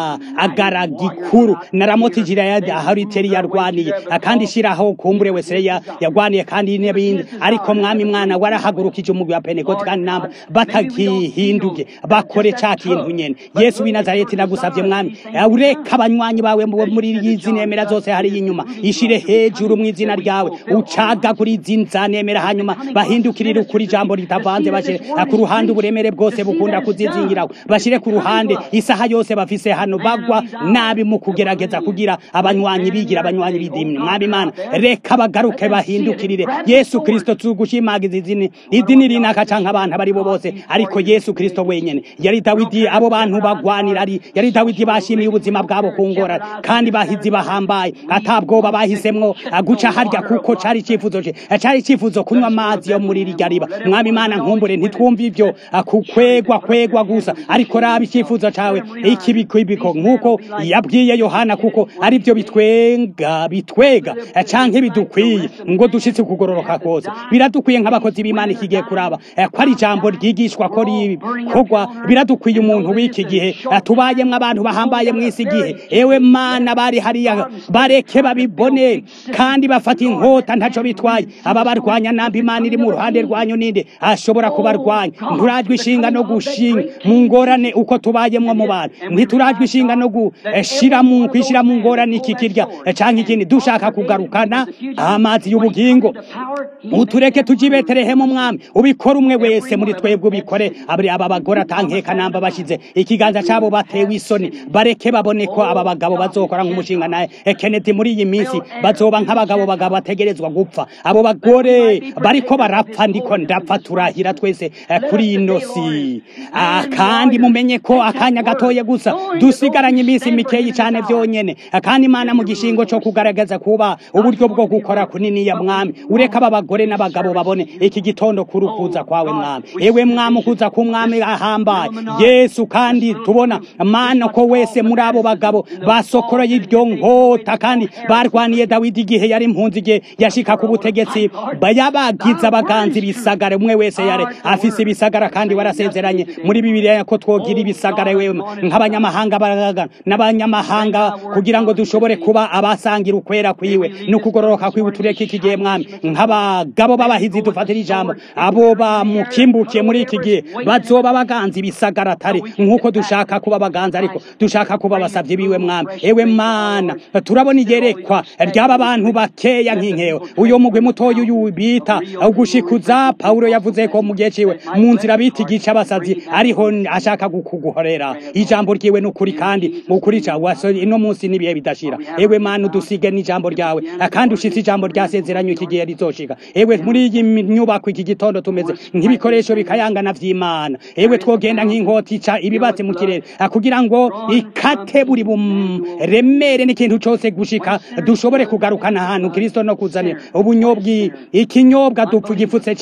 agara gikuru na ramoti girayadi ahariteri yarwaniye kandi ishiraho kumbure wese ya- yarwaniye kandi n'ibindi ariko mwami mwana warahagurukije umugwi wa pentekote kandi namba batagihinduke bakore ca kintu nyene yesu w'i nazareti nagusavye mwami ureka abanywanyi bawe mu- muri izi nemera zose hariya inyuma ishire hejuru mu izina ryawe ucagagura izi nzanemera hanyuma bahindukirire ukuri ijambo ritavanze bashire ku ruhande uburemere bwose bukunda kuzizingiraho bashire ku ruhande isaha yose bafise hano bagwa nabi mu kugerageza kugira abanywanyi bigira abanywanyi b'idini mwami imana reka bagaruke bahindukirire yesu kristo tugushimagiza izini idini rinaka canke abantu abari bo bose ariko yesu kristo wenyene yari dawidi abo bantu bagwanira ari yari dawidi bashimiye ubuzima bwabo ku ngorane kandi bahizi bahambaye atabwoba bahisemwo ah, guca harya kuko cari icifuzo ce Ah, cari icifuzo kunywa amazi yo muri rirya riba mwami imana nkumbure ntitwumva ivyo ah, kukwegwa kwegwa gusa ariko raba icifuzo cawe ikibikibiko nk'uko yabwiye yohana kuko ari byo bitwenga bitwega ah, canke bidukwiye ngo dushitse kugororoka kose biradukwiye nk'abakozi b'imana ikigiye kuraba eh, ko ari ijambo ryigishwa ko rikorwa biradukwiye umuntu w'iki gihe eh, tubayemwo abantu bahambaye mw'isi gihe ewe mana bari hariya bareke babibone kandi bafata inkota ntaco bitwaye aba barwanya namba imana iri mu ruhande rwanyu ninde ashobora kubarwanya nturajwe ishinga no gushinga mu ngorane uko tubayemwo mu bantu ntiturajwe ishinga no gushira mu kwishira mu ngorane iki kirya eh, canke ikindi dushaka kugarukana amazi y'ubugingo utureke tuji betelehemu mwami ubikora umwe wese muri twebwe ubikore abri aba bagore atankeka namba bashize ikiganza cabo batewe isoni bareke babone ko aba bagabo bazokora nk'umushinga naye Kennedy muri iyi minsi bazoba nk'abagabo bagabo bategerezwa gupfa abo bagore bariko barapfa ndiko ndapfa turahira twese eh, kuri ino si Ah, kandi mumenye ko akanya gatoye gusa dusigaranye iminsi mikeyi cyane byonyene Ah, kandi imana mu gishingo cyo kugaragaza kuba uburyo bwo gukora kunini ya mwami ureka aba bagore n'abagabo babone iki gitondo kurukuza kwawe mwami ewe mwami ukuza ku mwami ahambaye yesu kandi tubona mana ko wese muri abo bagabo basokoroye ibyo nkota kandi barwaniye dawidi igihe yari impunzi igihe yashika ku butegetsi bayabagiza abaganzi bisagara umwe wese yare afise ibisagara kandi warasezeranye muri bibiliya ko twogira ibisagara wewe nk'abanyamahanga baraga n'abanyamahanga kugira ngo dushobore kuba abasangira ukwera kwiwe no kugororoka kwiwe tureke iki gihe mwami nk'abagabo b'abahizi dufatira ijambo abo bamukimbukiye muri iki gihe bazoba baganzi ibisagara atari nk'uko dushaka kuba baganzi ariko dushaka kuba basavye biwe mwami ewe mana turabona igerekwa ry'aba bantu bakeya nk'inkewe uyo mugwi mutoya uyu bita ugushikuza pawulo yavuze ko mu gihe ciwe mu nzira bita igice abasazi ariho ashaka kuguhorera ijambo ryiwe n'ukuri kandi ukuri ca waso ino munsi n'ibihe bidashira ewe mana udusige n'ijambo ryawe kandi ushitse ijambo ryasezeranywe iki gihe rizoshika ewe muri iyi nyubako iki gitondo tumeze nk'ibikoresho bikayangana vy'imana ewe twogenda nk'inkota ica ibibatse mu kirere kugira ngo ikate buri buremere n'ikintu cose gushika dushobore kugarukana ahantu kristo no kuzanira ubunyobwi ikinyobwa dupfa igifutse ciza umwami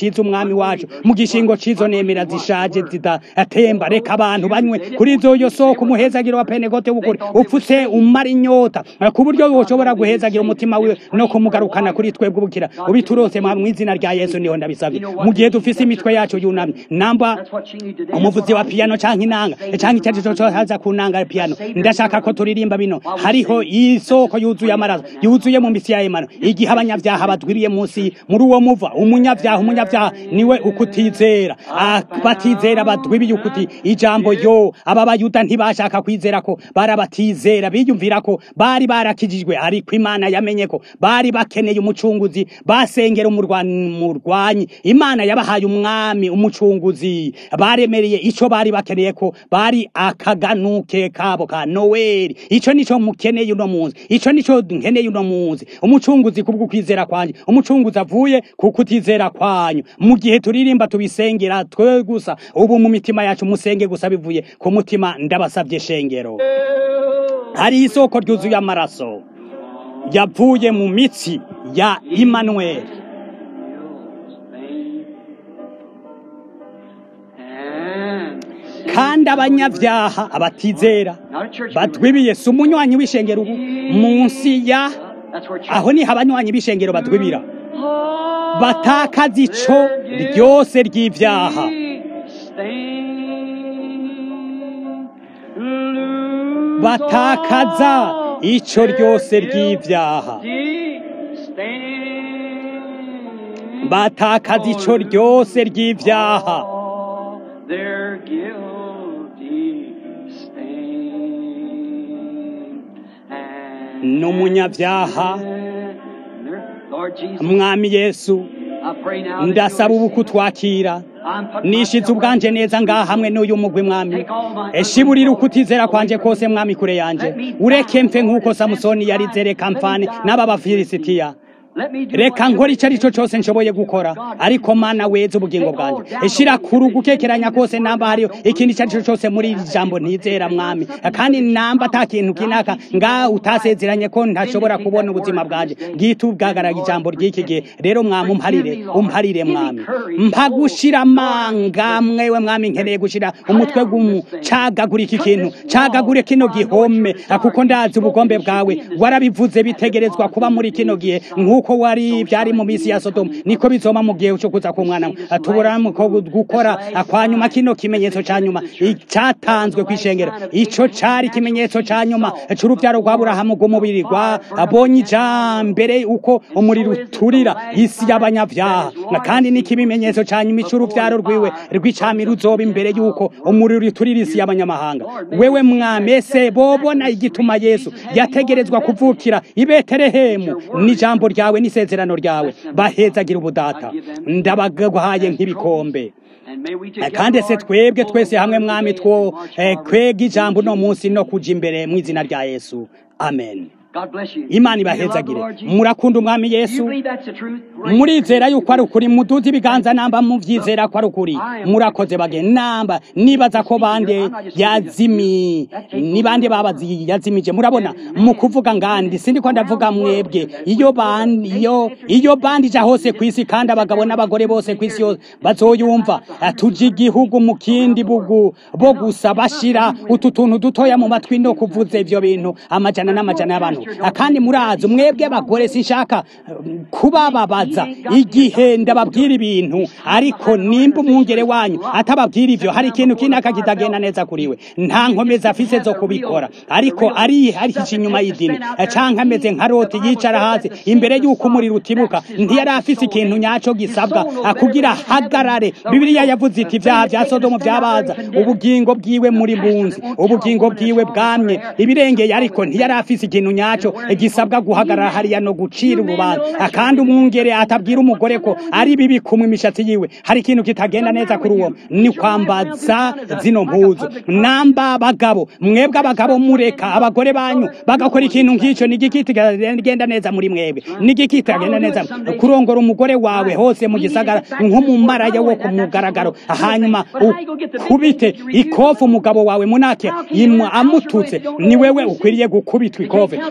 umwami wacu mu gishingo c'izo nemera zishaje zidatemba reka abantu banywe kuri izo yo soko umuhezagiro wa penekote w'ukuri upfutse umara inyota ku buryo woshobora guhezagira umutima wiwe no kumugarukana kuri twebwe ubukira ubiturose mu izina rya yesu niho ndabisabye mu gihe dufise imitwe yacu yunamye namba That's what she needs today. umuvuzi wa piano canke inanga canke icyo aricyo cyose haza ku nanga ya piano ndashaka ko turirimba bino hariho isoko yuzuye amaraso yuzuye mu misi ya emano igihe abanyabyaha badwiriye munsi muri uwo muva umunyabyaha umunyabyaha niwe ukutizera Ah, batizera badwibiye ukuti ijambo yo aba bayuda ntibashaka kwizera ko barabatizera biyumvira ko bari barakijijwe ariko imana yamenye ko bari bakeneye umucunguzi basengera umurwanyi murwanyi imana yabahaye umwami umucunguzi baremereye ico bari bakeneye ko bari akaganuke kabo ka noweli ico nico mukeneye uno munsi ico nico nkeneye uno munsi umucunguzi kubwo kwizera kwanje umucunguzi avuye ku kutizera kwanyu mu gihe turirimba tubisengera twe gusa ubu mu mitima yacu musenge gusa bivuye ku mutima ndabasabye shengero hari isoko ryuzuye amaraso yavuye mu mitsi ya Emmanuel kandi abanyabyaha abatizera Not a church batwibiye si umunywanyi w'ishengero ubu munsi ya That's where church aho niho abanywanyi b'ishengero batwibira batakaza ico ryose ry'ivyaha batakaza ico ryose ry'ivyaha batakaza ico ryose ry'ivyaha Their guilty stain. And n'umunyabyaha Lord Jesus, mwami yesu I pray now that ndasaba you ubu would kutwakira I'm putting nishize myself ubwanje right neza ngaha hamwe n'uyu mugwi mwami Take all my- eshiburira ukutizera kwanje kose mwami kure yanje ureke mfe nk'uko samusoni yarize reka mfane n'aba bafilisitiya Let me do reka what you nkora icyo ari cyo wish. cyose nshoboye gukora ariko mana weza ubugingo bwanjye ishira kuru gukekeranya kose namba hariyo ikindi icyo ari cyo cyose muri iri jambo ntizera mwami kandi namba ata kintu kinaka nga utasezeranye ko ntashobora kubona ubuzima bwanjye bwite ubwagaraga ijambo ry'iki gihe rero mwami umparire umparire mwami mpa gushira amanga mwewe mwami nkeneye gushira umutwe gumu cagagura iki kintu cagagure kino gihome kuko ndazi ubugombe bwawe warabivuze bitegerezwa kuba muri kino gihe nk'uko wari byari mu minsi ya sodomu niko bizoma mu gihe cyo kuza k'umwana tubura ko gukora kwa nyuma kino kimenyetso ca nyuma icyatanzwe kw'ishengero ico cari ikimenyetso ca nyuma c'uruvyaro rwa burahamu rw'umubiri rwa abonye ijambere uko umuriro uturira isi y'abanyavyaha kandi niko ibimenyetso ca nyuma c'uruvyaro rwiwe rw'icami ruzoba imbere y'uko umuriro uturira isi y'abanyamahanga wewe mwami ese bobona igituma yesu yategerezwa kuvukira i betelehemu n'ijambo ryawe n'isezerano ryawe bahezagira ubudata ndabagahaye nk'ibikombe And may we together, kandi se Lord, twebwe go twese the hamwe way mwami of two March eh, forward. kwega ijambo uno munsi no kuja imbere mu izina rya yesu amen God bless you. imana Do you love the ibahezagire Lord Jesus? murakunda umwami Do you yesu believe that's the truth? Raise murizera yuko ari ukuri muduze ibiganza namba muvyizera ko ari ukuri murakoze bage namba nibaza ko bande yazimi ni bande babazi yazimije murabona mu kuvuga ngandi sindiko ndavuga mwebwe iyo bandi iyo iyo bandi ja hose kwisi kandi abagabo n'abagore bose kwisi yose bazoyumva tuje igihugu mu kindi bugu bo gusa bashira utu tuntu dutoya mu matwi no kuvuza ivyo bintu amajana n'amajana y'abantu kandi murazi mwebwe abagore sinshaka um, kubababaza igihe ndababwira ibintu ariko nimba umwungere wanyu atababwira ivyo hari ikintu kinaka kitagenda neza kuri we nta nkomezi afise zo kubikora ariko ari harihisha inyuma y'idini canke ameze nka roti yicara hasi imbere y'uko umuriro utibuka ntiyari afise ikintu nyaco gisabwa kugira hagarare bibiliya yavuze iti ivyaha vya sodomu vyabaza ubugingo bwiwe muri bunzi ubugingo bwiwe bwamye ibirengeye ariko ntiyari afise ikintu nyaco gisabwa guhagarara hariya no gucira urubanza kandi umwungere atabwira umugore ko ari bibi kumwe imishatsi yiwe hari ikintu kitagenda neza kuri uwo ni kwambaza zino mpuzu namba abagabo mwebwe abagabo mureka abagore banyu bagakora ikintu nk'icyo ni igiki kitagenda neza muri mwebwe ni igiki kitagenda neza kurongora umugore wawe hose mu gisagara nk'umumaraya wo ku mugaragaro hanyuma ukubite ikofu umugabo wawe munake imu amututse ni wewe ukwiriye gukubitwa ikofe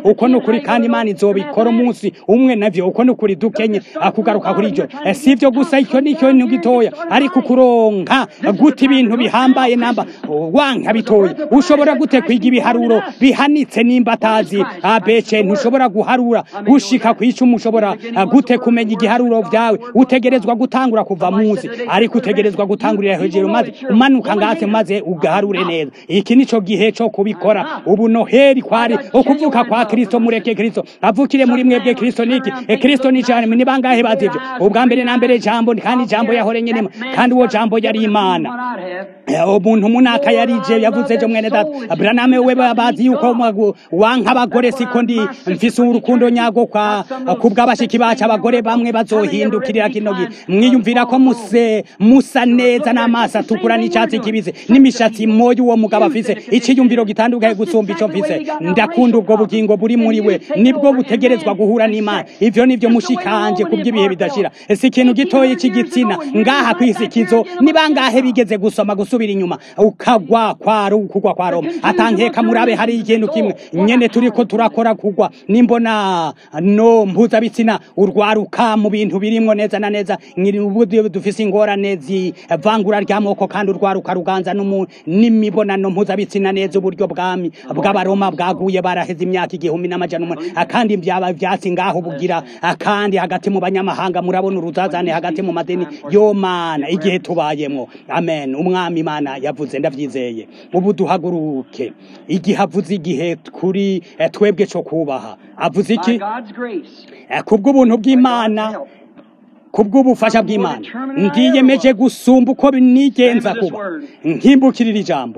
uko ni ukuri kandi imana izobikora umunsi umwe navyo uko ni ukuri dukenye akugaruka kuri ivyo Eh, si ivyo gusa icyo ni ikintu gitoya ariko kuronka gute ibintu bihambaye namba wanka bitoya ushobora gute kwiga ibiharuro bihanitse nimba atazi abece ntushobora guharura gushika ku icumu ushobora ah, gute kumenya igiharuro vyawe utegerezwa gutangura kuva munsi ariko utegerezwa gutangurira hejuru maze umanuka ngase maze ugaharure neza iki nico gihe co kubikora ubu noheri kwari ukuvuka kwa kristo mureke kristo avukire muri mwebwe kristo niki e kristo ni cyane ni bangahe bazivyo ubwa mbere na mbere jambo kandi jambo yahore nyene kandi uwo jambo yari imana Eh, umuntu munaka yarije yavuze ejo mwene data braname we bazi yuko mwagu- wanka abagore siko ndi mfise urukundo nyago kwa kubw'abashiki bacu abagore bamwe bazohindukirira kino gihe mwiyumvira ko muse musa neza n'amaso atukura n'icyatsi kibisi n'imishatsi moyo uwo mugabo afise ikiyumviro gitandukanye gusumba ico mfise ndakunda ubwo bugingo buri muri we nibwo butegerezwa guhura n'imana ivyo nivyo mushikanje kubw'ibihe bidashira si ikintu gitoyi c'igitsina ngaha kwisikizo ni bangahe bigeze gusoma gusubira inyuma ukagwa kwa Ru- kugwa kwa roma atankeka murabe hari ikintu kimwe nyene turiko turakora kugwa nimbona no mpuzabitsina urwaruka mu bintu birimwo neza na neza nkiri ubu dufise ingorane zivangura ry'amoko kandi urwaruka ruganza n'umu- n'imibonano mpuzabitsina neza uburyo bwami bw'abaroma bwaguye baraheze imyaka igihumbi n'amajana umunani akandi byaba vyatsi ngaho bugira akandi hagati mu banyamahanga murabona uruzazane hagati mu madini yo mana igihe tubayemwo amen umwami imana yavuze ndavyizeye ubu duhaguruke igihe avuze igihe kuri eh, twebwe co kubaha avuze By iki God's grace. Eh, kubw'ubuntu bw'imana Help. kubw'ubufasha bw'imana ndiyemeje gusumba uko nigenza kuba nkimbukirira ijambo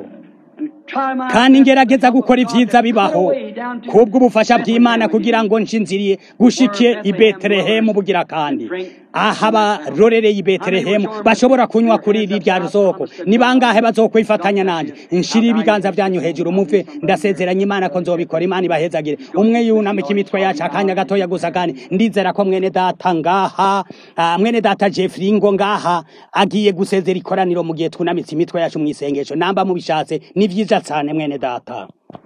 Try my kandi best ngerageza to gukora help ivyiza God bibaho all the way down to kubw'ubufasha Bethlehem bw'imana with kugira you. ngo nshinziriye gushike i betelehemu bugira kandi aha abarorereye i betelehemu bashobora kunywa kuri iri rya soko ni bangahe bazokwifatanya nanjye nshira ibiganza vyanyu hejuru muve ndasezeranya imana ko nzobikora imana ibahezagire umwe yunamika imitwe yacu akanya gatoya gusa kandi ndizera ko mwene data ngaha ah, mwene data jeffrey ngo ngaha agiye gusezera ikoraniro mu gihe twunamitse imitwe yacu mu isengesho namba mubishatse ni vyiza cane mwene data